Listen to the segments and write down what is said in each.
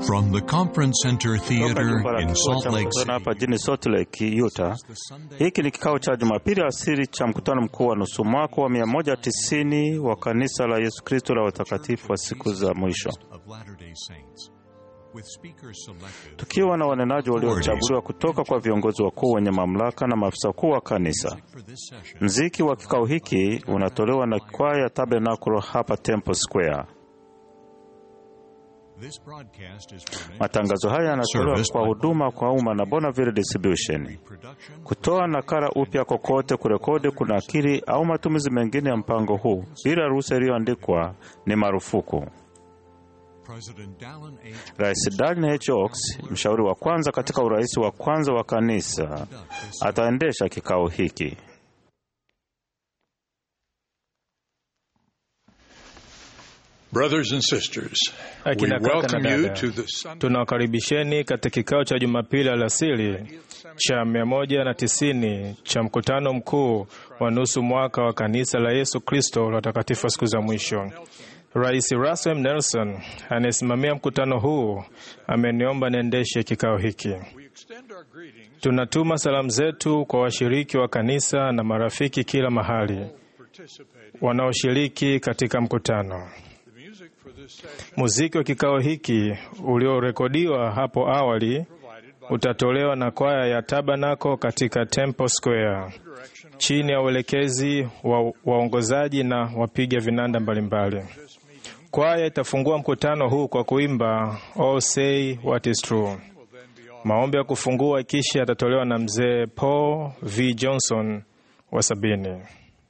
From the Conference Center Toka Theater jumba la in kituo Salt cha Lake mkutano City. hapa jijini Salt Lake, Utah. Hiki ni kikao cha Jumapili asiri cha mkutano mkuu wa nusu mwaka wa 190 wa kanisa la Yesu Kristo la watakatifu wa siku za mwisho, of Latter-day Saints, with speakers selected tukiwa na wanenaji waliochaguliwa kutoka kwa viongozi wakuu wenye mamlaka na maafisa wakuu wa kanisa. for this session. Mziki wa kikao hiki unatolewa na kwaya Tabernacle hapa Temple Square. This broadcast is furnished Matangazo haya yanatolewa Service kwa by huduma kwa umma na Bonneville Distribution. production Kutoa nakala upya kokote, kurekodi, kunakili au matumizi mengine ya mpango huu bila ruhusa iliyoandikwa ni marufuku. President Dallin H. Rais Dallin H. Oaks, mshauri wa kwanza katika urais wa kwanza wa kanisa, ataendesha kikao hiki. Brothers and sisters, we Akina kaka na welcome you dada, to the Sunday tunawakaribisheni katika kikao cha Jumapili alasiri cha 190 cha mkutano mkuu wa nusu mwaka wa kanisa la Yesu Kristo la watakatifu wa siku za mwisho. Rais Russell M. Nelson anayesimamia mkutano huu ameniomba niendeshe kikao hiki. We extend our greetings Tunatuma salamu zetu kwa washiriki wa kanisa na marafiki kila mahali participating. wanaoshiriki katika mkutano. The music for this session Muziki wa kikao hiki uliorekodiwa hapo awali utatolewa na kwaya ya Tabernacle katika Temple Square chini ya uelekezi wa waongozaji na wapiga vinanda mbalimbali. Kwaya itafungua mkutano huu kwa kuimba All Say What Is True. Maombi ya kufungua kisha yatatolewa na mzee Paul V. Johnson wa sabini.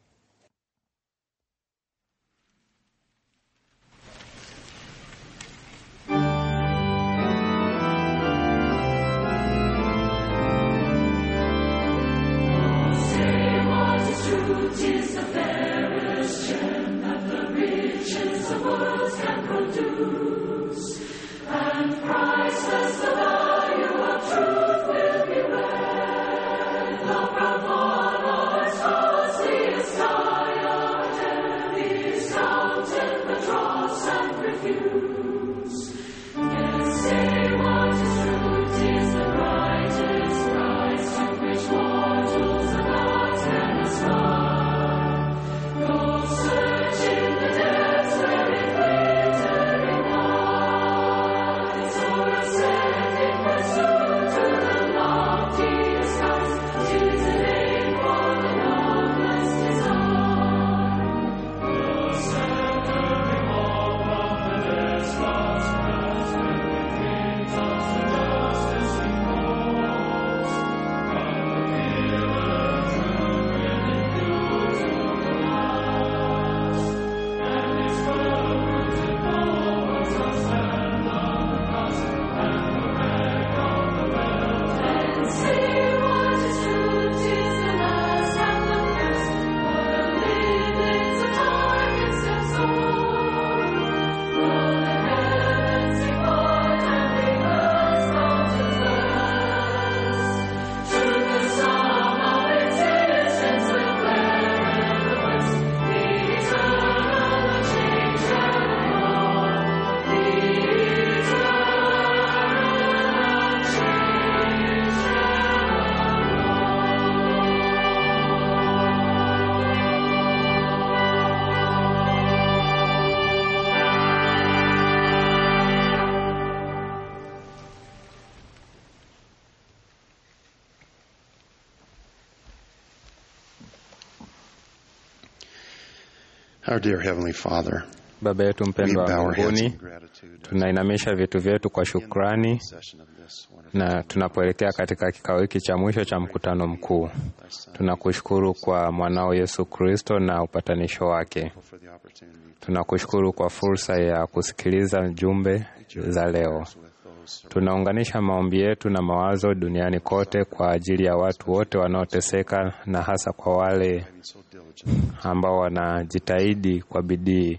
Our dear Heavenly Father, Baba yetu we mpendwa bow wa our heads in mbinguni, gratitude tunainamisha vitu vyetu kwa shukrani session of this wonderful na tunapoelekea katika kikao hiki cha mwisho cha mkutano mkuu. Tunakushukuru kwa mwanao Yesu Kristo na upatanisho wake. for the opportunity Tunakushukuru kwa fursa ya kusikiliza jumbe za leo. with those Tunaunganisha maombi yetu na mawazo duniani kote kwa ajili ya watu wote wanaoteseka na hasa kwa wale so diligent. ambao wanajitahidi kwa bidii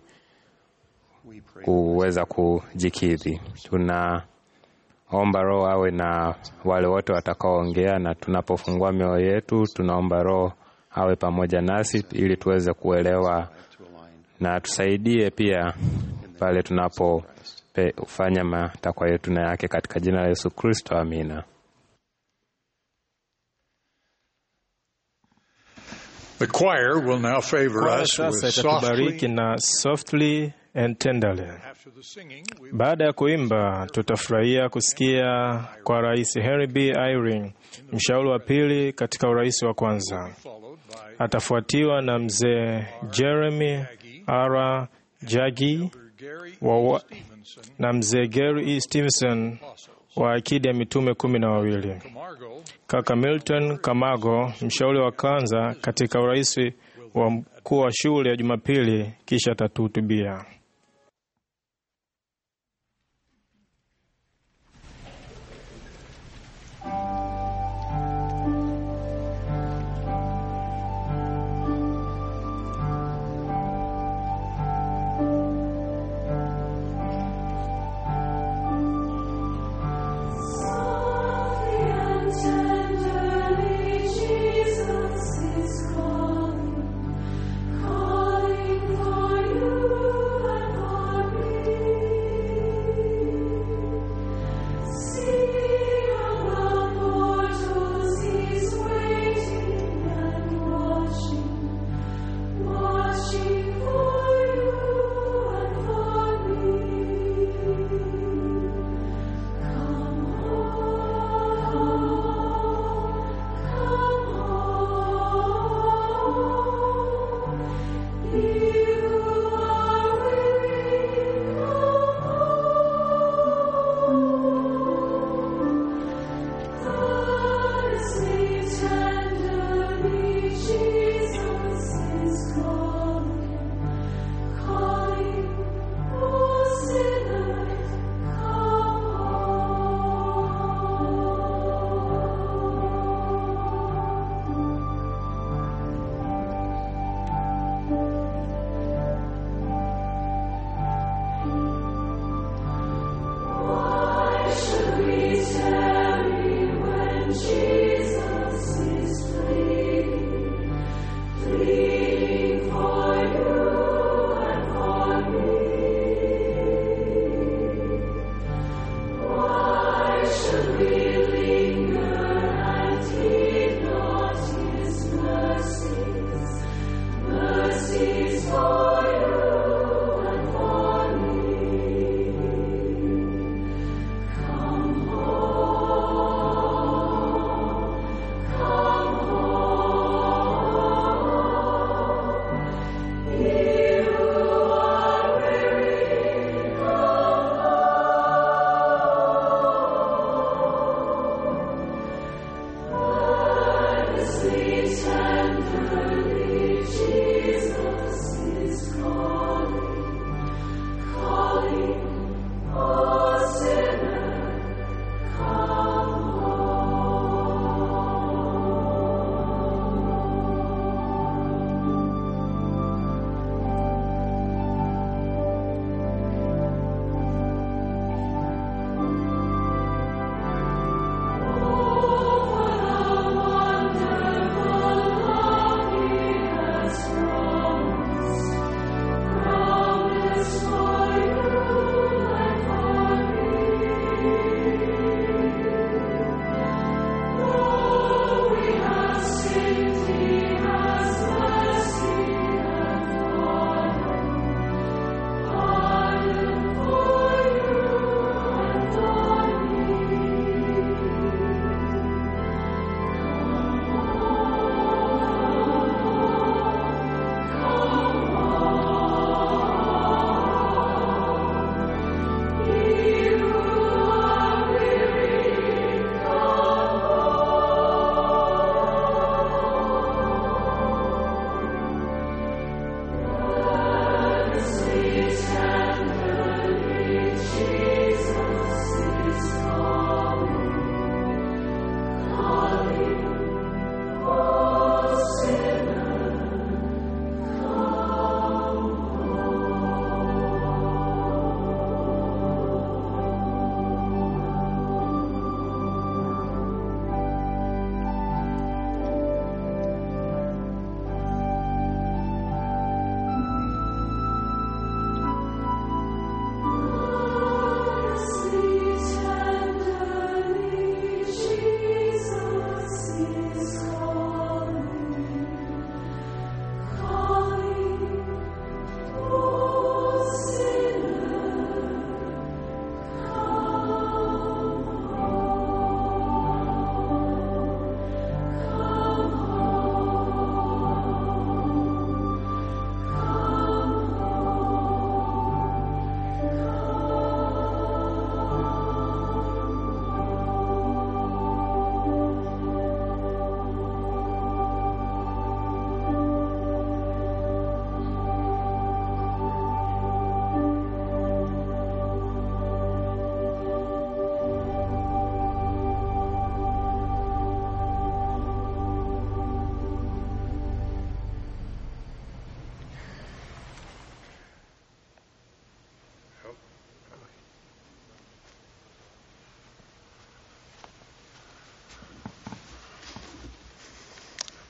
We pray kuweza kujikidhi. Tunaomba Roho awe na wale wote watakaoongea, na tunapofungua mioyo yetu, tunaomba Roho awe pamoja nasi ili tuweze kuelewa to align na tusaidie pia pale tunapo pe, ufanya matakwa yetu na yake katika jina la Yesu Kristo, amina. The choir will now favor Kwaya us with sasa itatubariki softly. na softly and tenderly. After the singing, we Baada ya kuimba, tutafurahia kusikia kwa Rais Henry B. Eyring, mshauri wa pili katika urais wa kwanza. followed by Atafuatiwa na mzee Jeremy R. Jagi Gary wa, wa, Stevenson, na mzee Gary E. Stevenson wa akidi ya mitume kumi na wawili. Margot, Kaka Milton Kamago, mshauri wa kwanza katika urais wa mkuu wa shule ya Jumapili, kisha atatuhutubia. Jesus is calling, calling for you.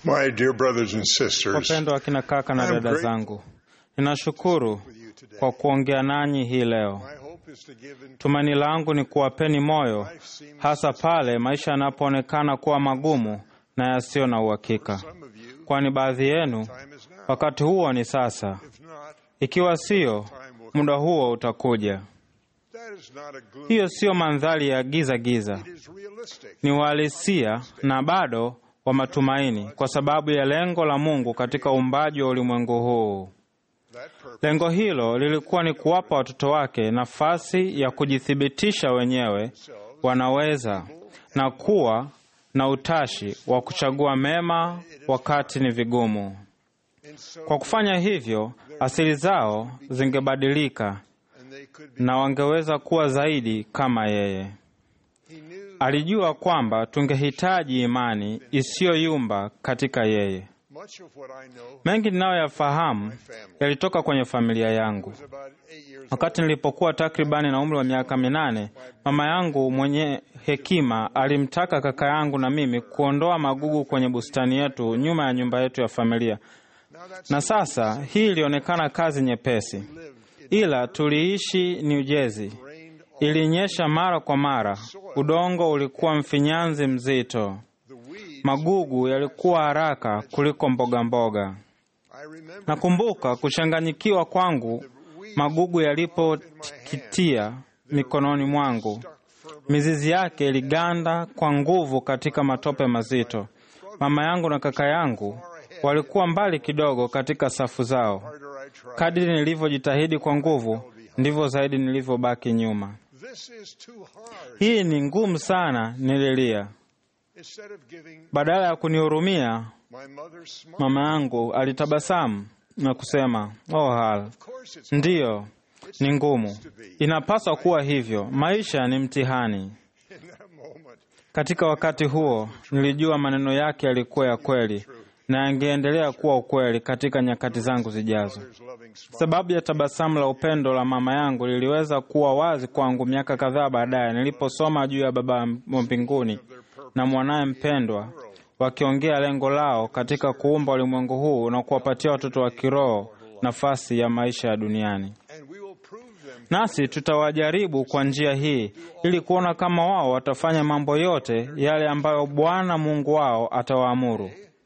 My dear brothers and sisters, Wapendwa akina kaka na I'm dada grateful zangu, ninashukuru with you today. kwa kuongea nanyi hii leo. My hope is to give encouragement Tumaini langu ni kuwapeni moyo, life seems hasa pale maisha yanapoonekana kuwa magumu na yasiyo na uhakika, some of you kwani baadhi yenu time is now. wakati huo ni sasa. If not, Ikiwa siyo, muda huo utakuja. that is not a gloom. Hiyo siyo mandhari ya giza giza, It is realistic. ni uhalisia na bado wa matumaini, kwa sababu ya lengo la Mungu katika uumbaji wa ulimwengu huu. That purpose Lengo hilo lilikuwa ni kuwapa watoto wake nafasi ya kujithibitisha wenyewe wanaweza na kuwa na utashi wa kuchagua mema wakati ni vigumu. in so Kwa kufanya hivyo, asili zao zingebadilika and they could be. na wangeweza kuwa zaidi kama yeye. He knew Alijua kwamba tungehitaji imani isiyoyumba katika yeye. much of what I know Mengi ninayoyafahamu yalitoka kwenye familia yangu. was about eight years Wakati nilipokuwa takribani na umri wa miaka minane, mama yangu mwenye hekima alimtaka kaka yangu na mimi kuondoa magugu kwenye bustani yetu nyuma ya nyumba yetu ya familia. Now that's Na sasa hii ilionekana kazi nyepesi, ila tuliishi New Jersey. rained Ilinyesha mara kwa mara, udongo ulikuwa mfinyanzi mzito, the weeds. magugu yalikuwa haraka kuliko mboga mboga. I remember Nakumbuka kuchanganyikiwa kwangu magugu yalipotikitia mikononi mwangu. Mizizi yake iliganda kwa nguvu katika matope mazito. Mama yangu na kaka yangu walikuwa mbali kidogo katika safu zao. harder I tried. Kadiri nilivyojitahidi kwa nguvu, ndivyo zaidi nilivyobaki nyuma. This is too hard. Hii ni ngumu sana, nililia. Instead of giving Badala ya kunihurumia, my mother smile. mama yangu alitabasamu na kusema, oh Hal, Of course it's ndiyo, ni ngumu, inapaswa kuwa hivyo. Maisha ni mtihani. in that moment. Katika wakati huo nilijua maneno yake yalikuwa ya kweli na yangeendelea kuwa ukweli katika nyakati zangu zijazo. Mother's loving smile. Sababu ya tabasamu la upendo la mama yangu liliweza kuwa wazi kwangu miaka kadhaa baadaye niliposoma juu ya Baba wa mbinguni na mwanaye mpendwa wakiongea lengo lao katika kuumba ulimwengu huu na kuwapatia watoto wa kiroho nafasi ya maisha ya duniani. And we will prove them Nasi tutawajaribu kwa njia hii ili kuona kama wao watafanya mambo yote yale ambayo Bwana Mungu wao atawaamuru,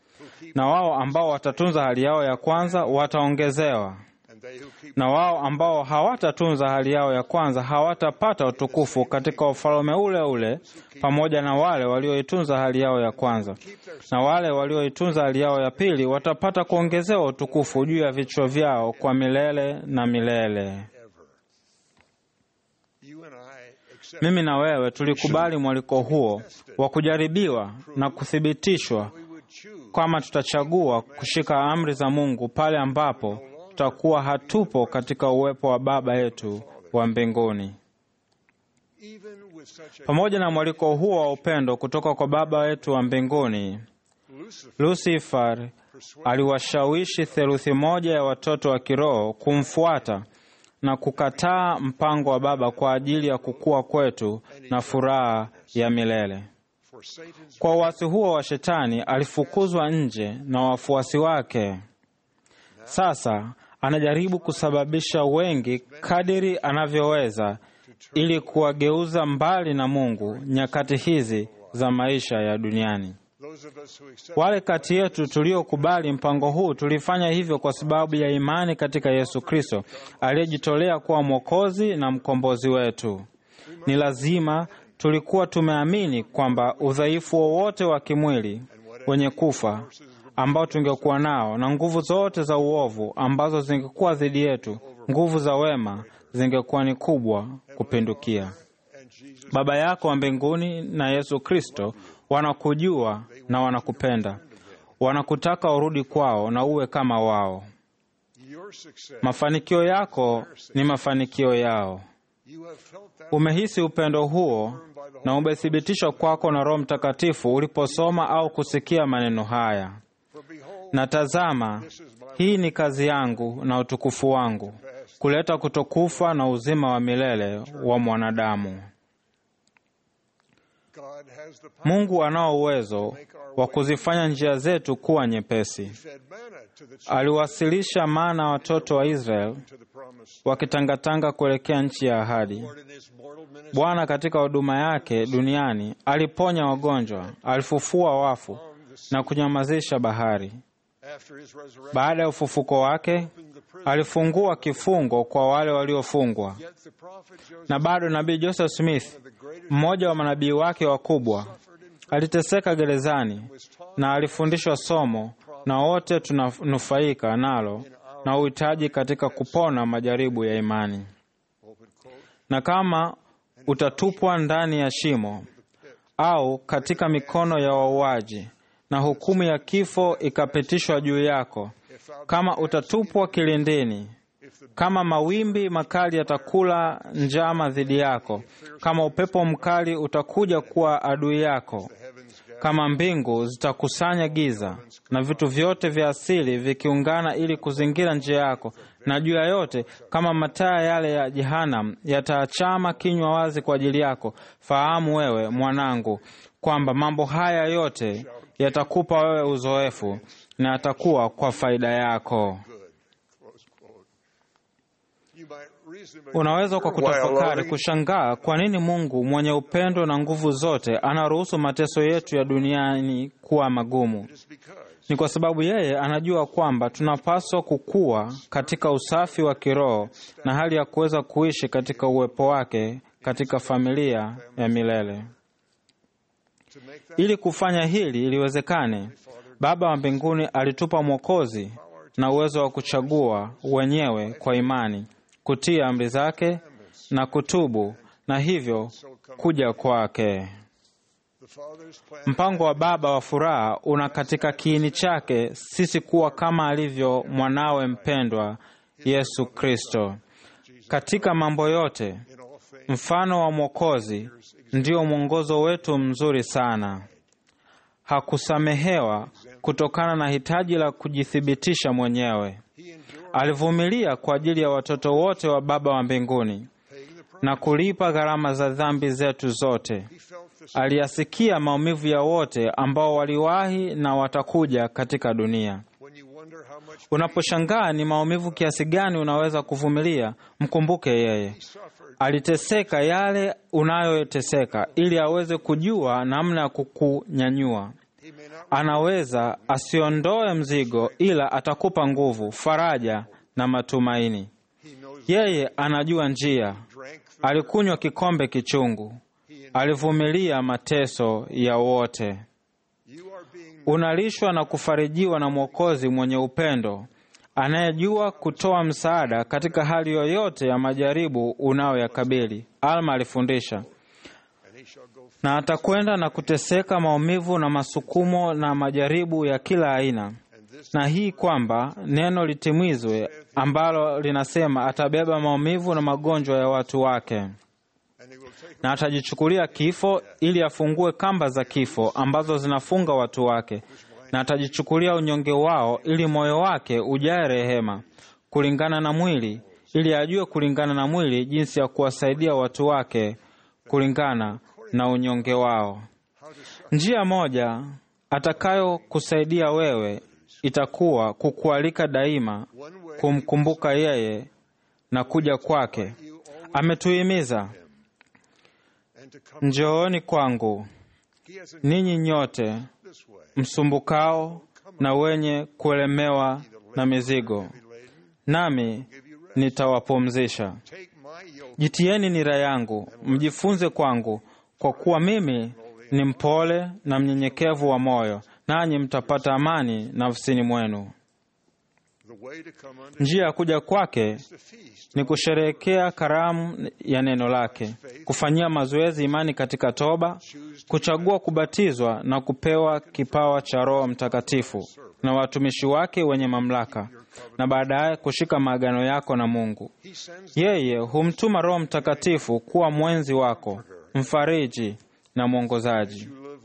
na wao ambao watatunza hali yao ya kwanza wataongezewa, and they who keep na wao ambao hawatatunza hali yao ya kwanza hawatapata utukufu katika ufalme ule ule pamoja na wale walioitunza hali yao ya kwanza, na wale walioitunza hali yao ya pili watapata kuongezewa utukufu juu ya vichwa vyao kwa milele na milele. you and I accept Mimi na wewe tulikubali mwaliko huo wa kujaribiwa na kuthibitishwa we would choose kwamba tutachagua kushika amri za Mungu pale ambapo tutakuwa hatupo katika uwepo wa Baba yetu wa mbinguni. even with such a Pamoja na mwaliko huo wa upendo kutoka kwa Baba wetu wa mbinguni, Lucifer Lucifer aliwashawishi theluthi moja ya watoto wa kiroho kumfuata na kukataa mpango wa Baba kwa ajili ya kukua kwetu na furaha ya milele. for Satan's Kwa uasi huo wa Shetani alifukuzwa nje na wafuasi wake. Sasa anajaribu kusababisha wengi kadiri anavyoweza ili kuwageuza mbali na Mungu nyakati hizi za maisha ya duniani. those of us who accept Wale kati yetu tuliokubali mpango huu tulifanya hivyo kwa sababu ya imani katika Yesu Kristo aliyejitolea kuwa Mwokozi na mkombozi wetu. Ni lazima tulikuwa tumeamini kwamba udhaifu wowote wa kimwili wenye kufa ambao tungekuwa nao na nguvu zote za uovu ambazo zingekuwa dhidi yetu, nguvu za wema zingekuwa ni kubwa kupindukia. and Jesus Baba yako wa mbinguni na Yesu Kristo wanakujua na wanakupenda, wanakutaka urudi kwao na uwe kama wao. your success Mafanikio yako ni mafanikio yao. you have felt that Umehisi upendo huo na umethibitishwa kwako na Roho Mtakatifu uliposoma au kusikia maneno haya. for behold Na tazama, hii ni kazi yangu na utukufu wangu, kuleta kutokufa na uzima wa milele wa mwanadamu. God has the power Mungu anao uwezo wa kuzifanya njia zetu kuwa nyepesi. fed manna to the children Aliwasilisha mana watoto wa Israel to the promise. wakitangatanga kuelekea nchi ya ahadi. Lord in his mortal ministry Bwana katika huduma yake duniani aliponya wagonjwa, alifufua wafu na kunyamazisha bahari. after his resurrection Baada ya ufufuko wake, opened the prison. alifungua kifungo kwa wale waliofungwa. Yet the prophet Joseph, Na bado nabii Joseph Smith, the greatest mmoja wa manabii wake wakubwa, suffered in aliteseka gerezani na alifundishwa somo, na wote tunanufaika nalo na uhitaji katika kupona majaribu ya imani. open quote, Na kama utatupwa ndani ya shimo au katika mikono ya wauaji, na hukumu ya kifo ikapitishwa juu yako, if thou kama utatupwa kilindini, if the kama mawimbi makali yatakula njama dhidi yako, kama upepo mkali utakuja kuwa adui yako, heavens gather kama mbingu zitakusanya giza na vitu vyote vya asili vikiungana ili kuzingira njia yako, na juu ya yote kama mataa yale ya Jehanam yataachama kinywa wazi kwa ajili yako, fahamu wewe mwanangu kwamba mambo haya yote yatakupa wewe uzoefu na yatakuwa kwa faida yako. close quote. You might reasonably Unaweza kwa wonder why kutafakari allowing kushangaa kwa nini Mungu mwenye upendo na nguvu zote anaruhusu mateso yetu ya duniani kuwa magumu. it is because Ni kwa sababu yeye anajua kwamba tunapaswa kukua katika usafi wa kiroho na hali ya kuweza kuishi katika uwepo wake katika familia ya milele. to make that Ili kufanya hili iliwezekane, Baba wa mbinguni alitupa Mwokozi na uwezo wa kuchagua wenyewe kwa imani, kutii amri zake na kutubu, na hivyo kuja kwake. the Father's plan Mpango wa Baba wa furaha una katika kiini chake sisi kuwa kama alivyo mwanawe mpendwa Yesu Kristo. Katika mambo yote, in all things mfano wa Mwokozi ndio mwongozo wetu mzuri sana. Hakusamehewa kutokana na hitaji la kujithibitisha mwenyewe. he endured Alivumilia kwa ajili ya watoto wote wa Baba wa mbinguni paying the price. na kulipa gharama za dhambi zetu zote. He felt the Aliyasikia maumivu ya wote ambao waliwahi na watakuja katika dunia. when you wonder how much Unaposhangaa ni maumivu kiasi gani unaweza kuvumilia, mkumbuke yeye he suffered aliteseka yale unayoteseka, ili aweze kujua namna ya kukunyanyua. he may not Anaweza asiondoe mzigo, ila atakupa nguvu, faraja na matumaini. he knows Yeye anajua njia. drank the Alikunywa kikombe kichungu, alivumilia mateso ya wote. you are being Unalishwa na kufarijiwa na Mwokozi mwenye upendo anayejua kutoa msaada katika hali yoyote ya majaribu unayoyakabili. Alma alifundisha, and he shall go na atakwenda na kuteseka maumivu na masukumo na majaribu ya kila aina, and this na hii kwamba neno litimizwe ambalo linasema atabeba maumivu na magonjwa ya watu wake and he will take na atajichukulia kifo ili afungue kamba za kifo ambazo zinafunga watu wake, na atajichukulia unyonge wao ili moyo wake ujae rehema kulingana na mwili, ili ajue kulingana na mwili jinsi ya kuwasaidia watu wake kulingana na unyonge wao. Njia moja atakayokusaidia wewe itakuwa kukualika daima one way kumkumbuka yeye na kuja kwake. you always Ametuhimiza, and to come njooni kwangu he has a ninyi nyote this way msumbukao na wenye kuelemewa na mizigo, be laden nami give you rest nitawapumzisha. take my yoke Jitieni nira yangu, mjifunze kwangu, kwa kuwa mimi ni mpole na mnyenyekevu wa moyo, nanyi mtapata amani nafsini mwenu. the way to come unto Njia ya kuja kwake the feast ni kusherehekea karamu ya neno lake, kufanyia mazoezi imani katika toba, kuchagua kubatizwa na kupewa kipawa cha Roho Mtakatifu na watumishi wake wenye mamlaka, na baadaye kushika maagano yako na Mungu. he sends Yeye humtuma Roho Mtakatifu kuwa mwenzi wako, mfariji na mwongozaji. you live worthy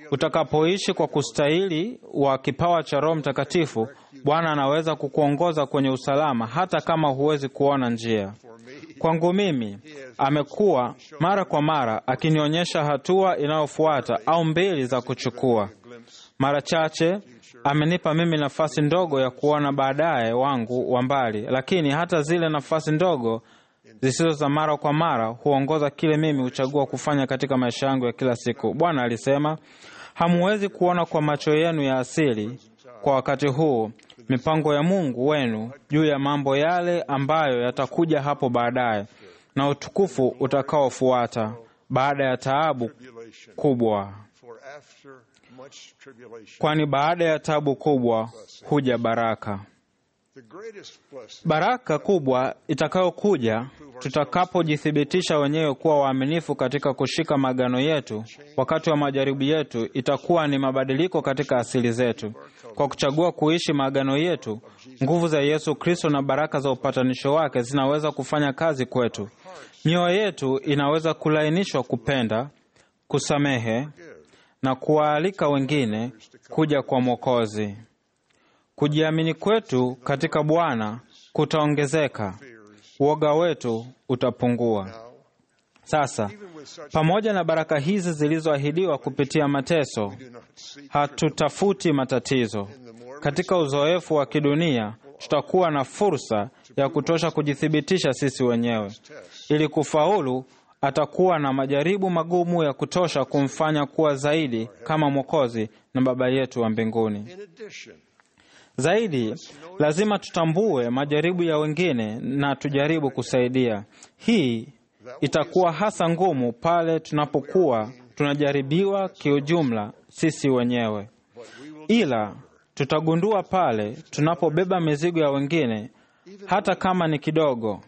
Utakapoishi kwa kustahili wa kipawa cha Roho Mtakatifu, Bwana anaweza kukuongoza kwenye usalama hata kama huwezi kuona njia. Kwangu mimi, amekuwa mara kwa mara akinionyesha hatua inayofuata au mbili za kuchukua. Mara chache amenipa mimi nafasi ndogo ya kuona baadaye wangu wa mbali, lakini hata zile nafasi ndogo zisizo za mara kwa mara huongoza kile mimi huchagua kufanya katika maisha yangu ya kila siku. Bwana alisema, hamuwezi kuona kwa macho yenu ya asili kwa wakati huu mipango ya Mungu wenu juu ya mambo yale ambayo yatakuja hapo baadaye na utukufu utakaofuata baada ya taabu kubwa, For after much tribulation, kwani baada ya taabu kubwa huja baraka. the greatest blessing Baraka kubwa itakayokuja tutakapojithibitisha wenyewe kuwa waaminifu katika kushika magano yetu wakati wa majaribu yetu, itakuwa ni mabadiliko katika asili zetu. Kwa kuchagua kuishi maagano yetu, nguvu za Yesu Kristo na baraka za upatanisho wake zinaweza kufanya kazi kwetu. Mioyo yetu inaweza kulainishwa kupenda, kusamehe na kuwaalika wengine kuja kwa Mwokozi. Kujiamini kwetu katika Bwana kutaongezeka, uoga wetu utapungua. Sasa, pamoja na baraka hizi zilizoahidiwa kupitia mateso, hatutafuti matatizo. Katika uzoefu wa kidunia, tutakuwa na fursa ya kutosha kujithibitisha sisi wenyewe. Ili kufaulu, atakuwa na majaribu magumu ya kutosha kumfanya kuwa zaidi kama Mwokozi na Baba yetu wa mbinguni. in addition Zaidi, lazima tutambue majaribu ya wengine na tujaribu kusaidia. Hii itakuwa hasa ngumu pale tunapokuwa tunajaribiwa kiujumla sisi wenyewe, ila tutagundua pale tunapobeba mizigo ya wengine, hata kama ni kidogo,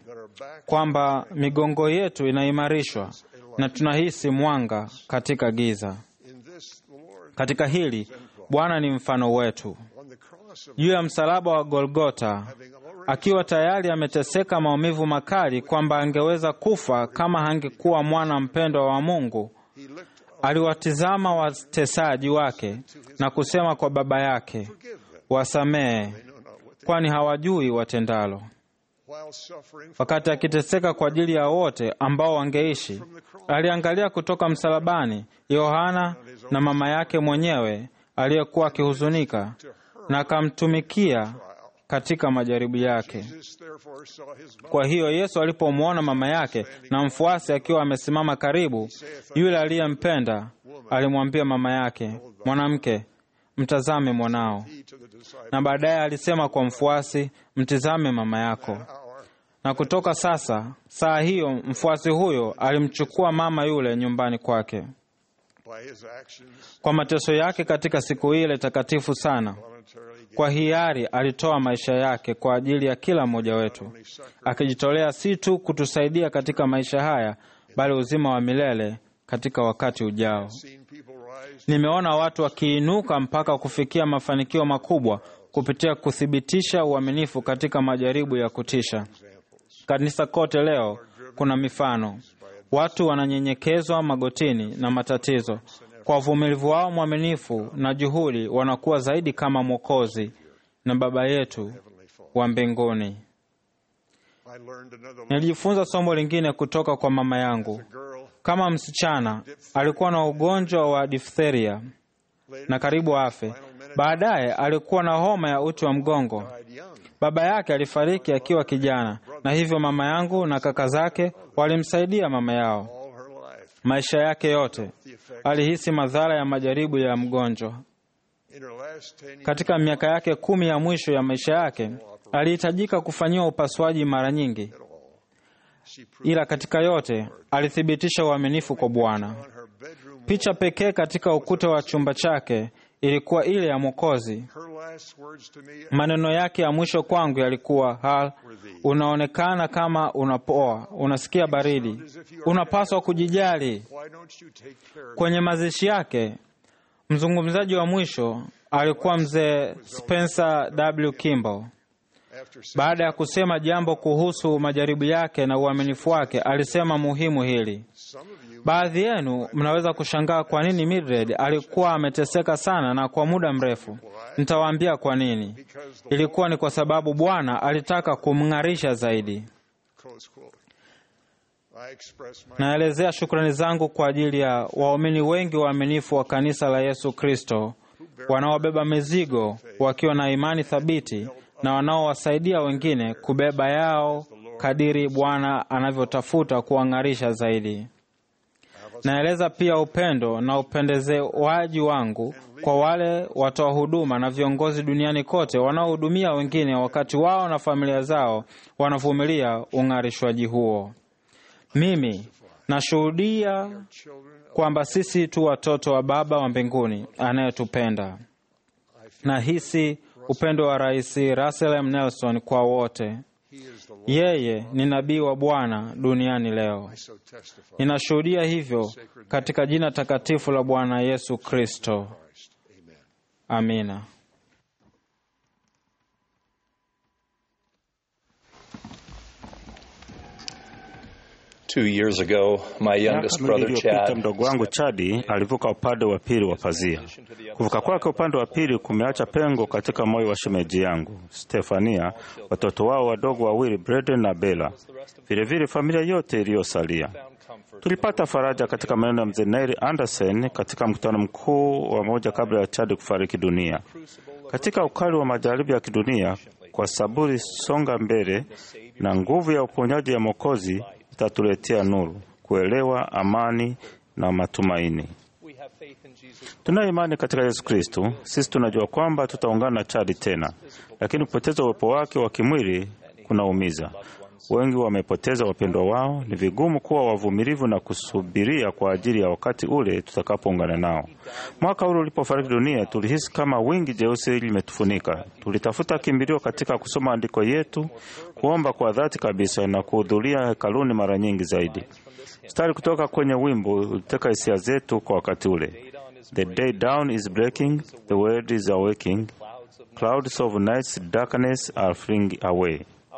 kwamba migongo yetu inaimarishwa na tunahisi mwanga katika giza. in this the Lord Katika hili Bwana ni mfano wetu. on the cross of Juu ya msalaba wa Golgota, akiwa tayari ameteseka maumivu makali kwamba angeweza kufa kama hangekuwa mwana mpendwa wa Mungu, he looked aliwatizama watesaji wake na kusema kwa Baba yake, wasamehe, kwani hawajui watendalo. while suffering Wakati akiteseka kwa ajili ya wote ambao wangeishi, aliangalia kutoka msalabani Yohana na mama yake mwenyewe aliyekuwa akihuzunika na akamtumikia katika majaribu yake. Jesus therefore saw his mother Kwa hiyo Yesu alipomwona mama yake na mfuasi akiwa amesimama karibu, yule aliyempenda alimwambia mama yake, mwanamke, mtazame mwanao. to the disciple Na baadaye alisema kwa mfuasi, mtizame mama yako. hour Na kutoka sasa, saa hiyo mfuasi huyo alimchukua mama yule nyumbani kwake. by his actions Kwa mateso yake katika siku ile takatifu sana, voluntarily gave kwa hiari alitoa maisha yake kwa ajili ya kila mmoja wetu, akijitolea si tu kutusaidia katika maisha haya, bali uzima wa milele katika wakati ujao. seen people rise Nimeona watu wakiinuka mpaka kufikia mafanikio makubwa kupitia kuthibitisha uaminifu katika majaribu ya kutisha. Kanisa kote leo kuna mifano, watu wananyenyekezwa magotini na matatizo. Kwa uvumilivu wao mwaminifu na juhudi, wanakuwa zaidi kama Mwokozi na Baba yetu wa mbinguni. I learned another Nilijifunza somo lingine kutoka kwa mama yangu. girl Kama msichana alikuwa na ugonjwa wa diphtheria na karibu afe. Baadaye alikuwa na homa ya uti wa mgongo. died young Baba yake alifariki akiwa kijana, na hivyo mama yangu na kaka zake walimsaidia mama yao all her life maisha yake yote. the effect Alihisi madhara ya majaribu ya mgonjwa. in her last ten years Katika miaka yake kumi ya mwisho ya maisha yake alihitajika kufanyiwa upasuaji mara nyingi, she proved ila katika yote alithibitisha uaminifu kwa Bwana. on her bedroom Picha pekee katika ukuta wa chumba chake ilikuwa ile ya Mwokozi. her last words to me Maneno yake ya mwisho kwangu yalikuwa hal, unaonekana kama unapoa, unasikia baridi, unapaswa kujijali. why don't you take care of Kwenye mazishi yake, mzungumzaji wa mwisho alikuwa mzee Spencer W. Kimball. Baada ya kusema jambo kuhusu majaribu yake na uaminifu wake, alisema muhimu hili: baadhi yenu mnaweza kushangaa kwa nini Mildred alikuwa ameteseka sana na kwa muda mrefu. Nitawaambia kwa nini. Ilikuwa ni kwa sababu Bwana alitaka kumng'arisha zaidi. Close quote. I express my Naelezea shukrani zangu kwa ajili ya waumini wengi waaminifu wa kanisa la Yesu Kristo wanaobeba mizigo wakiwa na imani thabiti na wanaowasaidia wengine kubeba yao kadiri Bwana anavyotafuta kuwang'arisha zaidi. Naeleza pia upendo na upendezewaji wangu kwa wale watoa huduma na viongozi duniani kote wanaohudumia wengine wakati wao na familia zao wanavumilia ung'arishwaji huo. Mimi nashuhudia kwamba sisi tu watoto wa Baba wa mbinguni anayetupenda. Nahisi upendo wa Rais Russell M. Nelson kwa wote. Yeye ni nabii wa Bwana duniani leo. so testify. Ninashuhudia hivyo katika jina takatifu la Bwana Yesu Kristo. Amina. Two years ago, my youngest Miaka brother miwili iliyopita Chad mdogo wangu Chadi alivuka upande wa pili wa pazia. Kuvuka kwake upande wa pili kumeacha pengo katika moyo wa shemeji yangu Stefania, watoto wao wadogo wawili Breden na Bela, vilevile familia yote iliyosalia. Tulipata faraja katika maneno ya mzee Neil Anderson katika mkutano mkuu wa moja kabla ya Chadi kufariki dunia. Katika ukali wa majaribu ya kidunia, kwa saburi songa mbele, na nguvu ya uponyaji ya Mwokozi itatuletea nuru, kuelewa, amani na matumaini. Tunayo imani katika Yesu Kristo. Sisi tunajua kwamba tutaungana na Chadi tena, lakini kupoteza uwepo wake wa kimwili kunaumiza. Wengi wamepoteza wapendwa wao. Ni vigumu kuwa wavumilivu na kusubiria kwa ajili ya wakati ule tutakapoungana nao. Mwaka ule ulipofariki dunia, tulihisi kama wingi jeusi limetufunika. Tulitafuta kimbilio katika kusoma andiko yetu, kuomba kwa dhati kabisa na kuhudhuria hekaluni mara nyingi zaidi. Mstari kutoka kwenye wimbo uliteka hisia zetu kwa wakati ule. The day down is breaking, the world is awaking, clouds of night's darkness are fleeing away.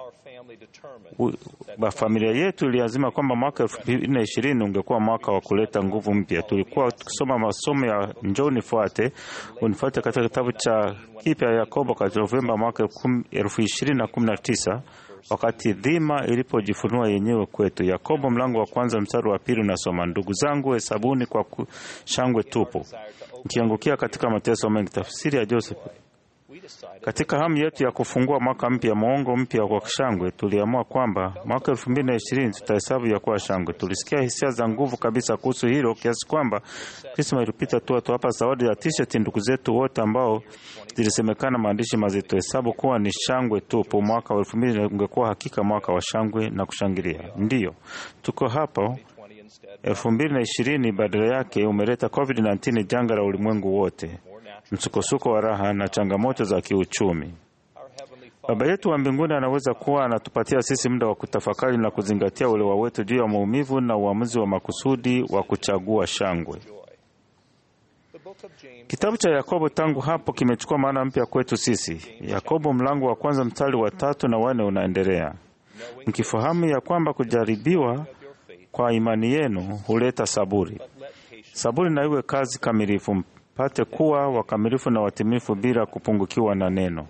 U- ba- familia yetu iliazima kwamba mwaka elfu mbili na ishirini ungekuwa mwaka wa kuleta nguvu mpya. Tulikuwa tukisoma masomo ya njoo nifuate unifuate katika kitabu cha kipya ya Yakobo katika Novemba mwaka elfu- elfu ishirini na kumi na tisa wakati dhima ilipojifunua yenyewe kwetu. Yakobo mlango wa kwanza mstari wa pili unasoma, ndugu zangu, hesabuni kwa ku- shangwe tupu mkiangukia katika mateso mengi. Tafsiri ya Joseph katika hamu yetu ya kufungua mwaka mpya, muongo mpya kwa shangwe, tuliamua kwamba mwaka elfu mbili na ishirini tutahesabu ya kuwa shangwe. Tulisikia hisia za nguvu kabisa kuhusu hilo kiasi kwamba Krisma ilipita tu tuwapa zawadi ya t-shirt ndugu zetu wote ambao zilisemekana maandishi mazito, hesabu kuwa ni shangwe tupu. Mwaka wa elfu mbili ungekuwa hakika mwaka wa shangwe na kushangilia. Ndiyo tuko hapo elfu mbili na ishirini badala yake umeleta COVID-19, janga la ulimwengu wote, msukosuko wa raha na changamoto za kiuchumi. Baba yetu wa mbinguni anaweza kuwa anatupatia sisi muda wa kutafakari na kuzingatia uelewa wetu juu ya maumivu na uamuzi wa makusudi wa kuchagua shangwe. Kitabu cha Yakobo tangu hapo kimechukua maana mpya kwetu sisi. Yakobo mlango wa kwanza mstari wa tatu na wanne unaendelea, mkifahamu ya kwamba kujaribiwa kwa imani yenu huleta saburi. Saburi na iwe kazi kamilifu, mpate kuwa wakamilifu na watimilifu bila kupungukiwa na neno.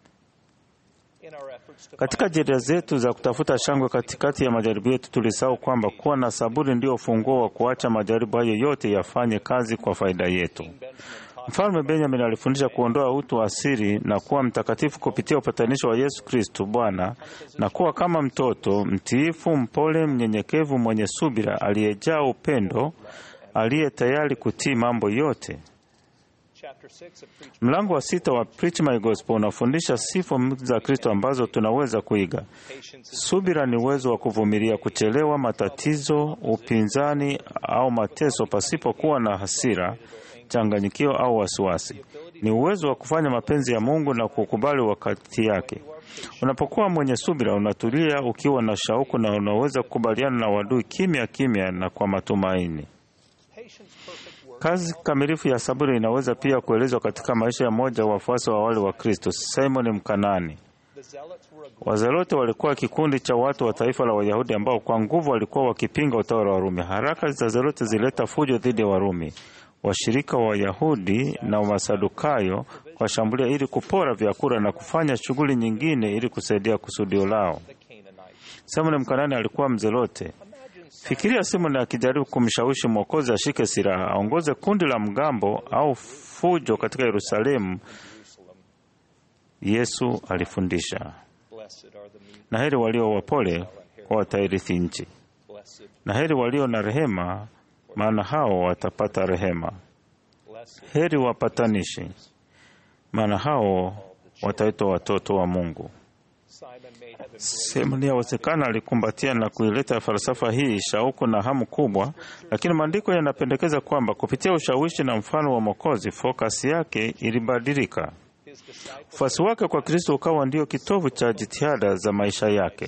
Katika jitihada zetu za kutafuta shangwe katikati ya majaribu yetu, tulisahau kwamba kuwa na saburi ndio ufunguo wa kuacha majaribu hayo yote yafanye kazi kwa faida yetu. Mfalme Benjamin alifundisha kuondoa utu wa asili na kuwa mtakatifu kupitia upatanisho wa Yesu Kristo Bwana, na kuwa kama mtoto mtiifu, mpole, mnyenyekevu, mwenye subira, aliyejaa upendo, aliye tayari kutii mambo yote. Mlango wa sita wa Preach My Gospel unafundisha sifa za Kristo ambazo tunaweza kuiga. Subira ni uwezo wa kuvumilia kuchelewa, matatizo, upinzani au mateso pasipokuwa na hasira, changanyikio au wasiwasi. Ni uwezo wa kufanya mapenzi ya Mungu na kukubali wakati yake. Unapokuwa mwenye subira, unatulia ukiwa na shauku na unaweza kukubaliana na wadui kimya kimya na kwa matumaini. Kazi kamilifu ya saburi inaweza pia kuelezwa katika maisha ya mmoja wa wafuasi wa awali wa Kristo, Simon Mkanani. Wazelote walikuwa kikundi cha watu wa taifa la Wayahudi ambao kwa nguvu walikuwa wakipinga utawala wa Warumi. Haraka za Zelote zilileta fujo dhidi ya Warumi. Washirika wa Wayahudi na Masadukayo washambulia ili kupora vyakula na kufanya shughuli nyingine ili kusaidia kusudio lao. Simoni Mkanani alikuwa mzelote. Fikiria Simoni akijaribu kumshawishi Mwokozi ashike silaha, aongoze kundi la mgambo au fujo katika Yerusalemu. Yesu alifundisha, na heri walio wapole, kwa watairithi nchi, na heri walio na rehema, maana hao watapata rehema. Heri wapatanishi, maana hao wataitwa watoto wa Mungu. Simoni yawezekana alikumbatia na kuileta falsafa hii shauku na hamu kubwa, lakini maandiko yanapendekeza kwamba kupitia ushawishi na mfano wa Mwokozi, fokasi yake ilibadilika. Ufuasi wake kwa Kristo ukawa ndio kitovu cha jitihada za maisha yake.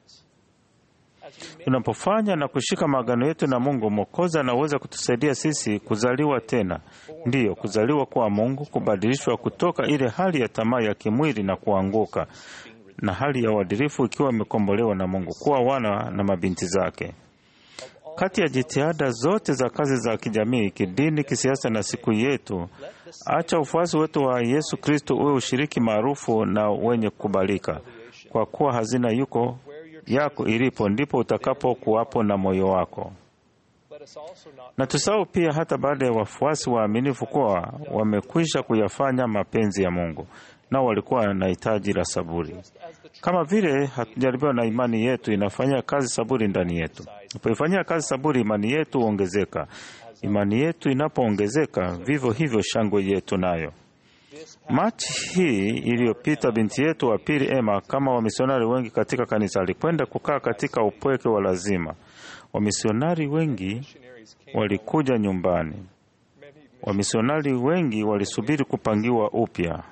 Tunapofanya na kushika maagano yetu na Mungu, Mwokozi anaweza kutusaidia sisi kuzaliwa tena, ndiyo kuzaliwa kwa Mungu, kubadilishwa kutoka ile hali ya tamaa ya kimwili na kuanguka na hali ya uadilifu ikiwa imekombolewa na Mungu, kuwa wana na mabinti zake. Kati ya jitihada zote za kazi za kijamii, kidini, kisiasa na siku yetu, acha ufuasi wetu wa Yesu Kristo uwe ushiriki maarufu na wenye kukubalika, kwa kuwa hazina yuko yako ilipo ndipo utakapo kuwapo na moyo wako. Na tusahau pia, hata baada ya wafuasi waaminifu kuwa wamekwisha kuyafanya mapenzi ya Mungu, nao walikuwa na hitaji la saburi. Kama vile hatujaribiwa na imani yetu inafanya kazi saburi ndani yetu. Unapoifanyia kazi saburi, imani yetu huongezeka. Imani yetu inapoongezeka, vivyo hivyo shangwe yetu nayo. Machi hii iliyopita, binti yetu wa pili Emma, kama wamisionari wengi katika kanisa, alikwenda kukaa katika upweke wa lazima. Wamisionari wengi walikuja nyumbani. Wamisionari wengi walisubiri kupangiwa upya.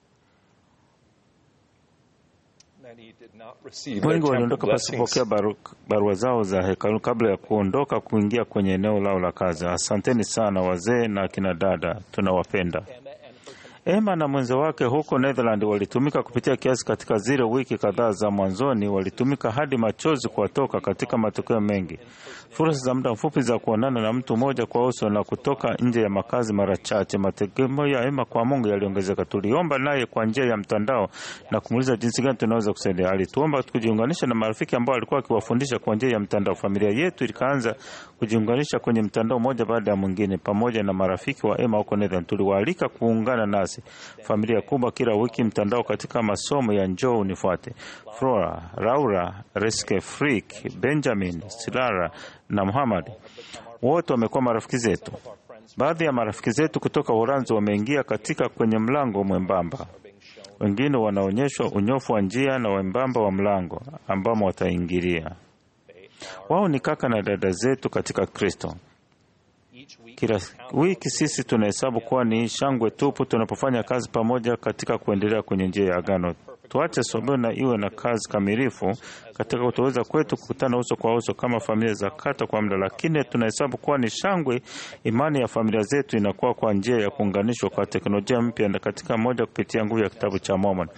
Wengi waliondoka pasipokea baru, barua zao za hekalu kabla ya kuondoka kuingia kwenye eneo lao la kazi. Asanteni sana wazee na akina dada, tunawapenda. Emma na mwenza wake huko Netherland walitumika kupitia kiasi katika zile wiki kadhaa za mwanzoni, walitumika hadi machozi kuwatoka katika matokeo mengi, fursa za muda mfupi za kuonana na mtu mmoja kwa uso na kutoka nje ya makazi mara chache. Mategemeo ya Emma kwa Mungu yaliongezeka. Tuliomba naye kwa njia ya mtandao na kumuuliza jinsi gani tunaweza kusaidia. Alituomba kujiunganisha na marafiki ambao alikuwa akiwafundisha kwa njia ya mtandao. Familia yetu ikaanza kujiunganisha kwenye mtandao moja baada ya mwingine, pamoja na marafiki wa Emma huko Netherland. Tuliwaalika kuungana nasi familia kubwa kila wiki mtandao katika masomo ya njoo unifuate. Flora, Laura, Reske, Frik, Benjamin, Silara na Muhammad wote wamekuwa marafiki zetu. Baadhi ya marafiki zetu kutoka Uholanzi wameingia katika kwenye mlango mwembamba, wengine wanaonyeshwa unyofu wa njia na wembamba wa mlango ambamo wataingilia. Wao ni kaka na dada zetu katika Kristo. Kila wiki sisi tunahesabu kuwa ni shangwe tupu tunapofanya kazi pamoja katika kuendelea kwenye njia ya agano. Tuache sobeo na iwe na kazi kamilifu katika kutoweza kwetu kukutana uso kwa uso kama familia za kata kwa muda, lakini tunahesabu kuwa ni shangwe. Imani ya familia zetu inakuwa kwa njia ya kuunganishwa kwa teknolojia mpya na katika moja kupitia nguvu ya kitabu cha Mormon.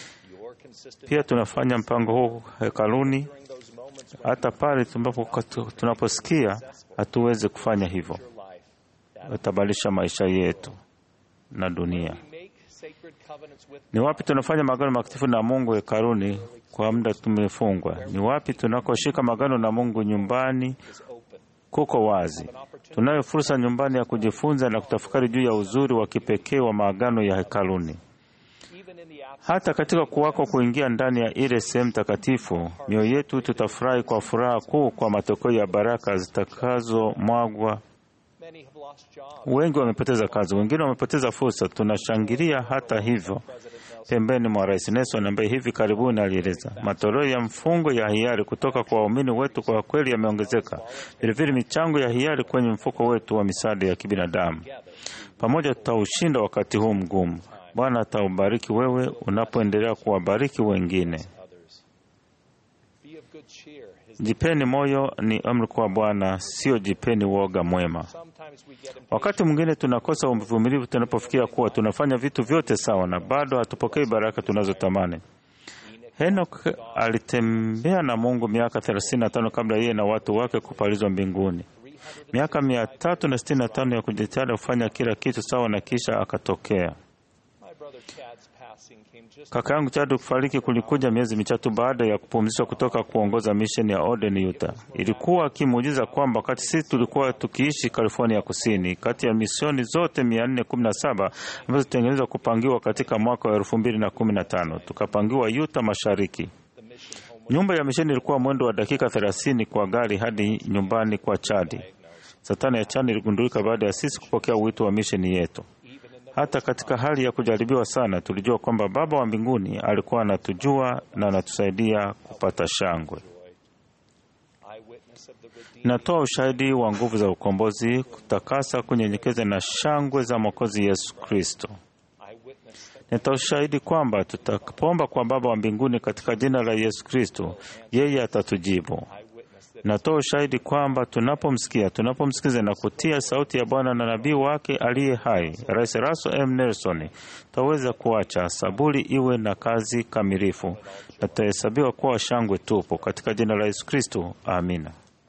Pia tunafanya mpango huu hekaluni, hata pale tunaposikia hatuwezi kufanya hivyo utabadilisha maisha yetu na dunia. Ni wapi tunafanya magano makatifu na Mungu hekaluni kwa muda tumefungwa? Ni wapi tunakoshika magano na Mungu nyumbani? Kuko wazi. Tunayo fursa nyumbani ya kujifunza na kutafakari juu ya uzuri wa kipekee wa maagano ya hekaluni. Hata katika kuwako kuingia ndani ya ile sehemu takatifu, mioyo yetu tutafurahi kwa furaha kuu kwa matokeo ya baraka zitakazomwagwa Wengi wamepoteza kazi, wengine wamepoteza fursa. Tunashangilia hata hivyo pembeni mwa Rais Nelson ambaye hivi karibuni alieleza matoleo ya mfungo ya hiari kutoka kwa waumini wetu kwa kweli yameongezeka. Vilevile michango ya hiari kwenye mfuko wetu wa misaada ya kibinadamu. Pamoja tutaushinda wakati huu mgumu. Bwana ataubariki wewe unapoendelea kuwabariki wengine. Jipeni moyo ni amri kwa Bwana, sio jipeni woga mwema. Wakati mwingine tunakosa uvumilivu tunapofikiria kuwa tunafanya vitu vyote sawa na bado hatupokei baraka tunazotamani. Henok alitembea na Mungu miaka 35 kabla yeye na watu wake kupalizwa mbinguni. Miaka mia tatu na sitini na tano ya kujitahidi kufanya kila kitu sawa, na kisha akatokea. Kaka yangu Chad kufariki kulikuja miezi mitatu baada ya kupumzishwa kutoka kuongoza misheni ya Ogden, Utah. Ilikuwa kimuujiza kwamba wakati sisi tulikuwa tukiishi California ya Kusini, kati ya misioni zote 417 ambazo zitengenezwa kupangiwa katika mwaka wa 2015 tukapangiwa Utah Mashariki. Nyumba ya misheni ilikuwa mwendo wa dakika 30 kwa gari hadi nyumbani kwa Chadi. Satani ya Chadi iligundulika baada ya sisi kupokea wito wa misheni yetu. Hata katika hali ya kujaribiwa sana, tulijua kwamba Baba wa mbinguni alikuwa anatujua na anatusaidia kupata shangwe. Natoa ushahidi wa nguvu za ukombozi, kutakasa, kunyenyekeza na shangwe za Mwokozi Yesu Kristo. Natoa ushahidi kwamba tutakapoomba kwa Baba wa mbinguni katika jina la Yesu Kristo, yeye atatujibu. Natoa ushahidi kwamba tunapomsikia, tunapomsikiza na kutia sauti ya Bwana na nabii wake aliye hai, Rais Russell M. Nelson, tutaweza kuacha saburi iwe na kazi kamilifu na tutahesabiwa kuwa shangwe tupo, katika jina la Yesu Kristo, amina.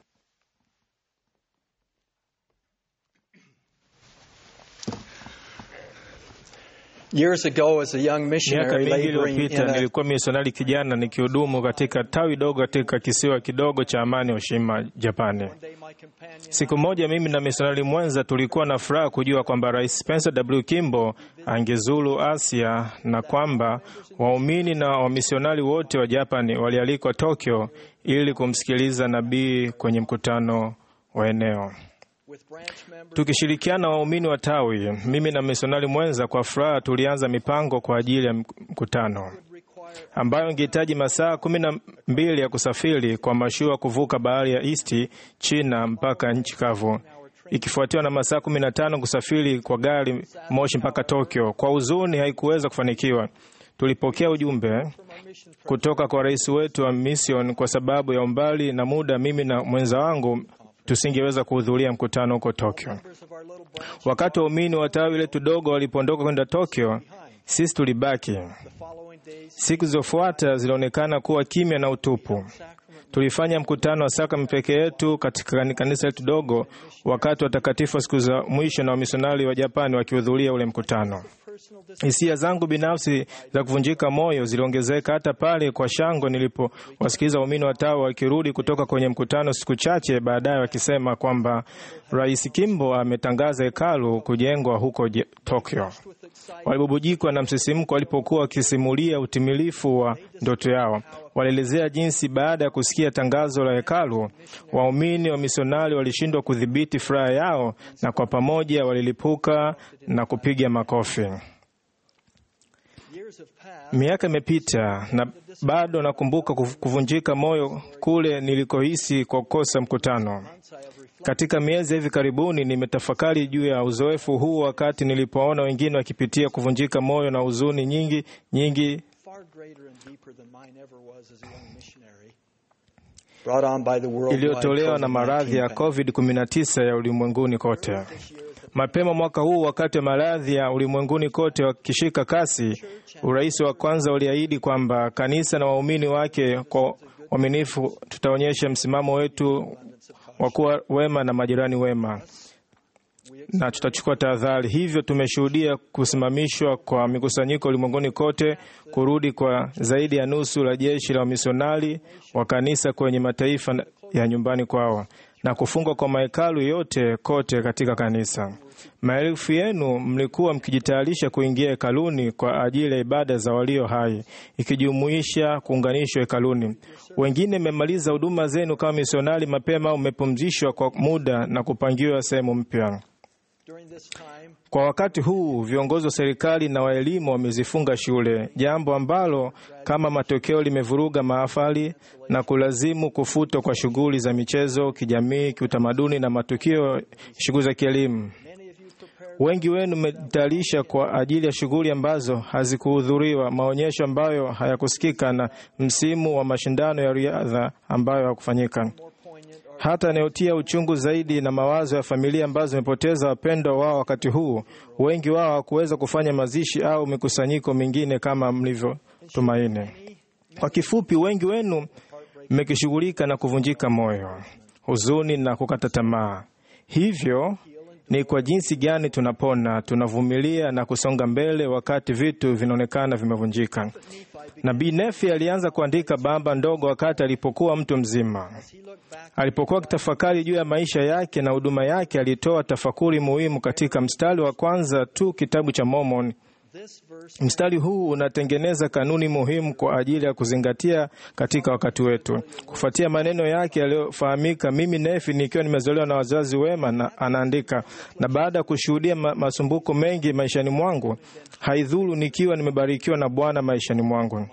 Years ago, as a young Miaka missionary mingi laboring in iliyopita a nilikuwa misionari kijana nikihudumu katika tawi dogo katika kisiwa kidogo cha amani Oshima, Japani. Siku moja mimi na misionari mwenza tulikuwa na furaha kujua kwamba Rais Spencer W. Kimbo angezuru Asia na kwamba waumini na wamisionari wote wa Japani walialikwa Tokyo ili kumsikiliza nabii kwenye mkutano wa eneo. Tukishirikiana waumini wa tawi, mimi na misionari mwenza, kwa furaha tulianza mipango kwa ajili ya mkutano ambayo ingehitaji masaa kumi na mbili ya kusafiri kwa mashua kuvuka bahari ya East China mpaka nchi kavu, ikifuatiwa na masaa kumi na tano kusafiri kwa gari moshi mpaka Tokyo. Kwa huzuni, haikuweza kufanikiwa. Tulipokea ujumbe kutoka kwa rais wetu wa mission kwa sababu ya umbali na muda, mimi na mwenza wangu tusingeweza kuhudhuria mkutano huko Tokyo. Wakati waumini wa tawi letu dogo walipoondoka kwenda Tokyo, sisi tulibaki. Siku zilizofuata zilionekana kuwa kimya na utupu. Tulifanya mkutano wa sakramenti peke yetu katika kanisa letu dogo, wakati watakatifu wa siku za mwisho na wamisionari wa Japani wakihudhuria ule mkutano. Hisia zangu binafsi za kuvunjika moyo ziliongezeka hata pale kwa shangwe nilipowasikiliza waumini wa tawa wakirudi kutoka kwenye mkutano siku chache baadaye wakisema kwamba Rais Kimbo ametangaza hekalu kujengwa huko Je- Tokyo. Walibubujikwa na msisimko walipokuwa wakisimulia utimilifu wa ndoto yao. Walielezea jinsi baada ya kusikia tangazo la hekalu, waumini wa misionari walishindwa kudhibiti furaha yao na kwa pamoja walilipuka na kupiga makofi. Miaka imepita na bado nakumbuka kuv- kuvunjika moyo kule nilikohisi kwa kukosa mkutano. Katika miezi ya hivi karibuni nimetafakari juu ya uzoefu huu wakati nilipoona wengine wakipitia kuvunjika moyo na huzuni nyingi nyingi far greater and deeper than mine ever was as a young missionary. Brought on by the worldwide iliyotolewa na maradhi ya COVID-19 COVID-19 ya ulimwenguni kote. Mapema mwaka huu, wakati wa maradhi ya ulimwenguni kote wakishika kasi, urais wa kwanza uliahidi kwamba kanisa na waumini wake kwa uaminifu tutaonyesha msimamo wetu wa kuwa wema na majirani wema na tutachukua tahadhari. Hivyo tumeshuhudia kusimamishwa kwa mikusanyiko ulimwenguni kote, kurudi kwa zaidi ya nusu la jeshi la wamisionari wa kanisa kwenye mataifa ya nyumbani kwao na kufungwa kwa mahekalu yote kote katika kanisa. Maelfu yenu mlikuwa mkijitayarisha kuingia hekaluni kwa ajili ya ibada za walio hai, ikijumuisha kuunganishwa hekaluni. Wengine mmemaliza huduma zenu kama misionari mapema au mmepumzishwa kwa muda na kupangiwa sehemu mpya. During this time, Kwa wakati huu viongozi wa serikali na waelimu wamezifunga shule, jambo ambalo kama matokeo limevuruga mahafali na kulazimu kufutwa kwa shughuli za michezo, kijamii, kiutamaduni na matukio shughuli za kielimu. Wengi wenu mmejitayarisha kwa ajili ya shughuli ambazo hazikuhudhuriwa, maonyesho ambayo hayakusikika na msimu wa mashindano ya riadha ambayo hakufanyika. Hata anayotia uchungu zaidi na mawazo ya familia ambazo zimepoteza wapendwa wao wakati huu, wengi wao hawakuweza kufanya mazishi au mikusanyiko mingine kama mlivyotumaini. Kwa kifupi, wengi wenu mmekishughulika na kuvunjika moyo, huzuni na kukata tamaa. Hivyo ni kwa jinsi gani tunapona, tunavumilia na kusonga mbele wakati vitu vinaonekana vimevunjika. Nabii Nefi alianza kuandika bamba ndogo wakati alipokuwa mtu mzima. Alipokuwa akitafakari juu ya maisha yake na huduma yake, alitoa tafakuri muhimu katika mstari wa kwanza tu kitabu cha Mormon. Mstari huu unatengeneza kanuni muhimu kwa ajili ya kuzingatia katika wakati wetu. Kufuatia maneno yake yaliyofahamika, mimi Nefi nikiwa nimezaliwa na wazazi wema, na anaandika, na baada ya kushuhudia ma masumbuko mengi maishani mwangu, haidhuru nikiwa nimebarikiwa na Bwana maishani mwangu.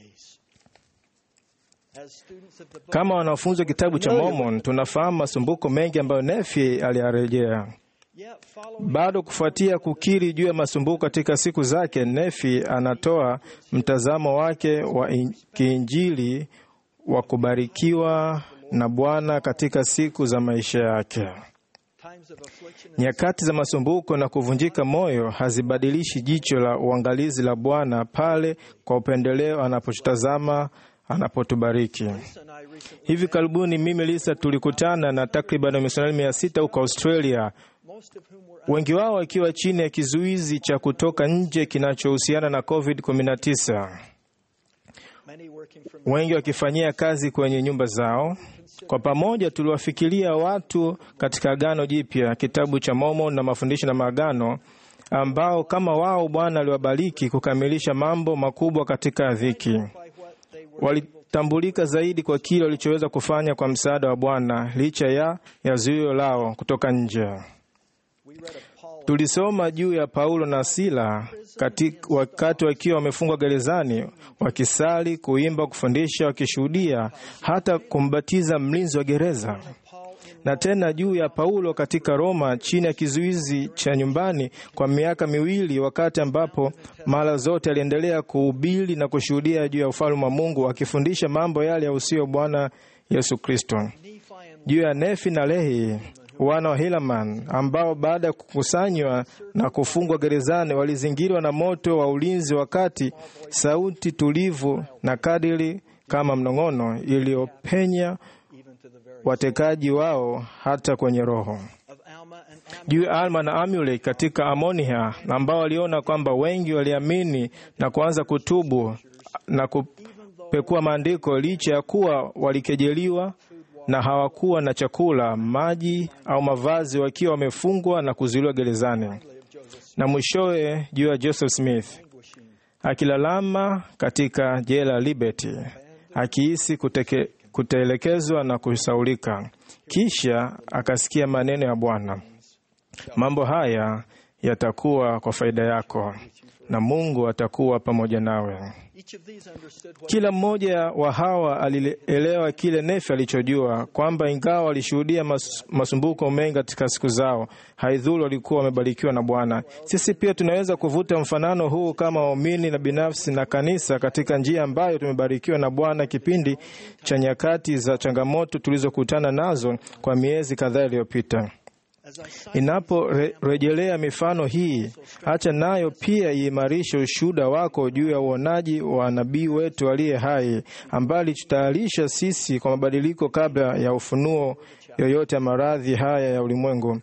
Kama wanafunzi wa kitabu cha Mormon, tunafahamu masumbuko mengi ambayo Nefi aliyarejea. Bado kufuatia kukiri juu ya masumbuko katika siku zake, Nefi anatoa mtazamo wake wa kiinjili wa kubarikiwa na Bwana katika siku za maisha yake. Nyakati za masumbuko na kuvunjika moyo hazibadilishi jicho la uangalizi la Bwana pale kwa upendeleo anapotazama anapotubariki. Hivi karibuni mimi Lisa tulikutana na takriban wamisionari mia sita huko Australia, wengi wao wakiwa chini ya kizuizi cha kutoka nje kinachohusiana na COVID-19, wengi wakifanyia kazi kwenye nyumba zao. Kwa pamoja tuliwafikiria watu katika Agano Jipya, kitabu cha Mormon na mafundisho na maagano, ambao kama wao Bwana aliwabariki kukamilisha mambo makubwa katika dhiki. Walitambulika zaidi kwa kile walichoweza kufanya kwa msaada wa Bwana licha ya ya zuio lao kutoka nje. Tulisoma juu ya Paulo na Sila katika, wakati wakiwa wamefungwa gerezani, wakisali, kuimba, kufundisha, wakishuhudia, hata kumbatiza mlinzi wa gereza, na tena juu ya Paulo katika Roma chini ya kizuizi cha nyumbani kwa miaka miwili, wakati ambapo mara zote aliendelea kuhubiri na kushuhudia juu ya ufalme wa Mungu, akifundisha mambo yale yahusuyo Bwana Yesu Kristo. Juu ya Nefi na Lehi wana wa Helaman ambao baada ya kukusanywa na kufungwa gerezani walizingirwa na moto wa ulinzi, wakati sauti tulivu na kadiri kama mnong'ono iliyopenya watekaji wao hata kwenye roho. Juu ya Alma na Amulek katika Amonia ambao waliona kwamba wengi waliamini na kuanza kutubu na kupekua maandiko licha ya kuwa walikejeliwa na hawakuwa na chakula, maji au mavazi, wakiwa wamefungwa na kuzuiliwa gerezani. Na mwishowe juu ya Joseph Smith akilalama katika jela Liberty, akihisi kuteke, kutelekezwa na kusaulika. Kisha akasikia maneno ya Bwana, mambo haya yatakuwa kwa faida yako na Mungu atakuwa pamoja nawe. Kila mmoja wa hawa alielewa kile Nefi alichojua kwamba ingawa walishuhudia mas, masumbuko mengi katika siku zao, haidhuru walikuwa wamebarikiwa na Bwana. Sisi pia tunaweza kuvuta mfanano huu kama waumini na binafsi na kanisa katika njia ambayo tumebarikiwa na Bwana kipindi cha nyakati za changamoto tulizokutana nazo kwa miezi kadhaa iliyopita. Inaporejelea mifano hii, acha nayo pia iimarishe ushuhuda wako juu ya uonaji wa nabii wetu aliye hai, ambaye alitutayarisha sisi kwa mabadiliko kabla ya ufunuo yoyote ya maradhi haya ya ulimwengu.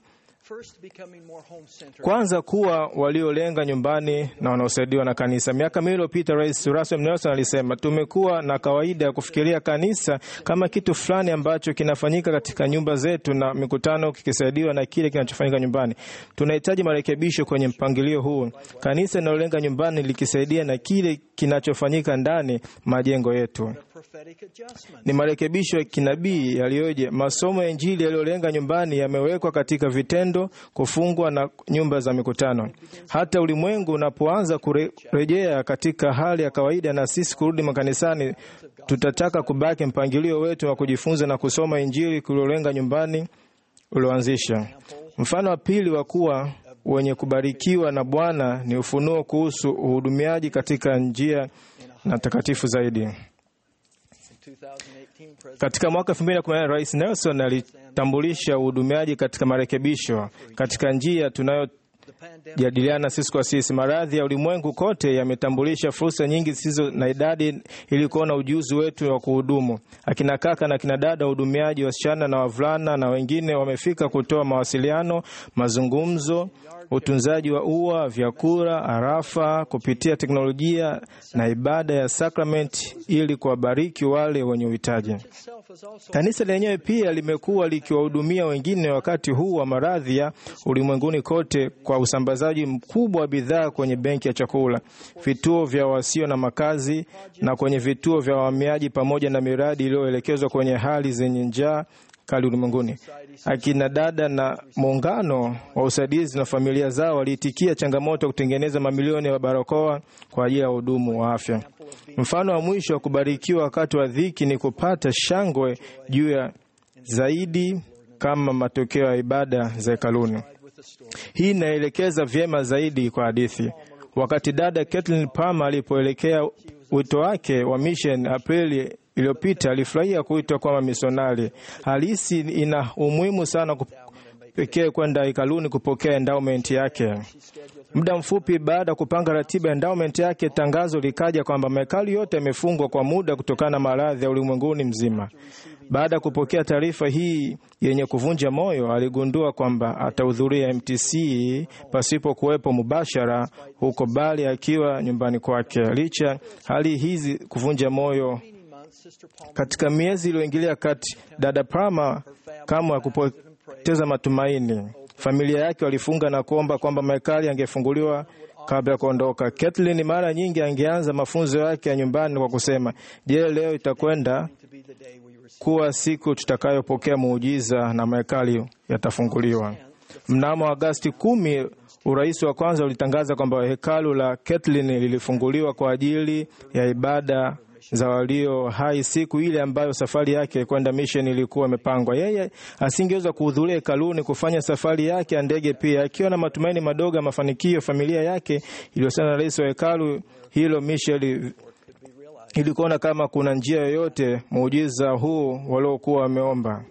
Kwanza kuwa waliolenga nyumbani na wanaosaidiwa na kanisa. Miaka miwili iliyopita, Rais Russell Nelson alisema, tumekuwa na kawaida ya kufikiria kanisa kama kitu fulani ambacho kinafanyika katika nyumba zetu na mikutano kikisaidiwa na kile kinachofanyika nyumbani. Tunahitaji marekebisho kwenye mpangilio huu, kanisa linalolenga nyumbani likisaidia na kile kinachofanyika ndani majengo yetu. Ni marekebisho ya kinabii yaliyoje. Masomo ya Injili yaliyolenga nyumbani yamewekwa katika vitendo, kufungwa na nyumba za mikutano. Hata ulimwengu unapoanza kurejea katika hali ya kawaida na sisi kurudi makanisani, tutataka kubaki mpangilio wetu wa kujifunza na kusoma Injili kuliolenga nyumbani ulioanzisha. Mfano wa pili wa kuwa wenye kubarikiwa na Bwana ni ufunuo kuhusu uhudumiaji katika njia na takatifu zaidi. Katika mwaka 2018 Rais Nelson alitambulisha uhudumiaji katika marekebisho katika njia tunayo jadiliana sisi kwa sisi. Maradhi ya ulimwengu kote yametambulisha fursa nyingi zisizo na idadi ili kuona ujuzi wetu wa kuhudumu. Akina kaka na akina dada wahudumiaji, wasichana na wavulana na wengine wamefika kutoa mawasiliano, mazungumzo, utunzaji wa ua, vyakula, arafa kupitia teknolojia na ibada ya sakramenti ili kuwabariki wale wenye uhitaji. Kanisa lenyewe pia limekuwa likiwahudumia wengine wakati huu wa maradhi ya ulimwenguni kote kwa usambazaji mkubwa wa bidhaa kwenye benki ya chakula, vituo vya wasio na makazi na kwenye vituo vya wahamiaji, pamoja na miradi iliyoelekezwa kwenye hali zenye njaa kali ulimwenguni. Akina dada na muungano wa usaidizi na familia zao waliitikia changamoto ya kutengeneza mamilioni ya barakoa kwa ajili ya wahudumu wa afya. Mfano wa mwisho wa kubarikiwa wakati wa dhiki ni kupata shangwe juu ya zaidi kama matokeo ya ibada za hekaluni. Hii inaelekeza vyema zaidi kwa hadithi. Wakati dada Kathleen Palmer alipoelekea wito wake wa mission Aprili iliyopita, alifurahia kuitwa kama misionari halisi. Ina umuhimu sana pekee kwenda hekaluni kupokea endowment yake. Muda mfupi baada ya kupanga ratiba ya endowment yake, tangazo likaja kwamba mahekalu yote yamefungwa kwa muda kutokana na maradhi ya ulimwenguni mzima. Baada ya kupokea taarifa hii yenye kuvunja moyo, aligundua kwamba atahudhuria MTC pasipo kuwepo mubashara huko, bali akiwa nyumbani kwake. Licha hali hizi kuvunja moyo, katika miezi iliyoingilia kati, dada Palmer kamwe hakupoteza matumaini. Familia yake walifunga na kuomba kwamba mahekali yangefunguliwa kabla ya kuondoka. Kathleen mara nyingi angeanza mafunzo yake ya nyumbani kwa kusema, je, leo itakwenda kuwa siku tutakayopokea muujiza na mahekali yatafunguliwa. Mnamo Agasti kumi, urais wa kwanza ulitangaza kwamba hekalu la Kathleen lilifunguliwa kwa ajili ya ibada za walio hai siku ile ambayo safari yake kwenda mission ilikuwa imepangwa. Yeye asingeweza kuhudhuria hekaluni kufanya safari yake ya ndege pia, akiwa na matumaini madogo ya mafanikio. Familia yake iliyosana na rais wa hekalu hilo Michel ili kuona kama kuna njia yoyote muujiza huu waliokuwa wameomba.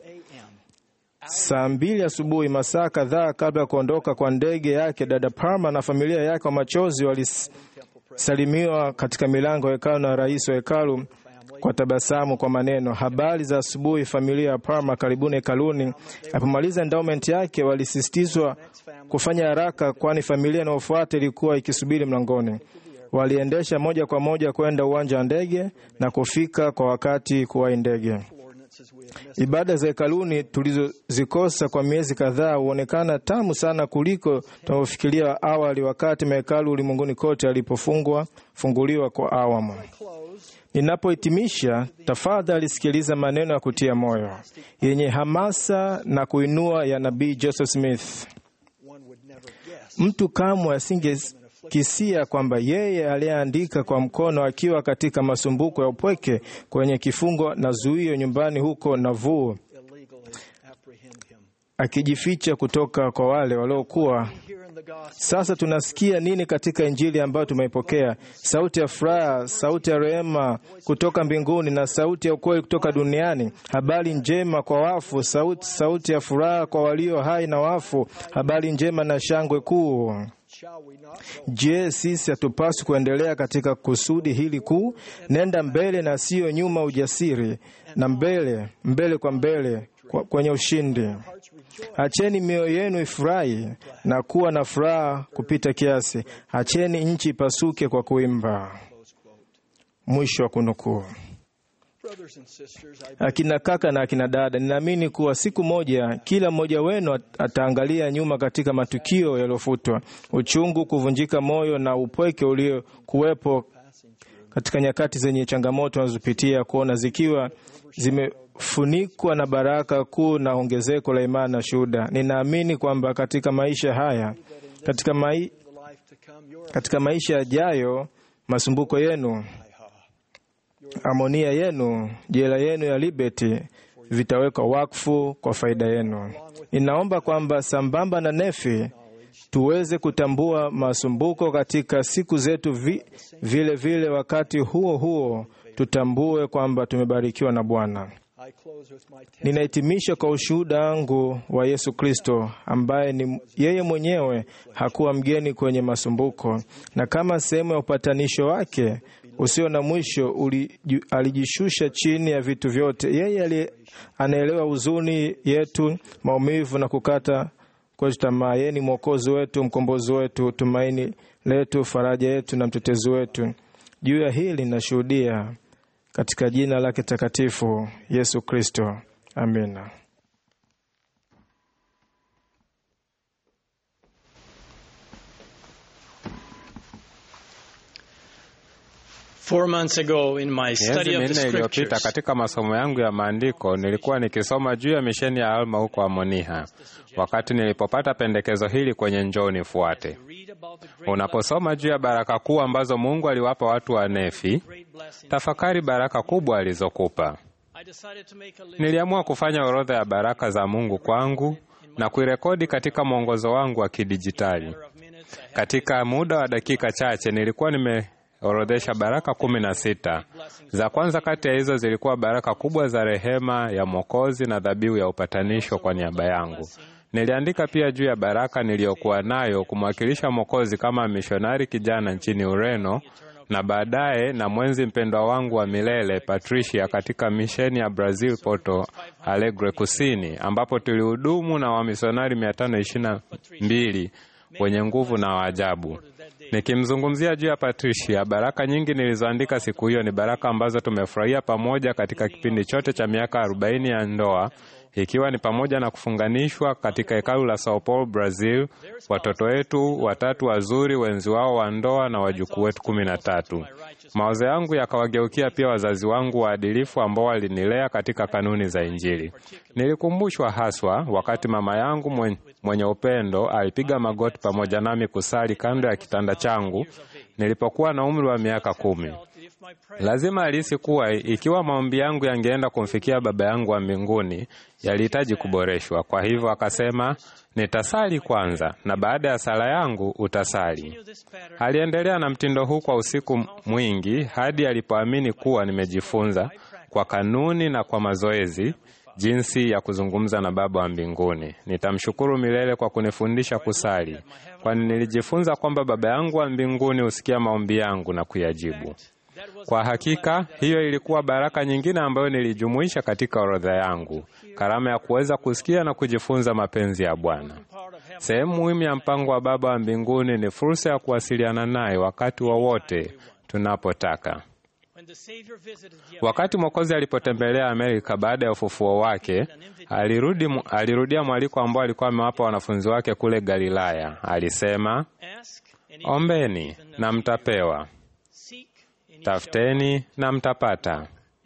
Saa mbili asubuhi, masaa kadhaa kabla ya kuondoka kwa ndege yake, dada Palmer na familia yake wa machozi walisalimiwa katika milango ya hekalu na rais wa hekalu kwa tabasamu kwa maneno, habari za asubuhi familia ya Palmer, karibuni hekaluni. Alipomaliza endowment yake, walisisitizwa kufanya haraka, kwani familia inayofuata ilikuwa ikisubiri mlangoni. Waliendesha moja kwa moja kwenda uwanja wa ndege na kufika kwa wakati kuwahi ndege. Ibada za hekaluni tulizozikosa kwa miezi kadhaa huonekana tamu sana kuliko tunavyofikiria awali, wakati mahekalu ulimwenguni kote alipofungwa funguliwa kwa awamu. Ninapohitimisha, tafadhali sikiliza maneno ya kutia moyo yenye hamasa na kuinua ya nabii Joseph Smith. Mtu kamwe asingekisia kwamba yeye aliyeandika kwa mkono akiwa katika masumbuko ya upweke kwenye kifungo na zuio nyumbani huko Nauvoo, akijificha kutoka kwa wale waliokuwa sasa tunasikia nini katika Injili ambayo tumeipokea? Sauti ya furaha, sauti ya rehema kutoka mbinguni na sauti ya ukweli kutoka duniani, habari njema kwa wafu, sauti, sauti ya furaha kwa walio hai na wafu, habari njema na shangwe kuu. Je, sisi hatupaswi kuendelea katika kusudi hili kuu? Nenda mbele na siyo nyuma, ujasiri na mbele, mbele kwa mbele kwa, kwenye ushindi. Acheni mioyo yenu ifurahi na kuwa na furaha kupita kiasi. Acheni nchi ipasuke kwa kuimba. Mwisho wa kunukuu. Akina kaka na akina dada, ninaamini kuwa siku moja kila mmoja wenu ataangalia nyuma katika matukio yaliyofutwa, uchungu, kuvunjika moyo na upweke uliokuwepo katika nyakati zenye changamoto wanazopitia, kuona zikiwa zimefunikwa na baraka kuu na ongezeko la imani na shuhuda. Ninaamini kwamba katika maisha haya, katika, mai, katika maisha yajayo, masumbuko yenu amonia yenu, jela yenu ya Liberty vitawekwa wakfu kwa faida yenu. Ninaomba kwamba sambamba na Nefi tuweze kutambua masumbuko katika siku zetu vi, vile vile wakati huo huo tutambue kwamba tumebarikiwa na Bwana. I close with my testimony. Ninahitimisha kwa ushuhuda wangu wa Yesu Kristo ambaye ni yeye mwenyewe hakuwa mgeni kwenye masumbuko, na kama sehemu ya upatanisho wake usio na mwisho uliju- alijishusha chini ya vitu vyote. Yeye aliye- anaelewa huzuni yetu, maumivu na kukata kwetu tamaa. Yeye ni mwokozi wetu, mkombozi wetu, tumaini letu, faraja yetu na mtetezi wetu. Juu ya hili nashuhudia katika jina lake takatifu Yesu Kristo, amina. Four months ago in my Miezi study of the minne iliyopita scriptures, katika masomo yangu ya maandiko nilikuwa nikisoma juu ya misheni ya Alma huko Amoniha, wakati nilipopata pendekezo hili kwenye Njoo Nifuate. Unaposoma juu ya baraka kuu ambazo Mungu aliwapa watu wa Nefi, tafakari baraka kubwa alizokupa. I decided to make a list Niliamua kufanya orodha ya baraka za Mungu kwangu na kuirekodi katika mwongozo wangu wa kidijitali. Katika muda wa dakika chache nilikuwa nimeorodhesha baraka kumi na sita. Za kwanza kati ya hizo zilikuwa baraka kubwa za rehema ya Mwokozi na dhabihu ya upatanisho kwa niaba yangu. Niliandika pia juu ya baraka niliyokuwa nayo kumwakilisha Mwokozi kama mishonari kijana nchini Ureno na baadaye na mwenzi mpendwa wangu wa milele Patricia katika misheni ya Brazil Porto Alegre Kusini, ambapo tulihudumu na wamisionari 522 wenye nguvu na waajabu. Nikimzungumzia juu ya Patricia, baraka nyingi nilizoandika siku hiyo ni baraka ambazo tumefurahia pamoja katika kipindi chote cha miaka 40 ya ndoa ikiwa ni pamoja na kufunganishwa katika hekalu la Sao Paulo, Brazil, watoto wetu watatu wazuri, wenzi wao wa ndoa na wajukuu wetu kumi na tatu. Mawazo yangu yakawageukia pia wazazi wangu waadilifu ambao walinilea katika kanuni za Injili. Nilikumbushwa haswa wakati mama yangu mwen- mwenye upendo alipiga magoti pamoja nami kusali kando ya kitanda changu nilipokuwa na umri wa miaka kumi. Lazima alihisi kuwa ikiwa maombi yangu yangeenda kumfikia Baba yangu wa mbinguni yalihitaji kuboreshwa. Kwa hivyo akasema, nitasali kwanza na baada ya sala yangu utasali. Aliendelea na mtindo huu kwa usiku mwingi hadi alipoamini kuwa nimejifunza kwa kanuni na kwa mazoezi jinsi ya kuzungumza na Baba wa mbinguni. Nitamshukuru milele kwa kunifundisha kusali, kwani nilijifunza kwamba Baba yangu wa mbinguni husikia maombi yangu na kuyajibu. Kwa hakika hiyo ilikuwa baraka nyingine ambayo nilijumuisha katika orodha yangu, karama ya kuweza kusikia na kujifunza mapenzi ya Bwana. Sehemu muhimu ya mpango wa Baba wa mbinguni ni fursa ya kuwasiliana naye wakati wowote tunapotaka. when the Savior visited the Wakati Mwokozi alipotembelea Amerika baada ya ufufuo wake, alirudi, alirudia mwaliko ambao alikuwa amewapa wanafunzi wake kule Galilaya. Alisema, ask and ombeni na mtapewa, seek and tafuteni na mtapata,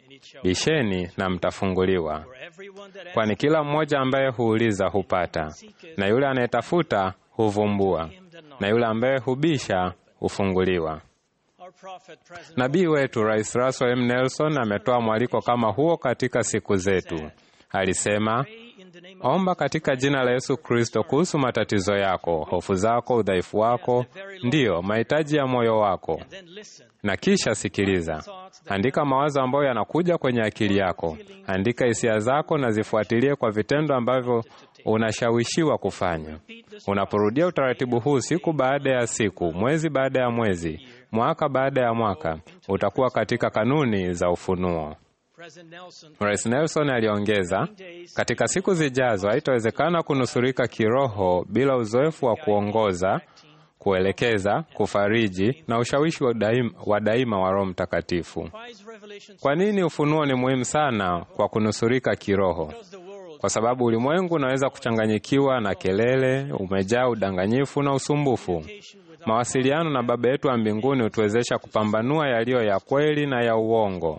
bisheni na mtafunguliwa. everyone that Kwani kila mmoja ambaye huuliza hupata, na yule anayetafuta huvumbua, na yule ambaye hubisha hufunguliwa. our prophet President Nabii wetu Rais Russell M. Nelson ametoa mwaliko kama huo katika siku zetu. Alisema, omba katika jina la Yesu Kristo kuhusu matatizo yako, hofu zako, udhaifu wako, ndiyo mahitaji ya moyo wako, then listen na kisha sikiliza. Andika mawazo ambayo yanakuja kwenye akili yako, andika hisia zako na zifuatilie kwa vitendo ambavyo unashawishiwa kufanya. Unaporudia utaratibu huu siku baada ya siku, mwezi baada ya mwezi, mwaka baada ya mwaka, utakuwa katika kanuni za ufunuo. President Nelson Rais Nelson aliongeza, katika siku zijazo haitawezekana kunusurika kiroho bila uzoefu wa kuongoza, kuelekeza, kufariji na ushawishi wa daima wa, daima wa Roho Mtakatifu. why is revelation Kwa nini ufunuo ni muhimu sana kwa kunusurika kiroho? Kwa sababu ulimwengu unaweza kuchanganyikiwa na kelele, umejaa udanganyifu na usumbufu. Mawasiliano na Baba yetu wa mbinguni hutuwezesha kupambanua yaliyo ya kweli na ya uongo,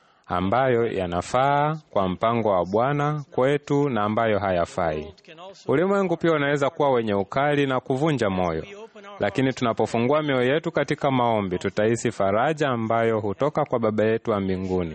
ambayo yanafaa kwa mpango wa Bwana kwetu na ambayo hayafai. Ulimwengu pia unaweza kuwa wenye ukali na kuvunja moyo, lakini tunapofungua mioyo yetu katika maombi, tutahisi faraja ambayo hutoka kwa Baba yetu wa mbinguni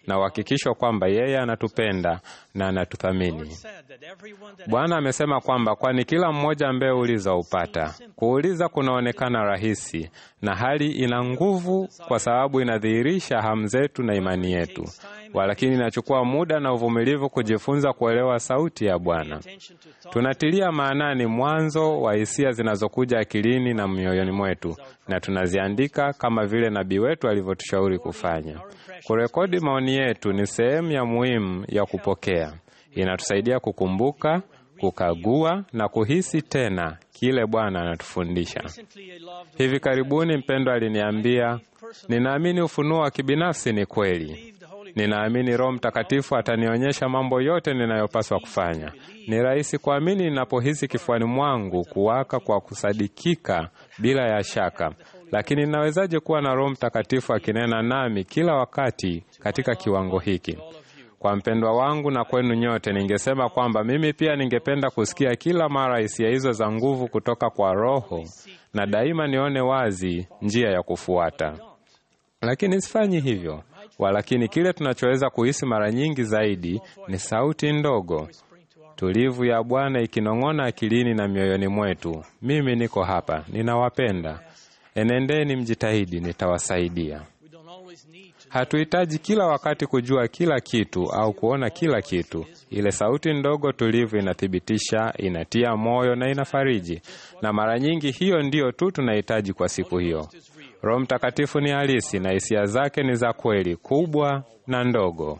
na uhakikisho kwamba yeye anatupenda na anatuthamini. Bwana amesema kwamba kwani kila mmoja ambaye uliza upata. Kuuliza kunaonekana rahisi na hali ina nguvu, kwa sababu inadhihirisha hamu zetu na imani yetu, walakini inachukua muda na uvumilivu kujifunza kuelewa sauti ya Bwana. Tunatilia maanani mwanzo wa hisia zinazokuja akilini na mioyoni mwetu, na tunaziandika kama vile nabii wetu alivyotushauri kufanya. Kurekodi maoni yetu ni sehemu ya muhimu ya kupokea. Inatusaidia kukumbuka, kukagua na kuhisi tena kile Bwana anatufundisha. Hivi karibuni mpendwa aliniambia, ninaamini ufunuo wa kibinafsi ni kweli. Ninaamini Roho Mtakatifu atanionyesha mambo yote ninayopaswa kufanya. Ni rahisi kuamini ninapohisi kifuani mwangu kuwaka kwa kusadikika bila ya shaka. Lakini ninawezaje kuwa na Roho Mtakatifu akinena nami kila wakati katika kiwango hiki? Kwa mpendwa wangu na kwenu nyote, ningesema kwamba mimi pia ningependa kusikia kila mara hisia hizo za nguvu kutoka kwa Roho na daima nione wazi njia ya kufuata, lakini sifanyi hivyo. Walakini kile tunachoweza kuhisi mara nyingi zaidi ni sauti ndogo tulivu ya Bwana ikinong'ona akilini na mioyoni mwetu, mimi niko hapa, ninawapenda, enendeni, mjitahidi, nitawasaidia. Hatuhitaji kila wakati kujua kila kitu au kuona kila kitu. Ile sauti ndogo tulivu inathibitisha, inatia moyo na inafariji, na mara nyingi hiyo ndiyo tu tunahitaji kwa siku hiyo. Roho Mtakatifu ni halisi na hisia zake ni za kweli, kubwa na ndogo.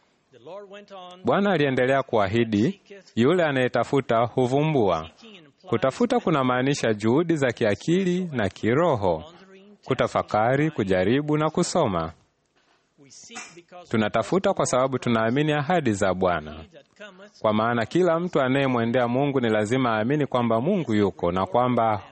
Bwana aliendelea kuahidi, yule anayetafuta huvumbua. Kutafuta kunamaanisha juhudi za kiakili na kiroho, kutafakari, kujaribu na kusoma. Tunatafuta kwa sababu tunaamini ahadi za Bwana, kwa maana kila mtu anayemwendea Mungu ni lazima aamini kwamba Mungu yuko na kwamba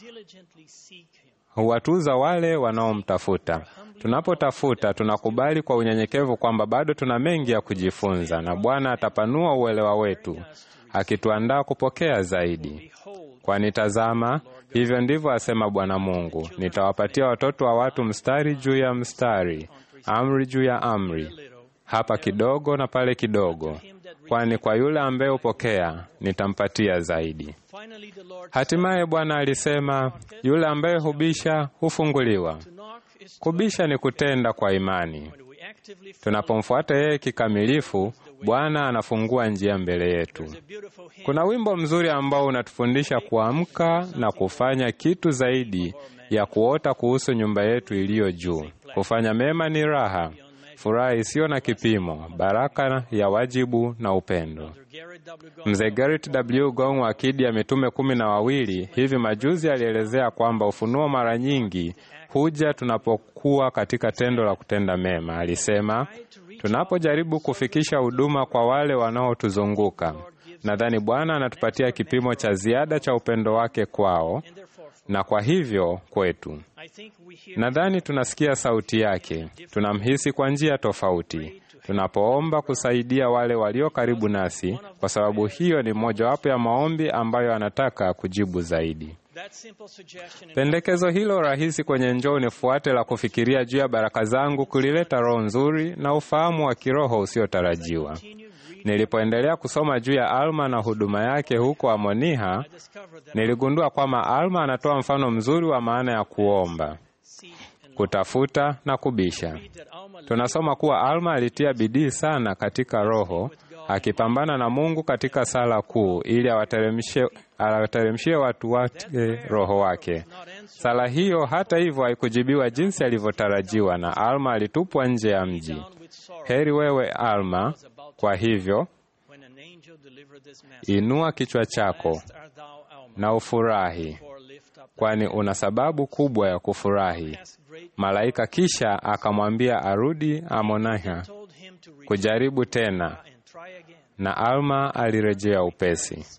huwatuza wale wanaomtafuta. Tunapotafuta tunakubali kwa unyenyekevu kwamba bado tuna mengi ya kujifunza, na Bwana atapanua uelewa wetu, akituandaa kupokea zaidi. Kwani tazama, hivyo ndivyo asema Bwana Mungu, nitawapatia watoto wa watu mstari juu ya mstari, amri juu ya amri, hapa kidogo na pale kidogo, kwani kwa yule ambaye hupokea nitampatia zaidi. Hatimaye Bwana alisema, yule ambaye hubisha hufunguliwa. Kubisha ni kutenda kwa imani. Tunapomfuata yeye kikamilifu, Bwana anafungua njia mbele yetu. Kuna wimbo mzuri ambao unatufundisha kuamka na kufanya kitu zaidi ya kuota kuhusu nyumba yetu iliyo juu. Kufanya mema ni raha, furaha isiyo na kipimo, baraka ya wajibu na upendo. Mzee Garrett W. Gong wa Akidi ya Mitume kumi na wawili hivi majuzi alielezea kwamba ufunuo mara nyingi huja tunapokuwa katika tendo la kutenda mema. Alisema, tunapojaribu kufikisha huduma kwa wale wanaotuzunguka, nadhani Bwana anatupatia kipimo cha ziada cha upendo wake kwao na kwa hivyo kwetu. Nadhani tunasikia sauti yake, tunamhisi kwa njia tofauti tunapoomba kusaidia wale walio karibu nasi, kwa sababu hiyo ni mojawapo ya maombi ambayo anataka kujibu zaidi. Pendekezo hilo rahisi kwenye njoo nifuate la kufikiria juu ya baraka zangu kulileta roho nzuri na ufahamu wa kiroho usiotarajiwa. Nilipoendelea kusoma juu ya Alma na huduma yake huko Amoniha, niligundua kwamba Alma anatoa mfano mzuri wa maana ya kuomba, kutafuta na kubisha. Tunasoma kuwa Alma alitia bidii sana katika roho, akipambana na Mungu katika sala kuu ili awateremshie watu wake roho wake. Sala hiyo hata hivyo haikujibiwa jinsi alivyotarajiwa, na Alma alitupwa nje ya mji. Heri wewe Alma! Kwa hivyo inua kichwa chako na ufurahi, kwani una sababu kubwa ya kufurahi. Malaika kisha akamwambia arudi Amoniha kujaribu tena, na Alma alirejea upesi.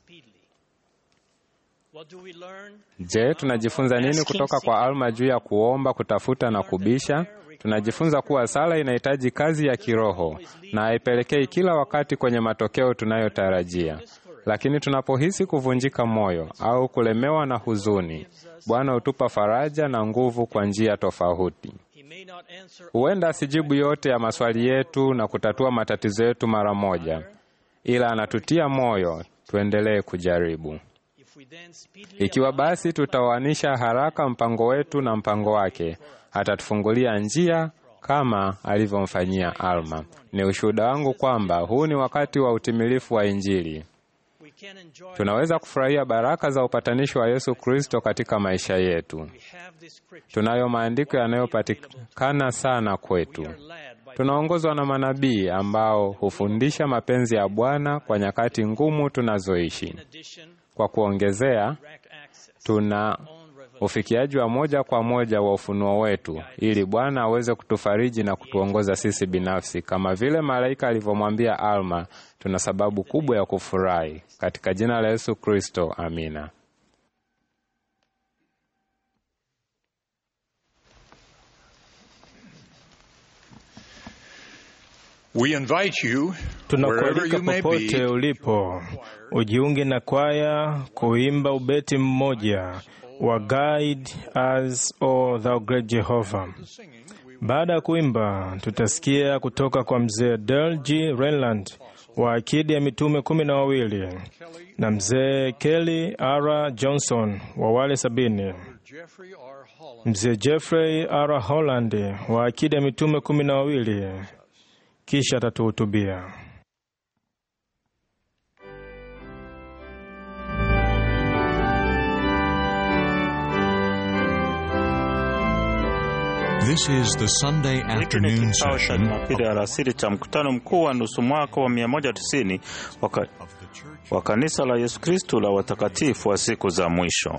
Je, tunajifunza nini kutoka kwa Alma juu ya kuomba, kutafuta na kubisha? Tunajifunza kuwa sala inahitaji kazi ya kiroho na haipelekei kila wakati kwenye matokeo tunayotarajia. Lakini tunapohisi kuvunjika moyo au kulemewa na huzuni, Bwana hutupa faraja na nguvu kwa njia tofauti. may not answer Huenda asijibu yote ya maswali yetu na kutatua matatizo yetu mara moja, ila anatutia moyo tuendelee kujaribu. if we then speedily Ikiwa basi tutaoanisha haraka mpango wetu na mpango wake, atatufungulia njia kama alivyomfanyia Alma. Ni ushuhuda wangu kwamba huu ni wakati wa utimilifu wa Injili. we can enjoy Tunaweza kufurahia baraka za upatanisho wa Yesu Kristo katika maisha yetu. we have this scripture Tunayo maandiko yanayopatikana sana kwetu. led by Tunaongozwa na manabii ambao hufundisha mapenzi ya Bwana kwa nyakati ngumu tunazoishi. addition Kwa kuongezea, direct access tuna own revelation ufikiaji wa moja kwa moja wa ufunuo wetu, ili Bwana aweze kutufariji na kutuongoza sisi binafsi, kama vile malaika alivyomwambia Alma. Tuna sababu kubwa ya kufurahi katika jina la Yesu Kristo, amina. We invite you, wherever Tunakualika you may popote be, ulipo ujiunge na kwaya kuimba ubeti mmoja wa Guide Us, O Thou Great Jehovah. Baada ya kuimba, tutasikia kutoka kwa mzee Dale G. Renland wa akidi ya mitume kumi na wawili na mzee Kelly R. Johnson wa wale sabini, Jeffrey R. Holland mzee Jeffrey R. Holland wa akidi ya mitume kumi na wawili, kisha atatuhutubia. This is the Sunday Hiki ni afternoon kikao cha session Jumapili alasiri cha mkutano mkuu wa nusu mwaka wa 190 wa ka- of the Church wa kanisa la Yesu Kristo la watakatifu wa siku za mwisho.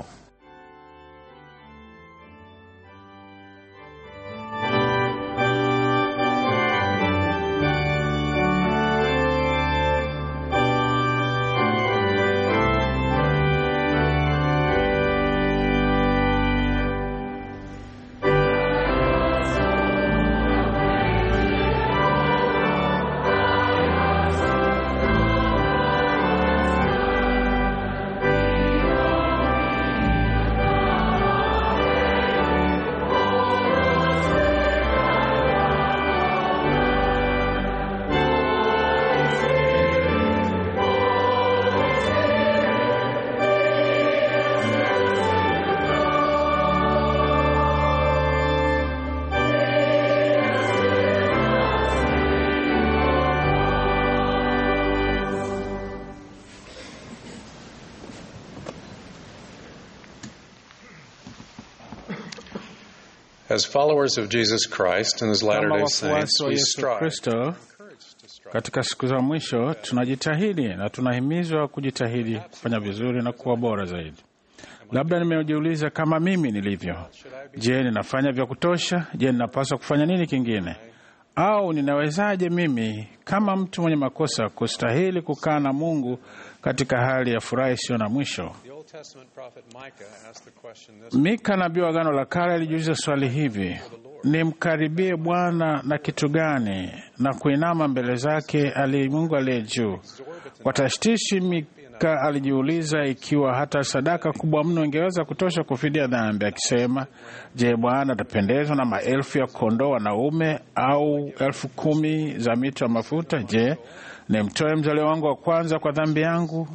As followers of Jesus Christ and his Kama Latter-day Saints, wafuasi wa we Yesu strive Kristo katika siku za mwisho, tunajitahidi na tunahimizwa kujitahidi kufanya vizuri na kuwa bora zaidi. Labda nimejiuliza kama mimi nilivyo. Je, ninafanya vya kutosha? Je, ninapaswa kufanya nini kingine? Au ninawezaje mimi kama mtu mwenye makosa kustahili kukaa na Mungu katika hali ya furaha isiyo na mwisho? The Old Testament prophet Micah asked the question this Mika nabii wa Agano la Kale alijiuliza swali hivi: nimkaribie Bwana na kitu gani, na kuinama mbele zake ali Mungu aliye juu? Kwa tashtishi, Mika alijiuliza ikiwa hata sadaka kubwa mno ingeweza kutosha kufidia dhambi, akisema, je, Bwana atapendezwa na maelfu ya kondoo wanaume au elfu kumi za mito ya mafuta? Je, nimtoe mzaliwa wangu wa kwanza kwa dhambi yangu?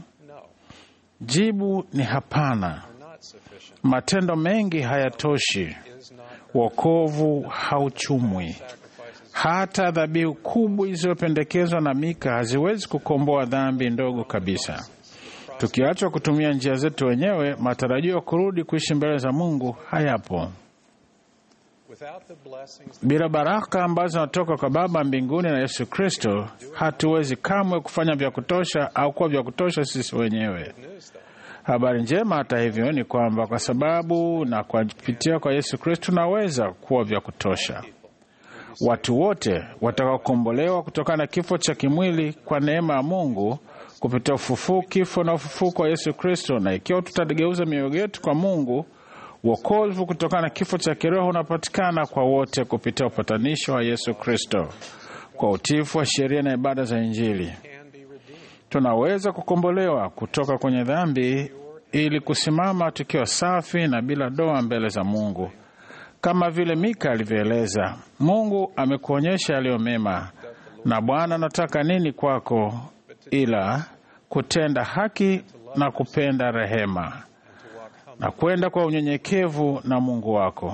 Jibu ni hapana. Matendo mengi hayatoshi, wokovu hauchumwi. Hata dhabihu kubwa zilizopendekezwa na Mika haziwezi kukomboa dhambi ndogo kabisa. Tukiachwa kutumia njia zetu wenyewe, matarajio ya kurudi kuishi mbele za Mungu hayapo. without the blessings Bila baraka ambazo zinatoka kwa Baba mbinguni na Yesu Kristo, hatuwezi kamwe kufanya vya kutosha au kuwa vya kutosha sisi wenyewe. Habari njema hata hivyo ni kwamba kwa sababu na kwa kupitia kwa Yesu Kristo tunaweza kuwa vya kutosha. Watu wote watakaokombolewa kutokana na kifo cha kimwili kwa neema ya Mungu kupitia ufufuo, kifo na ufufuko wa Yesu Kristo, na ikiwa tutageuza mioyo yetu kwa Mungu, wokovu kutokana na kifo cha kiroho unapatikana kwa wote kupitia upatanisho wa Yesu Kristo kwa utiifu wa sheria na ibada za Injili. Tunaweza kukombolewa kutoka kwenye dhambi ili kusimama tukiwa safi na bila doa mbele za Mungu. kama vile Mika alivyoeleza. Mungu amekuonyesha yaliyo mema, na Bwana anataka nini kwako ila kutenda haki na kupenda rehema na kwenda kwa unyenyekevu na Mungu wako.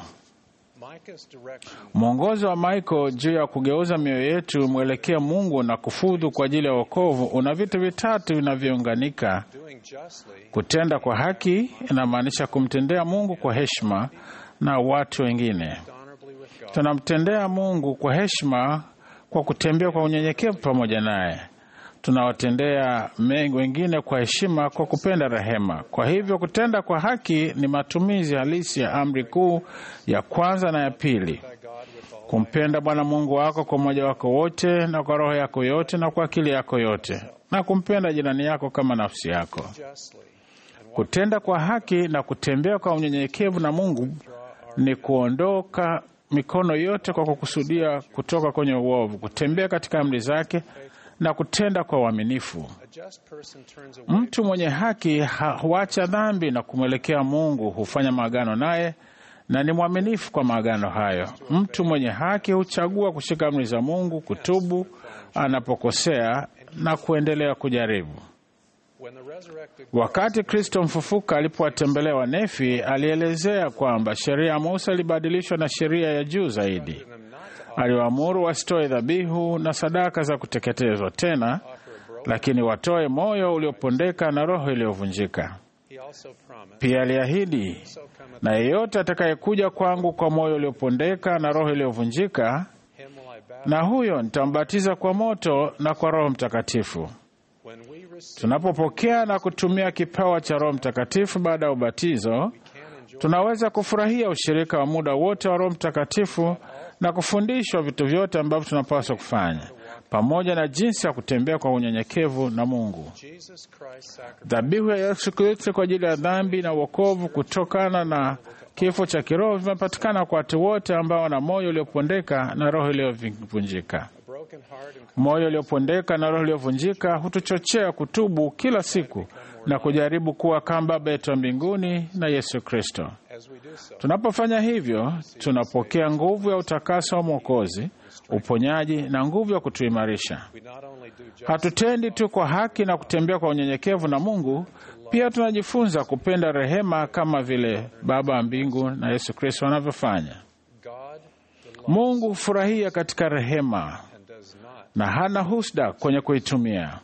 Mwongozo wa Michael juu ya kugeuza mioyo yetu mwelekea Mungu na kufudhu kwa ajili ya wokovu una vitu vitatu vinavyounganika. Kutenda kwa haki inamaanisha kumtendea Mungu kwa heshima na watu wengine. Tunamtendea Mungu kwa heshima kwa kutembea kwa unyenyekevu pamoja naye. Tunawatendea wengine kwa heshima kwa kupenda rehema. Kwa hivyo kutenda kwa haki ni matumizi halisi ya amri kuu ya kwanza na ya pili: kumpenda Bwana Mungu wako kwa moyo wako wote na kwa roho yako yote na kwa akili yako yote, na kumpenda jirani yako kama nafsi yako. Kutenda kwa haki na kutembea kwa unyenyekevu na Mungu ni kuondoka mikono yote kwa kukusudia kutoka kwenye uovu, kutembea katika amri zake na kutenda kwa uaminifu. Mtu mwenye haki huacha dhambi na kumwelekea Mungu, hufanya maagano naye na ni mwaminifu kwa maagano hayo. Mtu mwenye haki huchagua kushika amri za Mungu, kutubu anapokosea na kuendelea kujaribu. Wakati Kristo mfufuka alipowatembelea Wanefi, alielezea kwamba sheria ya Musa ilibadilishwa na sheria ya juu zaidi. Aliwaamuru wasitoe dhabihu na sadaka za kuteketezwa tena, lakini watoe moyo uliopondeka na roho iliyovunjika. Pia aliahidi, na yeyote atakayekuja kwangu kwa moyo uliopondeka na roho iliyovunjika, na huyo nitambatiza kwa moto na kwa Roho Mtakatifu. Tunapopokea na kutumia kipawa cha Roho Mtakatifu baada ya ubatizo, tunaweza kufurahia ushirika wa muda wote wa Roho Mtakatifu na kufundishwa vitu vyote ambavyo tunapaswa kufanya pamoja na jinsi ya kutembea kwa unyenyekevu na Mungu. Dhabihu ya Yesu Kristo kwa ajili ya dhambi na wokovu kutokana na kifo cha kiroho vimepatikana kwa watu wote ambao wana moyo uliopondeka na roho iliyovunjika. Moyo uliopondeka na roho iliyovunjika hutuchochea kutubu kila siku na kujaribu kuwa kama Baba yetu wa mbinguni na Yesu Kristo. Tunapofanya hivyo, tunapokea nguvu ya utakaso wa Mwokozi, uponyaji na nguvu ya kutuimarisha. Hatutendi tu kwa haki na kutembea kwa unyenyekevu na Mungu, pia tunajifunza kupenda rehema kama vile Baba wa mbingu na Yesu Kristo wanavyofanya. Mungu hufurahia katika rehema na hana husda kwenye kuitumia.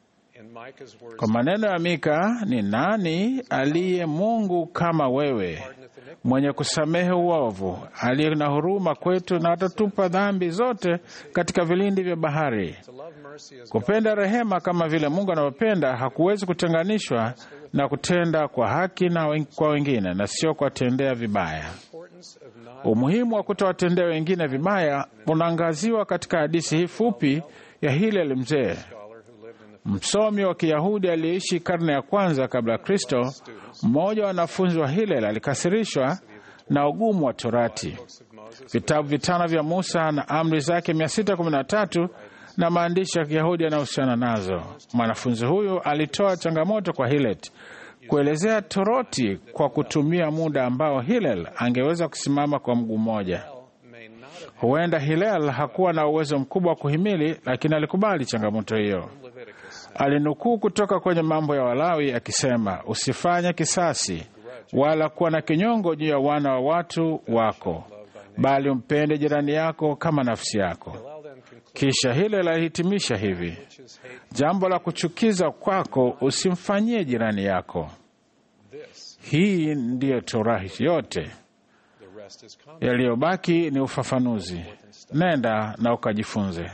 Kwa maneno ya Mika, ni nani aliye Mungu kama wewe, mwenye kusamehe uovu, aliye na huruma kwetu, na atatupa dhambi zote katika vilindi vya bahari. Kupenda rehema kama vile Mungu anavyopenda hakuwezi kutenganishwa na kutenda kwa haki na kwa wengine na sio kuwatendea vibaya. Umuhimu wa kutowatendea wengine vibaya unaangaziwa katika hadithi hii fupi ya Hillel mzee msomi wa Kiyahudi aliyeishi karne ya kwanza kabla ya Kristo. Mmoja wa wanafunzi wa Hillel alikasirishwa na ugumu wa Torati, vitabu vitano vya Musa na amri zake 613 na maandishi ya Kiyahudi yanayohusiana nazo. Mwanafunzi huyu alitoa changamoto kwa Hillel kuelezea Torati kwa kutumia muda ambao Hillel angeweza kusimama kwa mguu mmoja. Huenda Hillel hakuwa na uwezo mkubwa wa kuhimili, lakini alikubali changamoto hiyo. Alinukuu kutoka kwenye Mambo ya Walawi akisema, usifanye kisasi wala kuwa na kinyongo juu ya wana wa watu wako, bali umpende jirani yako kama nafsi yako. Kisha Hillel alihitimisha hivi, jambo la kuchukiza kwako usimfanyie jirani yako. Hii ndiyo Torati yote, yaliyobaki ni ufafanuzi. Nenda na ukajifunze.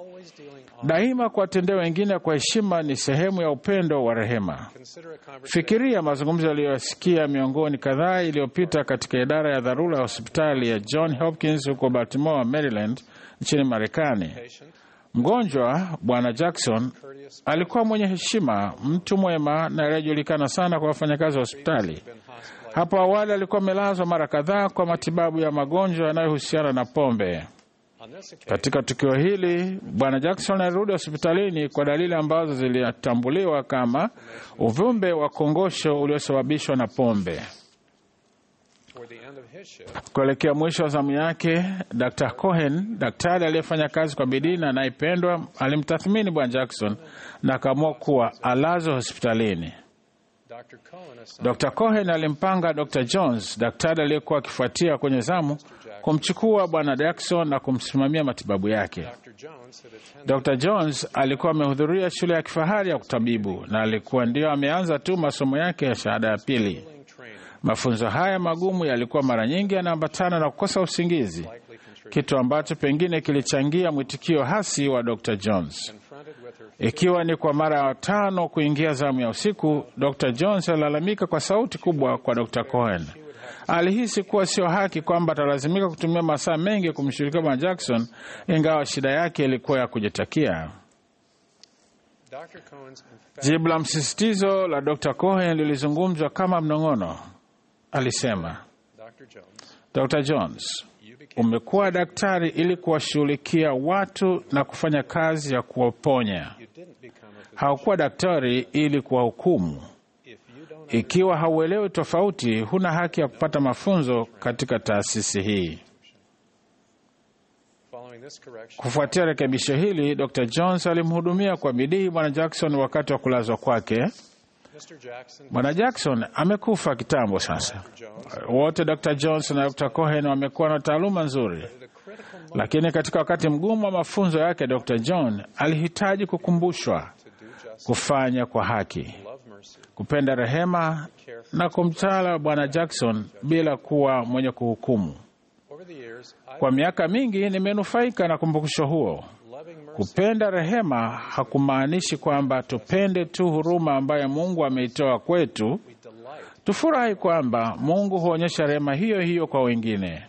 Daima kuwatendea wengine kwa heshima ni sehemu ya upendo wa rehema. Fikiria mazungumzo yaliyoyasikia miongoni kadhaa iliyopita katika idara ya dharura ya hospitali ya John Hopkins huko Baltimore, Maryland, nchini Marekani. Mgonjwa Bwana Jackson alikuwa mwenye heshima, mtu mwema na aliyejulikana sana kwa wafanyakazi wa hospitali. Hapo awali alikuwa amelazwa mara kadhaa kwa matibabu ya magonjwa yanayohusiana na pombe. Katika tukio hili bwana Jackson alirudi hospitalini kwa dalili ambazo zilitambuliwa kama uvimbe wa kongosho uliosababishwa na pombe. Kuelekea mwisho wa zamu yake, Dr. Cohen, daktari aliyefanya kazi kwa bidii na anayependwa, alimtathmini Bwana Jackson na akaamua kuwa alazwe hospitalini. Dr. Cohen alimpanga Dr. Jones, daktari aliyekuwa akifuatia kwenye zamu, kumchukua Bwana Jackson na kumsimamia matibabu yake. Dr. Jones alikuwa amehudhuria shule ya kifahari ya kutabibu na alikuwa ndio ameanza tu masomo yake ya shahada ya pili. Mafunzo haya magumu yalikuwa mara nyingi yanaambatana na kukosa usingizi, kitu ambacho pengine kilichangia mwitikio hasi wa Dr. Jones. Ikiwa ni kwa mara ya tano kuingia zamu ya usiku, Dr. Jones alilalamika kwa sauti kubwa kwa Dr. Cohen. Alihisi kuwa sio haki kwamba atalazimika kutumia masaa mengi kumshughulikia Bwana Jackson, ingawa shida yake ilikuwa ya kujitakia. Jibu la msisitizo la Dr. Cohen lilizungumzwa kama mnong'ono. Alisema, Dr. Jones, umekuwa daktari ili kuwashughulikia watu na kufanya kazi ya kuwaponya. Haukuwa daktari ili kuwahukumu. Ikiwa hauelewi tofauti, huna haki ya kupata mafunzo katika taasisi hii. Kufuatia rekebisho hili, Dr. Jones alimhudumia kwa bidii Bwana Jackson wakati wa kulazwa kwake. Bwana Jackson amekufa kitambo sasa. Wote Dr. Jones na Dr. Cohen wamekuwa na taaluma nzuri, lakini katika wakati mgumu wa mafunzo yake, Dr. John alihitaji kukumbushwa kufanya kwa haki, kupenda rehema na kumtala Bwana Jackson bila kuwa mwenye kuhukumu. Kwa miaka mingi nimenufaika na kumbukusho huo. Kupenda rehema hakumaanishi kwamba tupende tu huruma ambayo Mungu ameitoa kwetu. Tufurahi kwamba Mungu huonyesha rehema hiyo hiyo kwa wengine,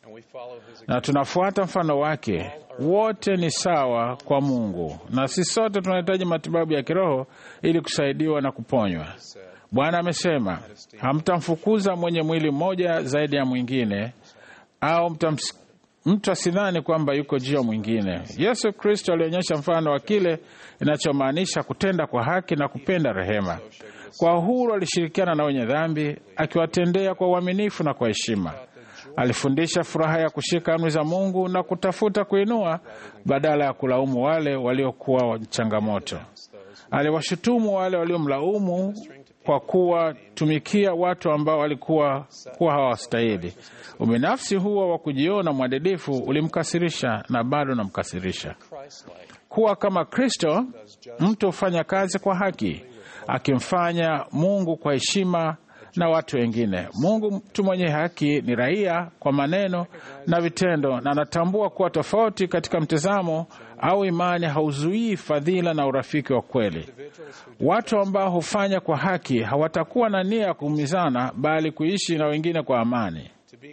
na tunafuata mfano wake. Wote ni sawa kwa Mungu, na sisi sote tunahitaji matibabu ya kiroho ili kusaidiwa na kuponywa. Bwana amesema, hamtamfukuza mwenye mwili mmoja zaidi ya mwingine, au mtams mtu asidhani kwamba yuko juu ya mwingine. Yesu Kristo alionyesha mfano wa kile inachomaanisha kutenda kwa haki na kupenda rehema. Kwa uhuru alishirikiana na wenye dhambi, akiwatendea kwa uaminifu na kwa heshima. Alifundisha furaha ya kushika amri za Mungu na kutafuta kuinua badala ya kulaumu wale waliokuwa changamoto. Aliwashutumu wale waliomlaumu kwa kuwatumikia watu ambao walikuwa kuwa hawastahili. Ubinafsi huo wa kujiona mwadilifu ulimkasirisha na bado unamkasirisha. Kuwa kama Kristo, mtu hufanya kazi kwa haki, akimfanya Mungu kwa heshima na watu wengine. Mungu, mtu mwenye haki, ni raia kwa maneno na vitendo, na anatambua kuwa tofauti katika mtazamo au imani hauzuii fadhila na urafiki wa kweli. Watu ambao hufanya kwa haki hawatakuwa na nia ya kuumizana, bali kuishi na wengine kwa amani.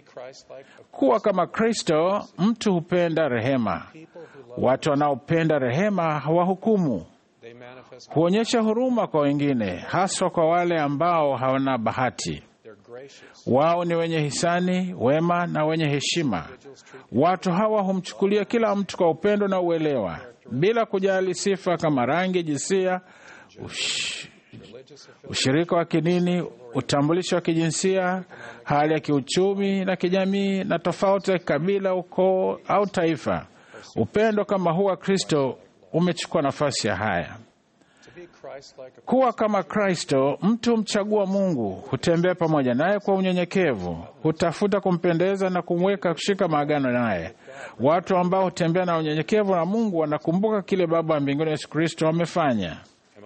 Kuwa kama Kristo, mtu hupenda rehema. Watu wanaopenda rehema hawahukumu, huonyesha huruma kwa wengine, haswa kwa wale ambao hawana bahati. Wao ni wenye hisani, wema na wenye heshima. Watu hawa humchukulia kila mtu kwa upendo na uelewa, bila kujali sifa kama rangi, jinsia, ush, ushirika wa kidini, utambulisho wa kijinsia, hali ya kiuchumi na kijamii, na tofauti ya kikabila, ukoo au taifa. Upendo kama huu wa Kristo umechukua nafasi ya haya. Kuwa kama Kristo, mtu humchagua Mungu, hutembea pamoja naye kwa unyenyekevu, hutafuta kumpendeza na kumweka kushika maagano naye. Watu ambao hutembea na unyenyekevu na Mungu wanakumbuka kile Baba wa mbinguni Yesu Kristo amefanya.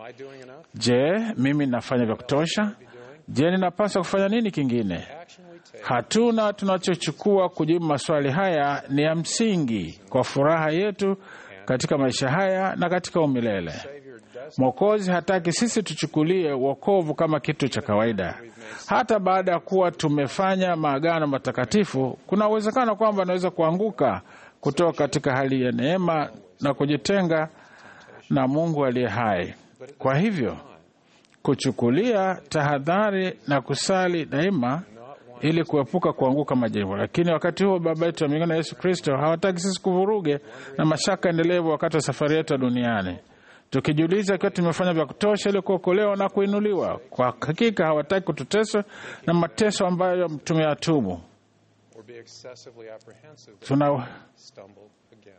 Je, mimi ninafanya vya kutosha? Je, ninapaswa kufanya nini kingine? Hatuna tunachochukua kujibu maswali haya ni ya msingi kwa furaha yetu katika maisha haya na katika umilele. Mwokozi hataki sisi tuchukulie wokovu kama kitu cha kawaida. Hata baada ya kuwa tumefanya maagano matakatifu, kuna uwezekano kwamba anaweza kuanguka kutoka katika hali ya neema na kujitenga na Mungu aliye hai. Kwa hivyo kuchukulia tahadhari na kusali daima ili kuepuka kuanguka majaribu. Lakini wakati huo Baba yetu wa mbinguni na Yesu Kristo hawataki sisi kuvuruge na mashaka endelevu wakati wa safari yetu ya duniani tukijiuliza ikiwa tumefanya vya kutosha ili kuokolewa na kuinuliwa. Kwa hakika hawataki kututesa na mateso ambayo tumeyatubu. excessively apprehensive that Tuna- we stumble again.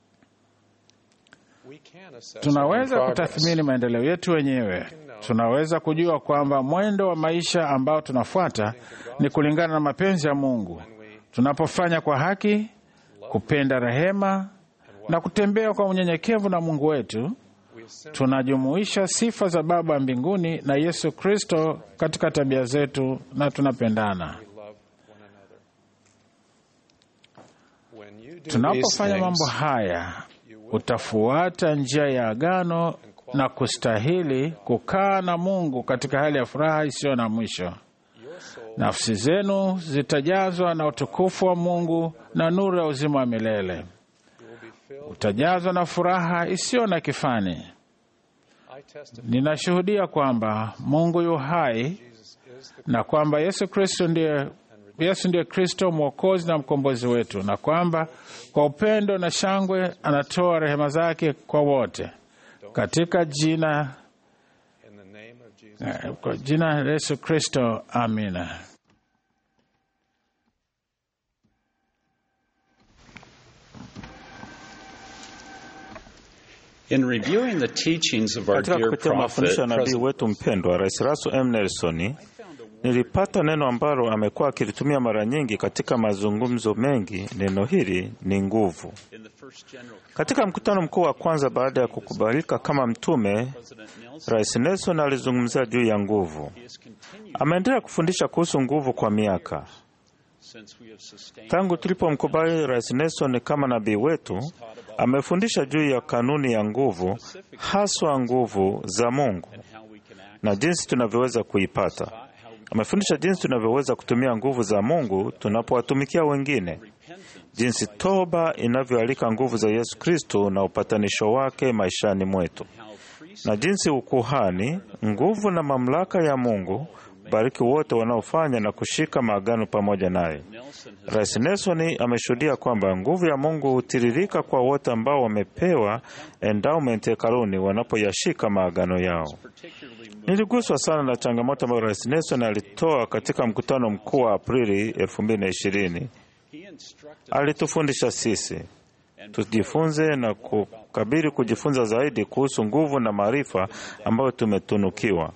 We can assess our Tunaweza own progress. kutathmini maendeleo yetu wenyewe. Tunaweza kujua kwamba mwendo wa maisha ambao tunafuata ni kulingana na mapenzi ya Mungu. Tunapofanya kwa haki, kupenda rehema na kutembea kwa unyenyekevu na Mungu wetu, tunajumuisha sifa za Baba mbinguni na Yesu Kristo katika tabia zetu na tunapendana. When you do Tunapofanya these mambo things, haya, utafuata njia ya agano na kustahili kukaa na Mungu katika hali ya furaha isiyo na mwisho. Nafsi zenu zitajazwa na utukufu wa Mungu na nuru ya uzima wa milele. Utajazwa na furaha isiyo na kifani. I testify Ninashuhudia kwamba Mungu yu hai na kwamba Yesu Kristo ndiye Yesu ndiye Kristo mwokozi na mkombozi wetu, na kwamba kwa upendo na shangwe anatoa rehema zake kwa wote, katika jina in the name of Jesus. eh, kwa jina la Yesu Kristo, amina. In reviewing the teachings of our Katika dear kupitia prophet, mafundisho ya nabii President wetu mpendwa Rais Russell M. Nelson, nilipata neno ambalo amekuwa akilitumia mara nyingi katika mazungumzo mengi. Neno hili ni nguvu. in the first general Katika mkutano mkuu wa kwanza baada ya kukubalika kama mtume, President Nelson Rais Nelson alizungumzia juu ya nguvu. has continued Ameendelea kufundisha kuhusu nguvu kwa miaka. since we have sustained Tangu tulipomkubali Rais Nelson kama nabii wetu, amefundisha juu ya kanuni ya nguvu, haswa nguvu za Mungu how we can act, na jinsi tunavyoweza kuipata. Amefundisha jinsi tunavyoweza kutumia nguvu za Mungu tunapowatumikia wengine, jinsi toba inavyoalika nguvu za Yesu Kristo na upatanisho wake maishani mwetu, na jinsi ukuhani, nguvu na mamlaka ya Mungu bariki wote wanaofanya na kushika maagano pamoja naye. Rais Nelson ameshuhudia kwamba nguvu ya Mungu hutiririka kwa wote ambao wamepewa endowment hekaluni wanapoyashika maagano yao. Niliguswa sana na changamoto ambayo Rais Nelson alitoa katika mkutano mkuu wa Aprili 2020. he instructed Alitufundisha sisi tujifunze na kukabiri kujifunza zaidi kuhusu nguvu na maarifa ambayo tumetunukiwa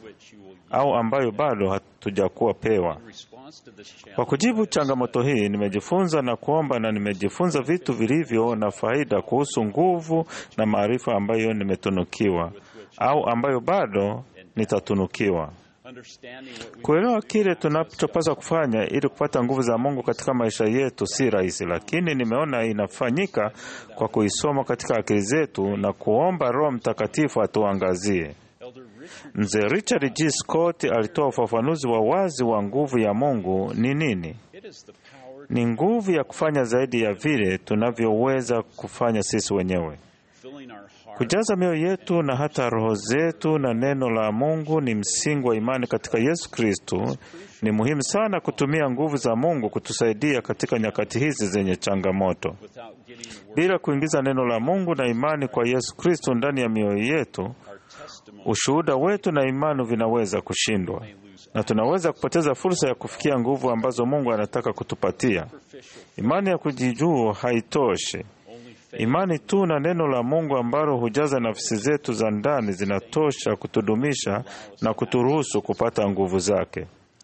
au ambayo bado hatujakuwa pewa. response to this challenge Kwa kujibu changamoto hii, nimejifunza na kuomba na nimejifunza vitu vilivyo na faida kuhusu nguvu na maarifa ambayo nimetunukiwa au ambayo bado nitatunukiwa. understanding what we Kuelewa kile tunachopaswa kufanya ili kupata nguvu za Mungu katika maisha yetu si rahisi, lakini nimeona inafanyika kwa kuisoma katika akili zetu na kuomba Roho Mtakatifu atuangazie. Elder Richard Mzee Richard G. Scott alitoa ufafanuzi wa wazi wa nguvu ya Mungu ni nini. it is the power Ni nguvu ya kufanya zaidi ya vile tunavyoweza kufanya sisi wenyewe. filling our heart Kujaza mioyo yetu na hata roho zetu na neno la Mungu ni msingi wa imani katika Yesu Kristo. Ni muhimu sana kutumia nguvu za Mungu kutusaidia katika nyakati hizi zenye changamoto. without getting the word Bila kuingiza neno la Mungu na imani kwa Yesu Kristo ndani ya mioyo yetu, our testimony ushuhuda wetu na imani vinaweza kushindwa na tunaweza kupoteza fursa ya kufikia nguvu ambazo Mungu anataka kutupatia. Imani ya kujijua haitoshi. Imani tu na neno la Mungu ambalo hujaza nafsi zetu za ndani zinatosha kutudumisha na kuturuhusu kupata nguvu zake.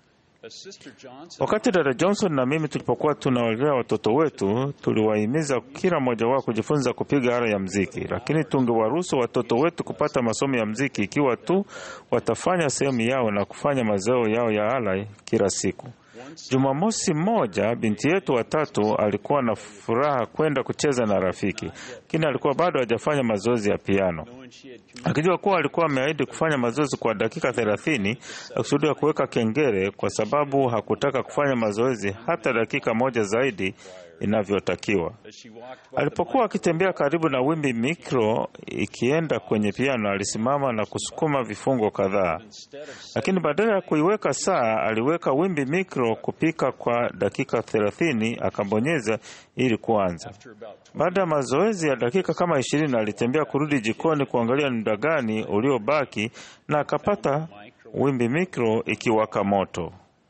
as Sister Johnson Wakati dada Johnson na mimi tulipokuwa tunawalea watoto wetu, tuliwahimiza kila mmoja wao kujifunza kupiga ala ya mziki, lakini tungewaruhusu watoto wetu kupata masomo ya mziki ikiwa tu watafanya sehemu yao na kufanya mazao yao ya ala kila siku. Jumamosi moja binti yetu watatu alikuwa na furaha kwenda kucheza na rafiki, lakini alikuwa bado hajafanya mazoezi ya piano. knowing she had Akijua kuwa alikuwa ameahidi kufanya mazoezi kwa dakika thelathini, akusudia kuweka kengele kwa sababu hakutaka kufanya mazoezi hata dakika moja zaidi inavyotakiwa. as she walked by the Alipokuwa akitembea karibu na wimbi mikro ikienda kwenye piano, alisimama na kusukuma vifungo kadhaa, instead of lakini badala ya kuiweka saa, aliweka wimbi mikro kupika kwa dakika thelathini, akabonyeza ili kuanza. after about Baada ya mazoezi ya dakika kama ishirini alitembea kurudi jikoni kuangalia ni muda gani uliobaki na akapata wimbi mikro ikiwaka moto.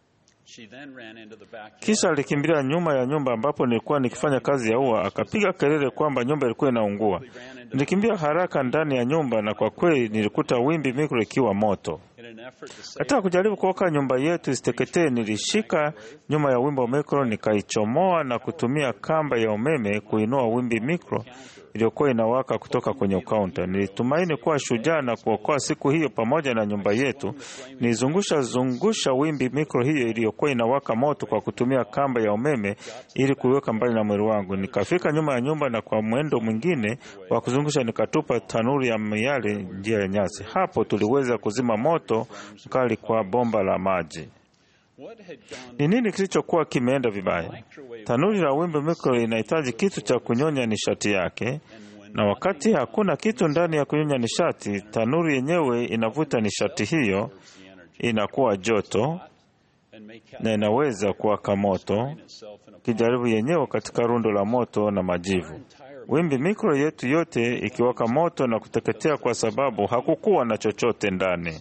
She then ran into the backyard. Kisha alikimbilia nyuma ya nyumba ambapo nilikuwa nikifanya kazi ya ua, akapiga kelele kwamba nyumba ilikuwa inaungua. Nilikimbia haraka ndani ya nyumba, na kwa kweli nilikuta wimbi mikro ikiwa moto. In an effort to save Katika kujaribu kuoka nyumba yetu isiteketee, nilishika nyuma ya wimbo mikro, nikaichomoa na kutumia kamba ya umeme kuinua wimbi mikro iliyokuwa inawaka kutoka kwenye kaunta. Nilitumaini kuwa shujaa na kuokoa siku hiyo pamoja na nyumba yetu. Nilizungusha zungusha wimbi mikro hiyo iliyokuwa inawaka moto kwa kutumia kamba ya umeme ili kuiweka mbali na mwili wangu. Nikafika nyuma ya nyumba na kwa mwendo mwingine wa kuzungusha nikatupa tanuri ya miale njia ya nyasi. Hapo tuliweza kuzima moto mkali kwa bomba la maji. what had gone Ni nini kilichokuwa kimeenda vibaya? Tanuri la wimbi mikro inahitaji kitu cha kunyonya nishati yake, na wakati hakuna kitu ndani ya kunyonya nishati, tanuri yenyewe inavuta nishati hiyo, inakuwa joto and make na inaweza kuwaka moto, itself in a kijaribu yenyewe katika rundo la moto na majivu. Wimbi mikro yetu yote ikiwaka moto na kuteketea kwa sababu hakukuwa na chochote ndani.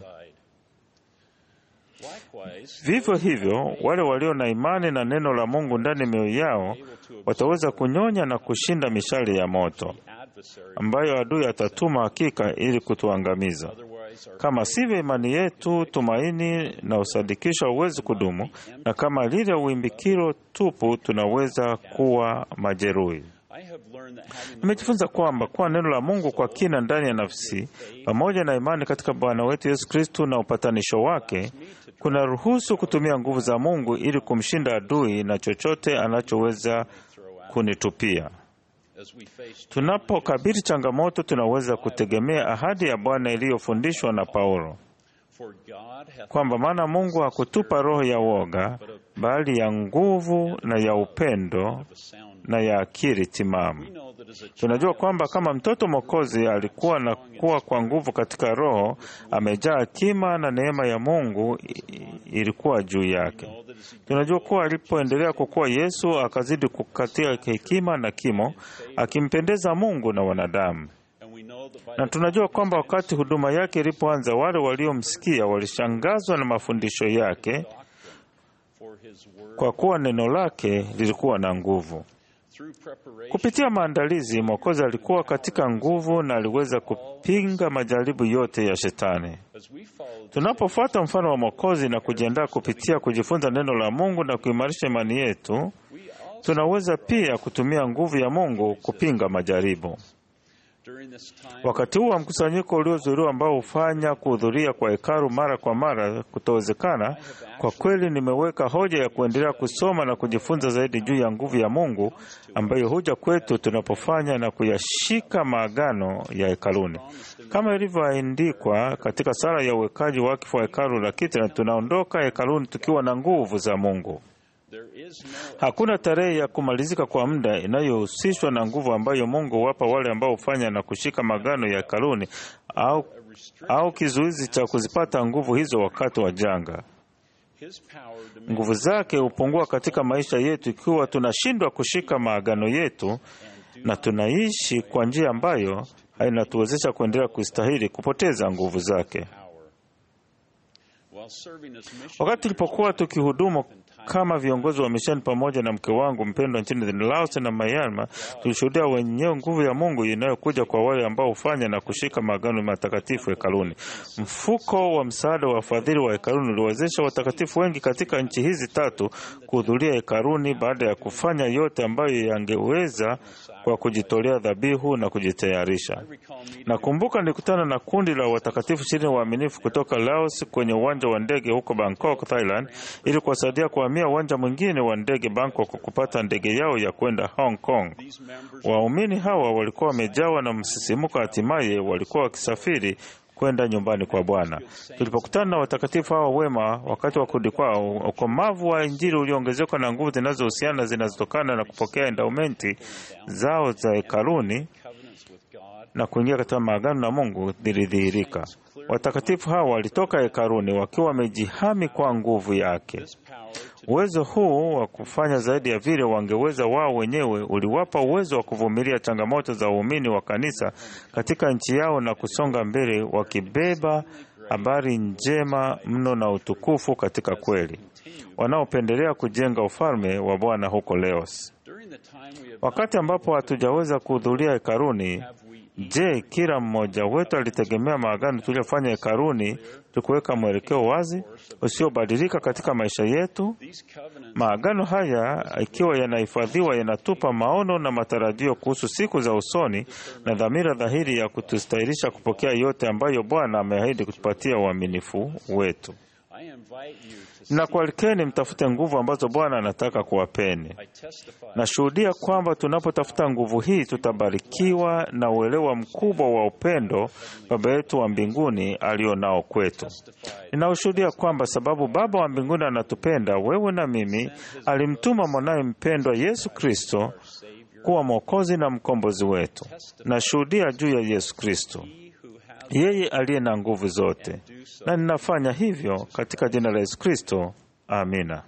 likewise Vivyo hivyo, wale walio na imani na neno la Mungu ndani ya mioyo yao wataweza kunyonya na kushinda mishale ya moto adversary ambayo adui atatuma hakika ili kutuangamiza. otherwise our Kama sivyo, imani yetu, tumaini na usadikisho hauwezi kudumu, na kama lile wimbikiro tupu, tunaweza kuwa majeruhi. I have learned that having the Nimejifunza kwamba kuwa neno la Mungu kwa kina ndani ya nafsi pamoja na imani katika Bwana wetu Yesu Kristu na upatanisho wake kuna ruhusu kutumia nguvu za Mungu ili kumshinda adui na chochote anachoweza kunitupia. as we face Tunapokabili changamoto, tunaweza kutegemea ahadi ya Bwana iliyofundishwa na Paulo for God hath kwamba maana Mungu hakutupa roho ya woga, bali ya nguvu na ya upendo a sound na ya akili timamu. know that as a Tunajua kwamba kama mtoto Mwokozi alikuwa na kuwa kwa nguvu katika Roho, amejaa hekima na neema ya Mungu i- ilikuwa juu yake. Tunajua kuwa alipoendelea kukua, Yesu akazidi kukatia hekima na kimo, akimpendeza Mungu na wanadamu. and we know that by Na tunajua kwamba wakati huduma yake ilipoanza, wale waliomsikia walishangazwa na mafundisho yake, for his word kwa kuwa neno lake lilikuwa na nguvu. through preparation Kupitia maandalizi, Mwokozi alikuwa katika nguvu na aliweza kupinga majaribu yote ya Shetani. as we follow Tunapofuata mfano wa Mwokozi na kujiandaa kupitia kujifunza neno la Mungu na kuimarisha imani yetu, tunaweza pia kutumia nguvu ya Mungu kupinga majaribu. during this time Wakati huu wa mkusanyiko uliozuiliwa ambao hufanya kuhudhuria kwa hekalu mara kwa mara kutowezekana, kwa kweli nimeweka hoja ya kuendelea kusoma na kujifunza zaidi juu ya nguvu ya Mungu ambayo huja kwetu tunapofanya na kuyashika maagano ya hekaluni, kama ilivyoandikwa katika sala ya uwekaji wakifu wa hekalu la kiti, na tunaondoka hekaluni tukiwa na nguvu za Mungu. there is no Hakuna tarehe ya kumalizika kwa muda inayohusishwa na nguvu ambayo Mungu huwapa wale ambao hufanya na kushika magano ya hekaluni au, au kizuizi cha kuzipata nguvu hizo wakati wa janga. his power diminished Nguvu zake hupungua katika maisha yetu ikiwa tunashindwa kushika maagano yetu na tunaishi kwa njia ambayo hainatuwezesha kuendelea kustahili kupoteza nguvu zake. power while serving as mission Wakati tulipokuwa tukihudumu kama viongozi wa misheni pamoja na mke wangu mpendwa nchini Laos na Myanmar, tulishuhudia wenyewe nguvu ya Mungu inayokuja kwa wale ambao hufanya na kushika maagano matakatifu hekaluni. Mfuko wa msaada wa wafadhili wa hekaluni uliwezesha watakatifu wengi katika nchi hizi tatu kuhudhuria hekaluni baada ya kufanya yote ambayo yangeweza kwa kujitolea dhabihu na kujitayarisha. Nakumbuka nilikutana na kundi la watakatifu ishirini waaminifu kutoka Laos kwenye uwanja wa ndege huko Bangkok, Thailand, ili kuwasaidia kuhamia uwanja mwingine wa ndege Bangkok kupata ndege yao ya kwenda Hong Kong. Waumini hawa walikuwa wamejawa na msisimuko, hatimaye walikuwa wakisafiri kwenda nyumbani kwa Bwana. Tulipokutana na watakatifu hawa wema wakati wa kurudi kwao, ukomavu wa Injili ulioongezeka na nguvu zinazohusiana zinazotokana na kupokea endaumenti zao za hekaluni covenants with God na kuingia katika maagano na Mungu zilidhihirika. Watakatifu hawa walitoka hekaluni wakiwa wamejihami kwa nguvu yake. power to Uwezo huu wa kufanya zaidi ya vile wangeweza wao wenyewe uliwapa uwezo wa kuvumilia changamoto za waumini wa kanisa katika nchi yao na kusonga mbele wakibeba habari njema mno na utukufu katika kweli, wanaopendelea kujenga ufalme wa Bwana huko Leos. Wakati ambapo hatujaweza kuhudhuria hekaruni, je, kila mmoja wetu alitegemea maagano tuliyofanya hekaruni tukuweka mwelekeo wazi usiobadilika katika maisha yetu? Maagano haya ikiwa yanahifadhiwa, yanatupa maono na matarajio kuhusu siku za usoni na dhamira dhahiri ya kutustahilisha kupokea yote ambayo Bwana ameahidi kutupatia uaminifu wetu. Nakualikeni mtafute nguvu ambazo Bwana anataka kuwapeni. Nashuhudia kwamba tunapotafuta nguvu hii tutabarikiwa na uelewa mkubwa wa upendo Baba yetu wa mbinguni alio nao kwetu. Ninaushuhudia kwamba sababu Baba wa mbinguni anatupenda wewe na mimi, alimtuma mwanaye mpendwa Yesu Kristo kuwa Mwokozi na mkombozi wetu. Nashuhudia juu ya Yesu Kristo, yeye aliye na nguvu zote, na ninafanya hivyo katika jina la Yesu Kristo. Amina.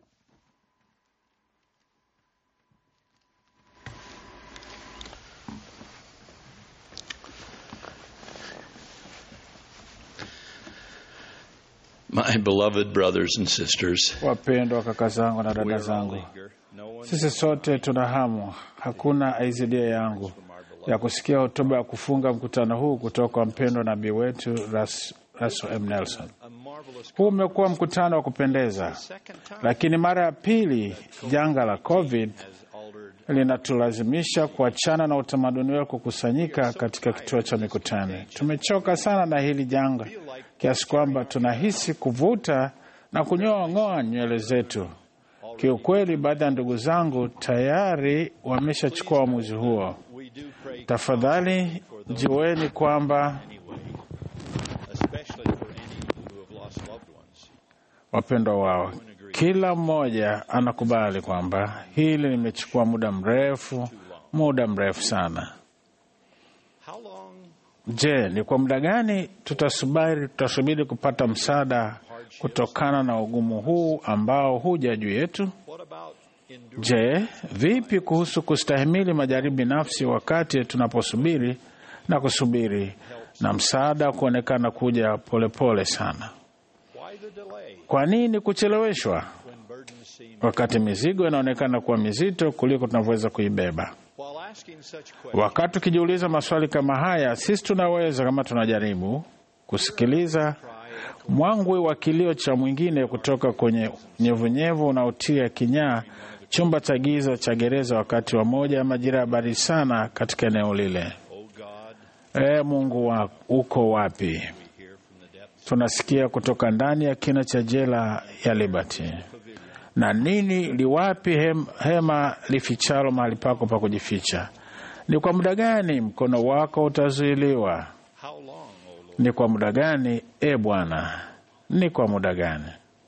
My beloved brothers and sisters, Wapendwa kaka zangu na dada zangu, sisi sote tuna hamu, hakuna aizidia yangu ya kusikia hotuba ya kufunga mkutano huu kutoka kwa mpendwa nabii wetu Ras, Russell M. Nelson. Huu umekuwa mkutano wa kupendeza, lakini mara ya pili janga la COVID linatulazimisha kuachana na utamaduni wa kukusanyika katika kituo cha mikutano. Tumechoka sana na hili janga kiasi kwamba tunahisi kuvuta na kunyoong'oa nywele zetu. Kiukweli, baadhi ya ndugu zangu tayari wameshachukua uamuzi huo. Tafadhali jueni kwamba wapendwa wao, kila mmoja anakubali kwamba hili limechukua muda mrefu, muda mrefu sana. Je, ni kwa muda gani tutasubiri, tutasubiri kupata msaada kutokana na ugumu huu ambao huja juu yetu? Je, vipi kuhusu kustahimili majaribu binafsi wakati tunaposubiri na kusubiri na msaada kuonekana kuja polepole pole sana? Kwa nini kucheleweshwa wakati mizigo inaonekana kuwa mizito kuliko tunavyoweza kuibeba? Wakati tukijiuliza maswali kama haya, sisi tunaweza kama tunajaribu kusikiliza mwangwi wa kilio cha mwingine kutoka kwenye nyevunyevu unaotia kinyaa chumba cha giza cha gereza wakati wa moja ya majira ya baridi sana katika eneo lile. E Mungu wa, uko wapi? Tunasikia kutoka ndani ya kina cha jela ya Liberty. Na nini liwapi hem, hema lifichalo mahali pako pa kujificha? Ni kwa muda gani mkono wako utazuiliwa? Ni kwa muda gani, e Bwana? Ni kwa muda gani?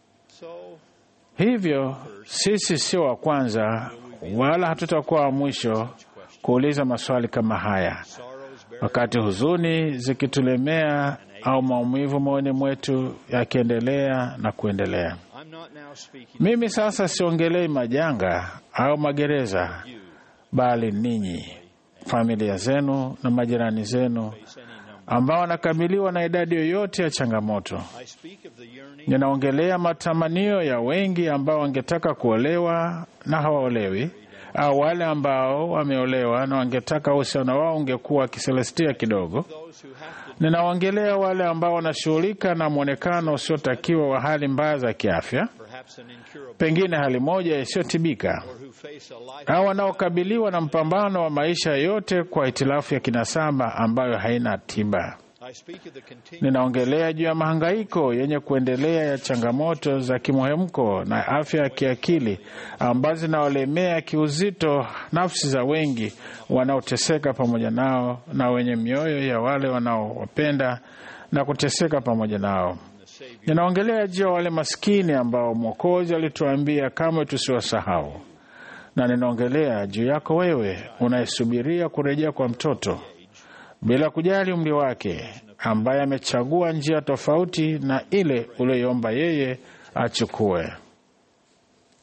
Hivyo sisi sio wa kwanza wala hatutakuwa wa mwisho kuuliza maswali kama haya, wakati huzuni zikitulemea au maumivu moyoni mwetu yakiendelea na kuendelea. Mimi sasa siongelei majanga au magereza, bali ninyi, familia zenu na majirani zenu ambao wanakabiliwa na idadi yoyote ya changamoto. Ninaongelea matamanio ya wengi ambao wangetaka kuolewa na hawaolewi, au wale ambao wameolewa na wangetaka uhusiano wao ungekuwa kiselestia kidogo. Ninaongelea wale ambao wanashughulika na mwonekano usiotakiwa wa hali mbaya za kiafya, pengine hali moja isiyotibika, au wanaokabiliwa na mpambano wa maisha yote kwa hitilafu ya kinasaba ambayo haina tiba. Ninaongelea juu ya mahangaiko yenye kuendelea ya changamoto za kimuhemko na afya ya kiakili ambazo zinawalemea kiuzito nafsi za wengi wanaoteseka pamoja nao na wenye mioyo ya wale wanaowapenda na kuteseka pamoja nao. Ninaongelea juu ya wale maskini ambao Mwokozi alituambia kamwe tusiwasahau, na ninaongelea juu yako wewe unayesubiria kurejea kwa mtoto bila kujali umri wake, ambaye amechagua njia tofauti na ile uliyoomba yeye achukue.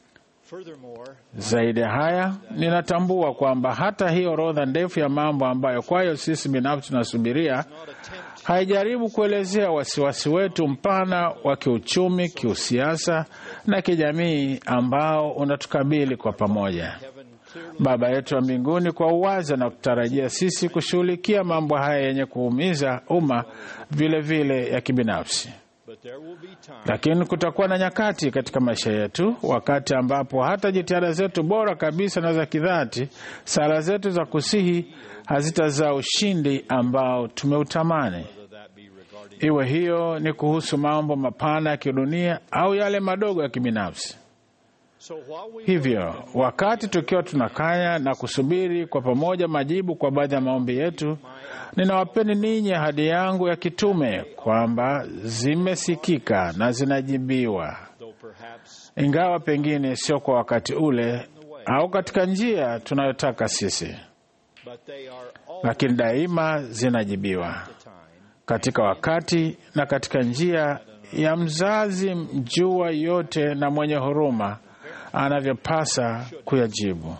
Zaidi ya haya, ninatambua kwamba hata hii orodha ndefu ya mambo ambayo kwayo sisi binafsi tunasubiria haijaribu kuelezea wasiwasi wetu mpana wa kiuchumi, kiusiasa na kijamii ambao unatukabili kwa pamoja. Baba yetu wa mbinguni kwa uwazi na kutarajia sisi kushughulikia mambo haya yenye kuumiza umma vile vile ya kibinafsi. Lakini kutakuwa na nyakati katika maisha yetu, wakati ambapo hata jitihada zetu bora kabisa na za kidhati, sala zetu za kusihi hazitazaa ushindi ambao tumeutamani, iwe hiyo ni kuhusu mambo mapana ya kidunia au yale madogo ya kibinafsi. Hivyo wakati tukiwa tunakanya na kusubiri kwa pamoja majibu kwa baadhi ya maombi yetu, ninawapeni ninyi ahadi yangu ya kitume kwamba zimesikika na zinajibiwa, ingawa pengine sio kwa wakati ule au katika njia tunayotaka sisi, lakini daima zinajibiwa katika wakati na katika njia ya mzazi mjua yote na mwenye huruma anavyopasa kuyajibu.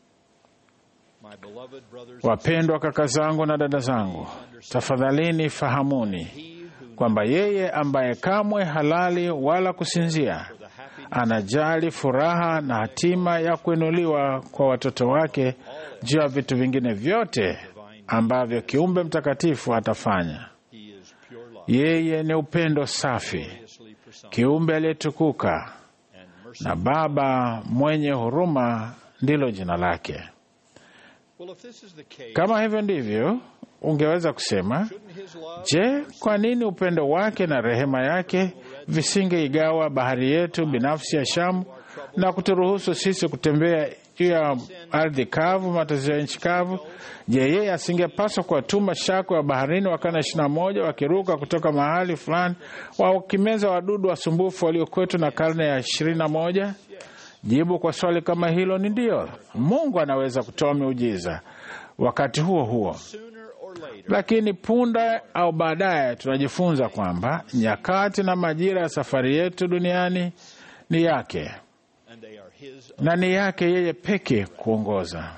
Wapendwa kaka zangu na dada zangu, tafadhalini fahamuni kwamba yeye ambaye kamwe halali wala kusinzia anajali furaha na hatima ya kuinuliwa kwa watoto wake juu ya vitu vingine vyote ambavyo kiumbe mtakatifu atafanya. Yeye ni upendo safi, kiumbe aliyetukuka na Baba mwenye huruma ndilo jina lake. Kama hivyo ndivyo, ungeweza kusema, je, kwa nini upendo wake na rehema yake visingeigawa bahari yetu binafsi ya Shamu na kuturuhusu sisi kutembea juu ya ardhi kavu, matazio ya nchi kavu? Je, yeye asingepaswa kuwatuma shako ya baharini wakana ishirini na moja wakiruka kutoka mahali fulani wakimeza wadudu wasumbufu waliokwetu na karne ya ishirini na moja? Jibu kwa swali kama hilo ni ndiyo. Mungu anaweza kutoa miujiza wakati huo huo, lakini punde au baadaye tunajifunza kwamba nyakati na majira ya safari yetu duniani ni yake na ni yake yeye peke kuongoza.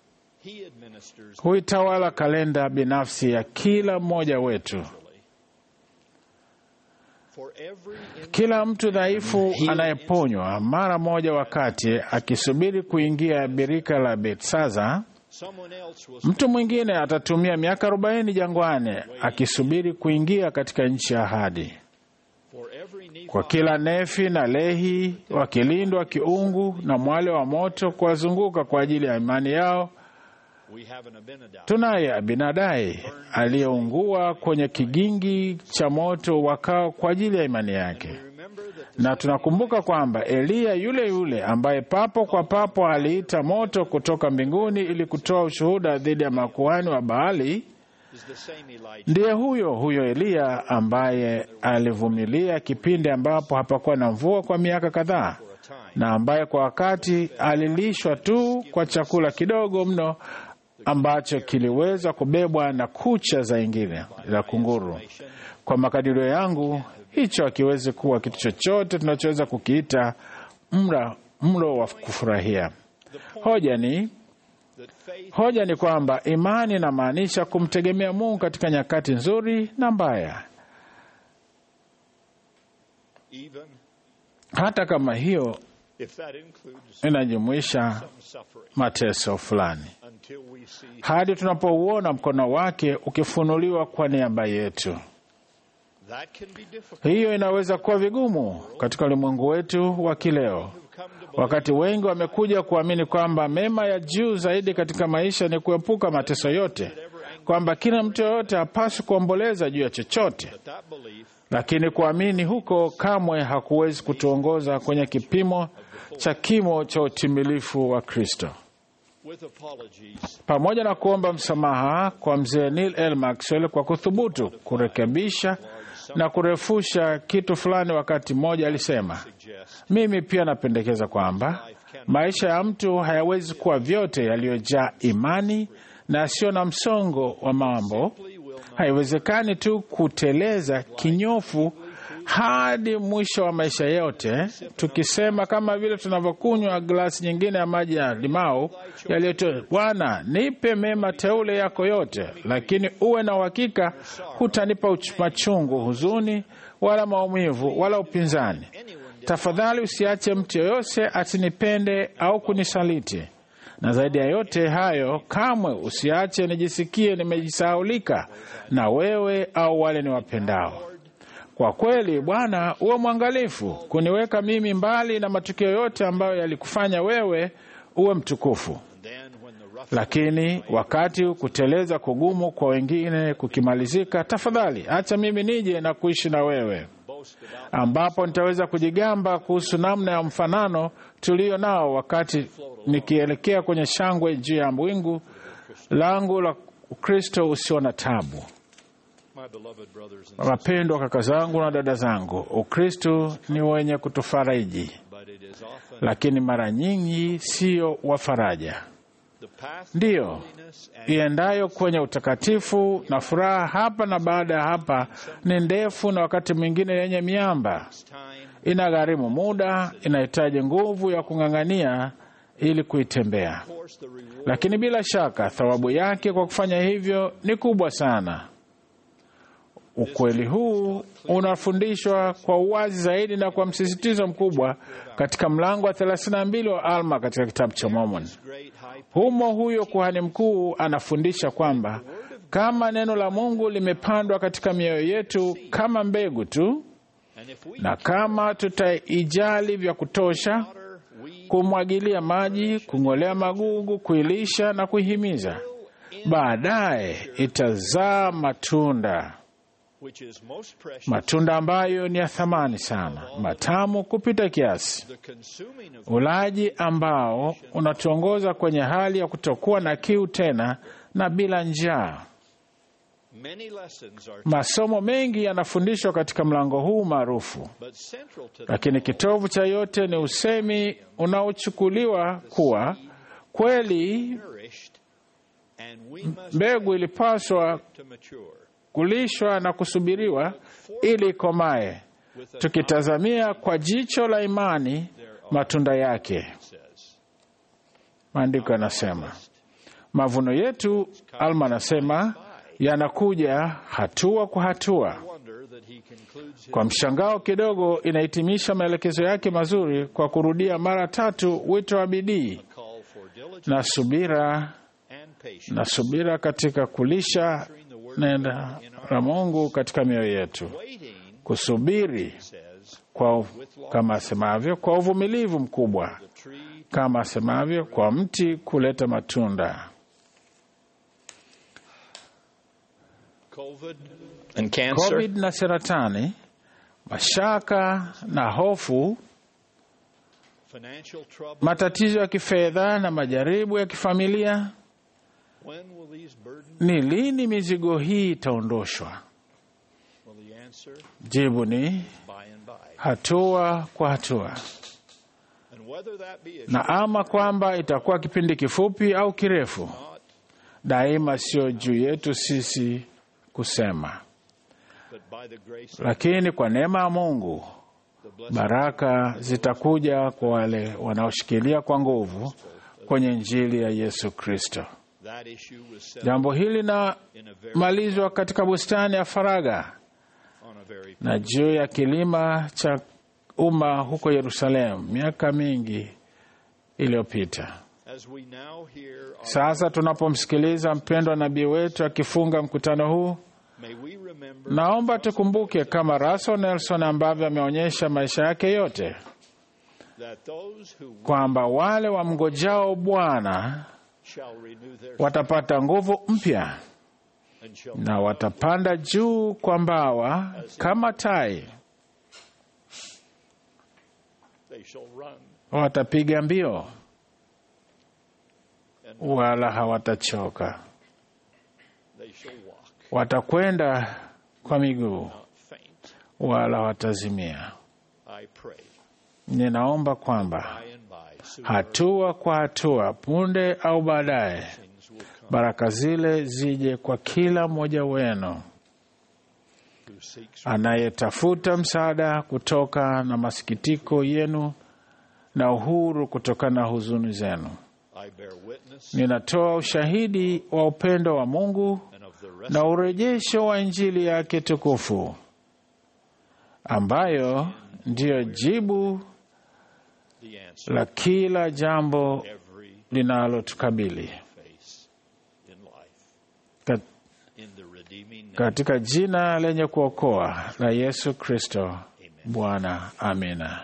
Huitawala kalenda binafsi ya kila mmoja wetu. Kila mtu dhaifu anayeponywa mara moja wakati akisubiri kuingia birika la Betsaza, mtu mwingine atatumia miaka arobaini jangwani akisubiri kuingia katika nchi ya ahadi. Kwa kila Nefi na Lehi wakilindwa kiungu na mwale wa moto kuwazunguka kwa ajili ya imani yao, tunaye Abinadai aliyeungua kwenye kigingi cha moto wakao kwa ajili ya imani yake, na tunakumbuka kwamba Eliya yule yule ambaye papo kwa papo aliita moto kutoka mbinguni ili kutoa ushuhuda dhidi ya makuhani wa Baali ndiye huyo huyo Eliya ambaye alivumilia kipindi ambapo hapakuwa na mvua kwa miaka kadhaa, na ambaye kwa wakati alilishwa tu kwa chakula kidogo mno ambacho kiliweza kubebwa na kucha za ingine za kunguru. Kwa makadirio yangu, hicho hakiwezi kuwa kitu chochote tunachoweza kukiita mra mlo wa kufurahia. Hoja ni hoja ni kwamba imani inamaanisha kumtegemea Mungu katika nyakati nzuri na mbaya, hata kama hiyo inajumuisha mateso fulani, hadi tunapouona mkono wake ukifunuliwa kwa niaba yetu. Hiyo inaweza kuwa vigumu katika ulimwengu wetu wa kileo, wakati wengi wamekuja kuamini kwamba mema ya juu zaidi katika maisha ni kuepuka mateso yote, kwamba kila mtu yoyote hapaswi kuomboleza juu ya chochote. Lakini kuamini huko kamwe hakuwezi kutuongoza kwenye kipimo cha kimo cha utimilifu wa Kristo. Pamoja na kuomba msamaha kwa mzee Neil L. Maxwell kwa kuthubutu kurekebisha na kurefusha kitu fulani, wakati mmoja alisema, mimi pia napendekeza kwamba maisha ya mtu hayawezi kuwa vyote yaliyojaa imani na yasiyo na msongo wa mambo. Haiwezekani tu kuteleza kinyofu hadi mwisho wa maisha yote, tukisema kama vile tunavyokunywa glasi nyingine ya maji ya limau yaliyotoa, Bwana, nipe mema teule yako yote, lakini uwe na uhakika hutanipa uch- machungu, huzuni, wala maumivu, wala upinzani. Tafadhali usiache mtu yoyote asinipende au kunisaliti, na zaidi ya yote hayo, kamwe usiache nijisikie nimejisahaulika na wewe au wale niwapendao. Kwa kweli, Bwana, uwe mwangalifu kuniweka mimi mbali na matukio yote ambayo yalikufanya wewe uwe mtukufu. Lakini wakati kuteleza kugumu kwa wengine kukimalizika, tafadhali acha mimi nije na kuishi na wewe, ambapo nitaweza kujigamba kuhusu namna ya mfanano tulio nao wakati nikielekea kwenye shangwe juu ya wingu langu la Ukristo usio na tabu. My beloved brothers and sisters, Wapendwa kaka zangu na dada zangu, Ukristo ni wenye kutufariji, but it is often lakini mara nyingi siyo wa faraja. the path Ndiyo holiness and iendayo kwenye utakatifu na furaha hapa na baada ya hapa ni ndefu na wakati mwingine yenye miamba. time Inagharimu muda, inahitaji nguvu ya kung'ang'ania ili kuitembea, course the reward lakini bila shaka thawabu yake kwa kufanya hivyo ni kubwa sana. Ukweli huu unafundishwa kwa uwazi zaidi na kwa msisitizo mkubwa katika mlango wa 32 wa Alma katika kitabu cha Mormon. great high Humo huyo kuhani mkuu anafundisha kwamba kama neno la Mungu limepandwa katika mioyo yetu kama mbegu tu, and if we na kama tutaijali vya kutosha, water we kumwagilia maji, kung'olea magugu, kuilisha na kuihimiza, baadaye itazaa matunda, which is most precious matunda ambayo ni ya thamani sana, matamu kupita kiasi, the consuming of ulaji ambao unatuongoza kwenye hali ya kutokuwa na kiu tena na bila njaa. many lessons are Masomo mengi yanafundishwa katika mlango huu maarufu, but central to lakini kitovu cha yote ni usemi unaochukuliwa kuwa kweli nourished and we must mbegu ilipaswa to mature kulishwa na kusubiriwa ili ikomae, tukitazamia kwa jicho la imani matunda yake. says Maandiko yanasema mavuno yetu, Alma anasema, yanakuja hatua kwa hatua. wonder that he concludes his Kwa mshangao kidogo, inahitimisha maelekezo yake mazuri kwa kurudia mara tatu wito wa bidii call for diligence na subira and patience na subira katika kulisha neno la Mungu katika mioyo yetu, waiting kusubiri says kwa kama asemavyo, kwa uvumilivu mkubwa, the tree kama asemavyo, kwa mti kuleta matunda. covid and cancer COVID na saratani, mashaka na hofu, financial trouble matatizo ya kifedha na majaribu ya kifamilia. when will these burdens Ni lini mizigo hii itaondoshwa? will the answer Jibu ni by and by hatua kwa hatua, and whether that be a na ama kwamba itakuwa kipindi kifupi au kirefu, not daima sio juu yetu sisi kusema, but by the grace of lakini kwa neema ya Mungu the blessed baraka zitakuja kwa wale wanaoshikilia kwa nguvu kwenye Injili ya Yesu Kristo. that issue was set Jambo hili in a very linamalizwa katika bustani ya faragha on a very na juu ya kilima cha umma huko Yerusalemu miaka mingi iliyopita. as we now hear our, Sasa tunapomsikiliza mpendwa nabii wetu akifunga mkutano huu, may we remember naomba tukumbuke kama Russell Nelson ambavyo ameonyesha maisha yake yote that those who kwamba wale wamngojao Bwana shall renew their watapata nguvu mpya and shall na watapanda juu kwa mbawa kama tai, they shall run watapiga mbio and wala hawatachoka, they shall walk watakwenda kwa miguu not faint wala watazimia. I pray Ninaomba kwamba by and by soon hatua kwa hatua, punde au baadaye, things will come baraka zile zije kwa kila mmoja wenu anayetafuta msaada kutoka na masikitiko yenu na uhuru kutokana na huzuni zenu. I bear witness Ninatoa ushahidi wa upendo wa Mungu and of the na urejesho wa Injili yake tukufu ambayo ndiyo jibu the answer la kila jambo every linalotukabili face in life. Kat- In the redeeming name katika jina lenye kuokoa la Yesu Kristo Bwana. Amina.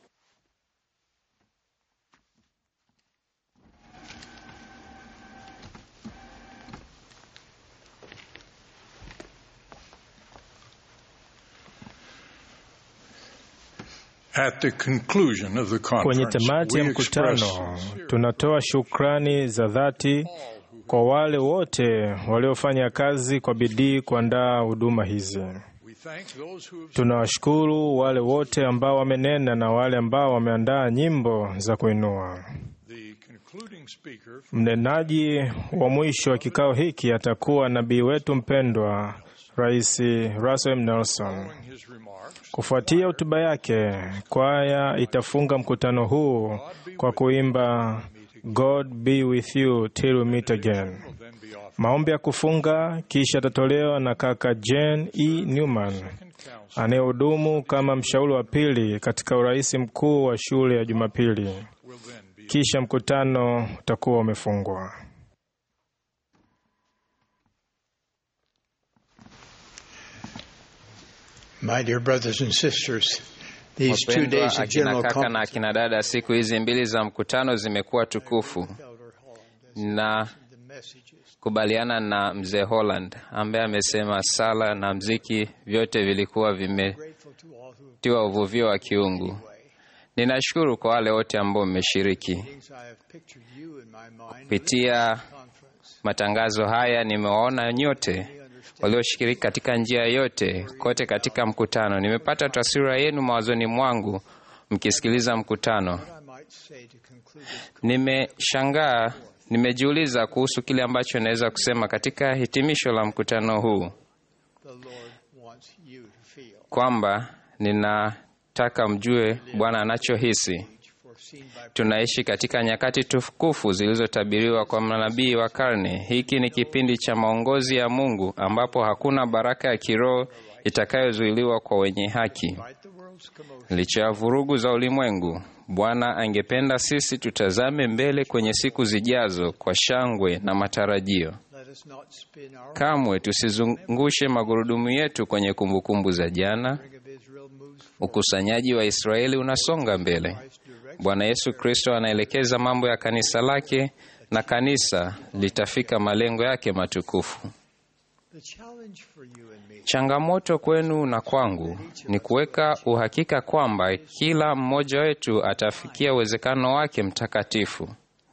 At the conclusion of the Kwenye conference, tamati ya we mkutano express tunatoa shukrani za dhati kwa wale wote waliofanya kazi kwa bidii kuandaa huduma hizi. we thank those who have Tunawashukuru wale wote ambao wamenena na wale ambao wameandaa nyimbo za kuinua. the concluding speaker Mnenaji wa mwisho wa kikao hiki atakuwa nabii wetu mpendwa Rais Russell M. Nelson. his remarks. Kufuatia hotuba yake, kwaya itafunga mkutano huu kwa kuimba God be with you till we meet again. Maombi ya kufunga kisha atatolewa na kaka Jane E. Newman anayehudumu kama mshauri wa pili katika urais mkuu wa shule ya Jumapili. Kisha mkutano utakuwa umefungwa. My dear brothers and sisters, these two Wapendwa days of akina general kaka na conference akina dada, siku hizi mbili za mkutano zimekuwa tukufu, na kubaliana na mzee Holland ambaye amesema sala na mziki vyote vilikuwa vimetiwa uvuvio wa kiungu. Ninashukuru kwa wale wote ambao mmeshiriki I have pictured you in my mind kupitia matangazo haya. Nimewaona nyote walioshiriki katika njia yote kote katika mkutano. Nimepata taswira yenu mawazoni mwangu mkisikiliza mkutano. I might say to conclude this Nimeshangaa, nimejiuliza kuhusu kile ambacho naweza kusema katika hitimisho la mkutano huu, the Lord wants you to feel kwamba ninataka mjue Bwana anachohisi. foreseen by Tunaishi katika nyakati tukufu zilizotabiriwa kwa manabii wa karne. Hiki ni kipindi cha maongozi ya Mungu ambapo hakuna baraka ya kiroho itakayozuiliwa kwa wenye haki. the world's commotion. Licha ya vurugu za ulimwengu, Bwana angependa sisi tutazame mbele kwenye siku zijazo kwa shangwe na matarajio. Let us not spin our Kamwe tusizungushe magurudumu yetu kwenye kumbukumbu za jana. ring of Israel moves Ukusanyaji wa Israeli unasonga mbele. Bwana Yesu Kristo anaelekeza mambo ya kanisa lake na kanisa litafika malengo yake matukufu. the challenge for you and me Changamoto kwenu na kwangu ni kuweka uhakika kwamba kila mmoja wetu atafikia uwezekano wake mtakatifu.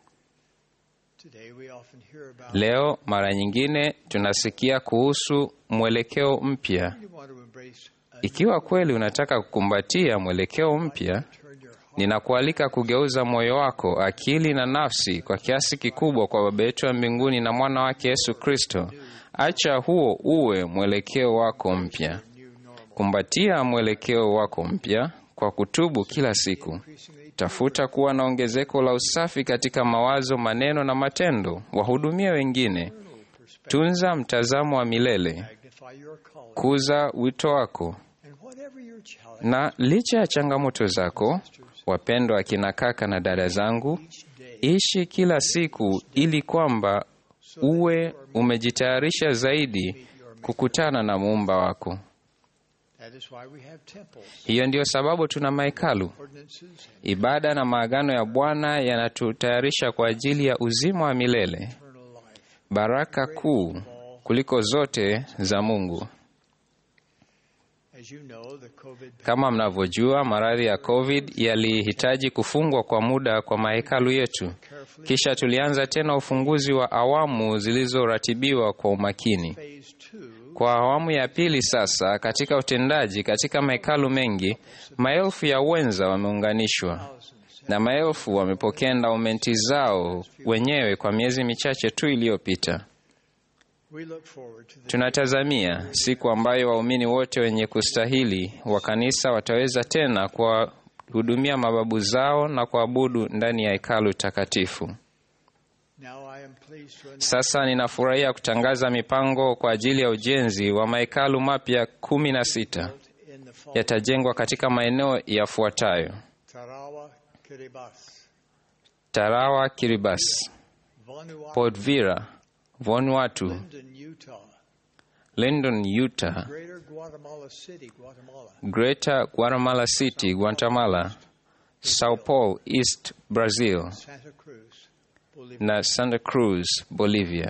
today we often hear about Leo mara nyingine tunasikia kuhusu mwelekeo mpya. you want to embrace Ikiwa kweli unataka kukumbatia mwelekeo mpya, ninakualika kugeuza moyo wako, akili na nafsi kwa kiasi kikubwa kwa Baba yetu wa mbinguni na mwana wake Yesu Kristo. Acha huo uwe mwelekeo wako mpya. Kumbatia mwelekeo wako mpya kwa kutubu kila siku. Tafuta kuwa na ongezeko la usafi katika mawazo, maneno na matendo. Wahudumia wengine. Tunza mtazamo wa milele. magnify your calling Kuza wito wako. and whatever your challenge Na licha ya changamoto zako, wapendwa akina kaka na dada zangu, ishi kila siku ili kwamba uwe umejitayarisha zaidi kukutana na muumba wako. that is why we have temples Hiyo ndiyo sababu tuna mahekalu. ordinances Ibada na maagano ya Bwana yanatutayarisha kwa ajili ya uzima wa milele, baraka kuu kuliko zote za Mungu. as you know the covid Kama mnavyojua, maradhi ya COVID yalihitaji kufungwa kwa muda kwa mahekalu yetu. Kisha tulianza tena ufunguzi wa awamu zilizoratibiwa kwa umakini. phase two Kwa awamu ya pili sasa, katika utendaji katika mahekalu mengi, maelfu ya wenza wameunganishwa na maelfu wamepokea ndaumenti zao wenyewe kwa miezi michache tu iliyopita. We look forward to the Tunatazamia siku ambayo waumini wote wenye kustahili wa kanisa wataweza tena kuwahudumia mababu zao na kuabudu ndani ya hekalu takatifu. Now I am pleased to announce Sasa ninafurahia kutangaza mipango kwa ajili ya ujenzi wa mahekalu mapya kumi na sita in the fall yatajengwa katika maeneo yafuatayo: Tarawa, Kiribati, Tarawa, Kiribati, Vanuatu, Port Vila, Vanuatu, Linden, Utah, Linden, Utah, Greater Guatemala City, Guatemala, Greater Guatemala City, Guatemala, Sao Paulo, East Brazil Santa Cruz, Bolivia. na Santa Cruz, Bolivia.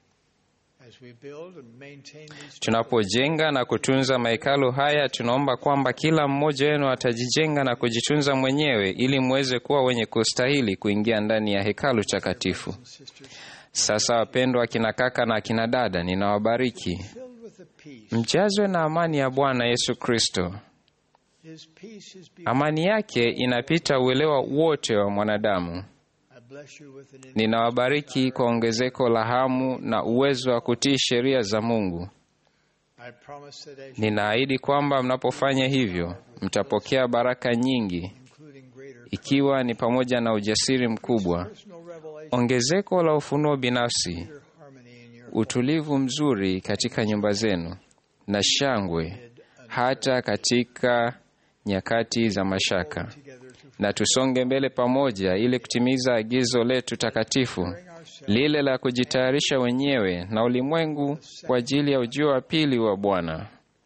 As we build and maintain these Tunapojenga na kutunza mahekalu haya, tunaomba kwamba kila mmoja wenu atajijenga na kujitunza mwenyewe ili muweze kuwa wenye kustahili kuingia ndani ya hekalu takatifu. Sasa wapendwa akina kaka na akina dada, ninawabariki filled with the peace. mjazwe na amani ya Bwana Yesu Kristo. His peace is beyond. Amani yake inapita uelewa wote wa mwanadamu. I bless you with an Ninawabariki kwa ongezeko la hamu na uwezo wa kutii sheria za Mungu. I promise that as you Ninaahidi kwamba mnapofanya hivyo mtapokea baraka nyingi, including greater ikiwa ni pamoja na ujasiri mkubwa, personal revelation, ongezeko la ufunuo binafsi, greater harmony in your utulivu mzuri katika nyumba zenu na shangwe hata katika nyakati za mashaka. together to Na tusonge mbele pamoja ili kutimiza agizo letu takatifu lile la kujitayarisha wenyewe na ulimwengu kwa ajili ya ujio wa pili wa Bwana.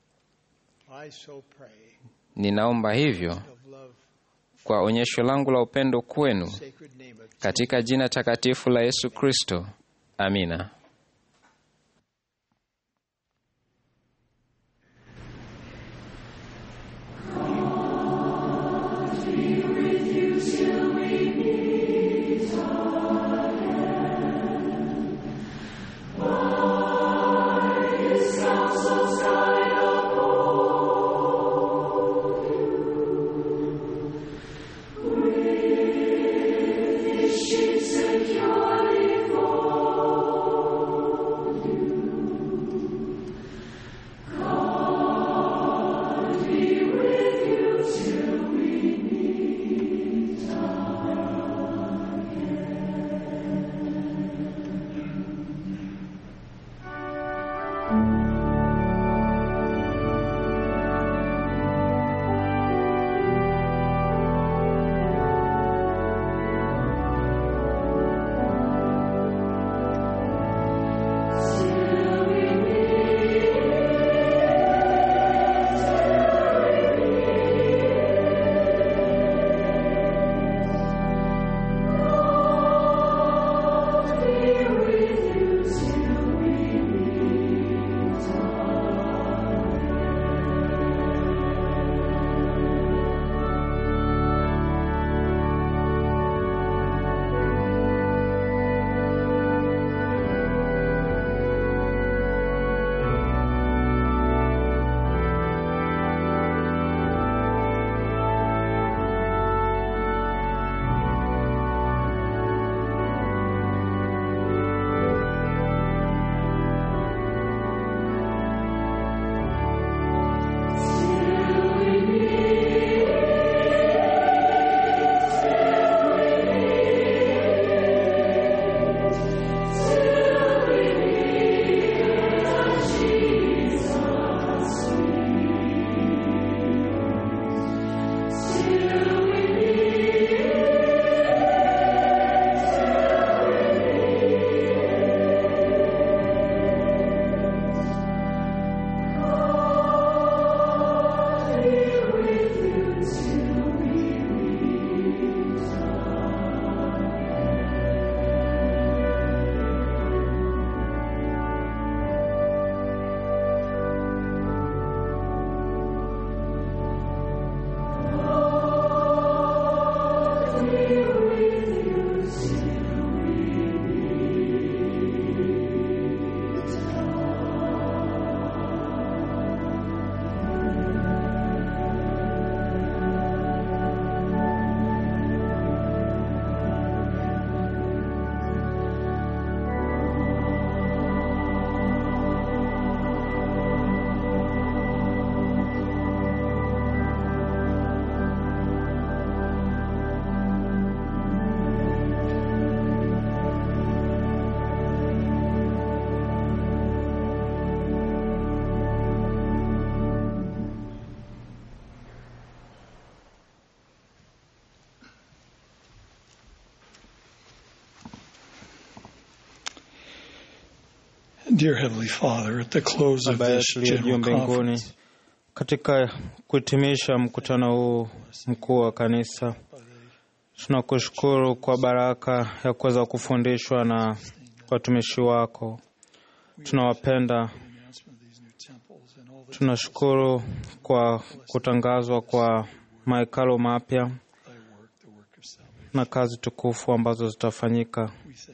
I so pray Ninaomba hivyo of love, kwa onyesho langu la upendo kwenu sacred name of katika jina takatifu la Yesu Kristo. Amina. Securely for Dear Heavenly Father, at the close of Baba this yetu uliye juu general mbinguni, conference, katika kuhitimisha mkutano huu mkuu wa kanisa, tunakushukuru kwa baraka ya kuweza kufundishwa na watumishi wako. Tunawapenda. Tunashukuru kwa kutangazwa kwa mahekalo mapya na kazi tukufu ambazo zitafanyika.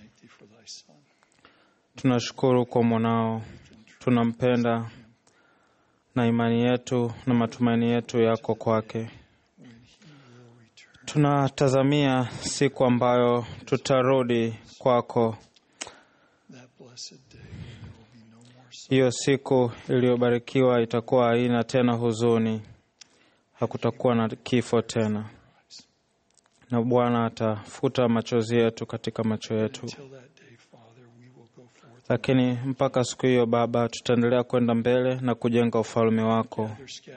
Tunashukuru kwa mwanao, tunampenda na imani yetu na matumaini yetu yako kwake. Tunatazamia siku ambayo tutarudi kwako, hiyo siku iliyobarikiwa itakuwa haina tena huzuni, hakutakuwa na kifo tena, na Bwana atafuta machozi yetu katika macho yetu. Lakini mpaka siku hiyo, Baba, tutaendelea kwenda mbele na kujenga ufalme wako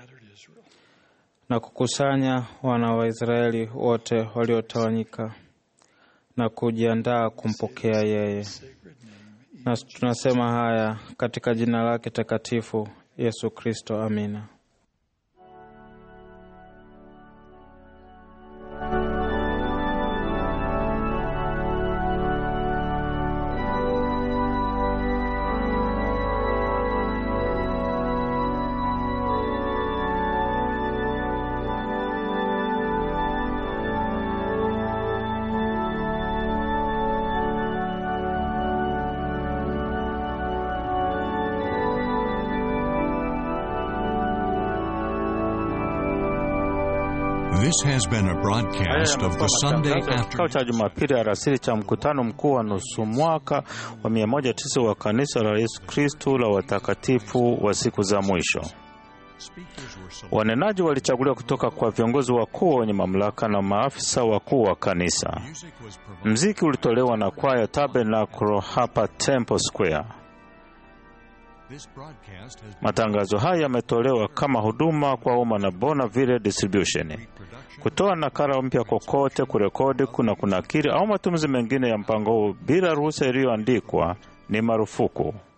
na kukusanya wana wa Israeli wote waliotawanyika na kujiandaa kumpokea yeye. Na tunasema haya katika jina lake takatifu Yesu Kristo, amina. This has been a broadcast of the Sunday Matangazo ya after. kikao cha Jumapili alasiri cha mkutano mkuu wa nusu mwaka wa 109 wa kanisa la Yesu Kristu la watakatifu wa siku za mwisho. Wanenaji walichaguliwa kutoka kwa viongozi wakuu wenye mamlaka na maafisa wakuu wa kanisa. Mziki ulitolewa na kwaya Tabernacle hapa Temple Square. Matangazo haya yametolewa kama huduma kwa umma na Bonaville Distribution. Kutoa nakala mpya kokote, kurekodi, kuna kunakiri au matumizi mengine ya mpango huu bila ruhusa iliyoandikwa ni marufuku.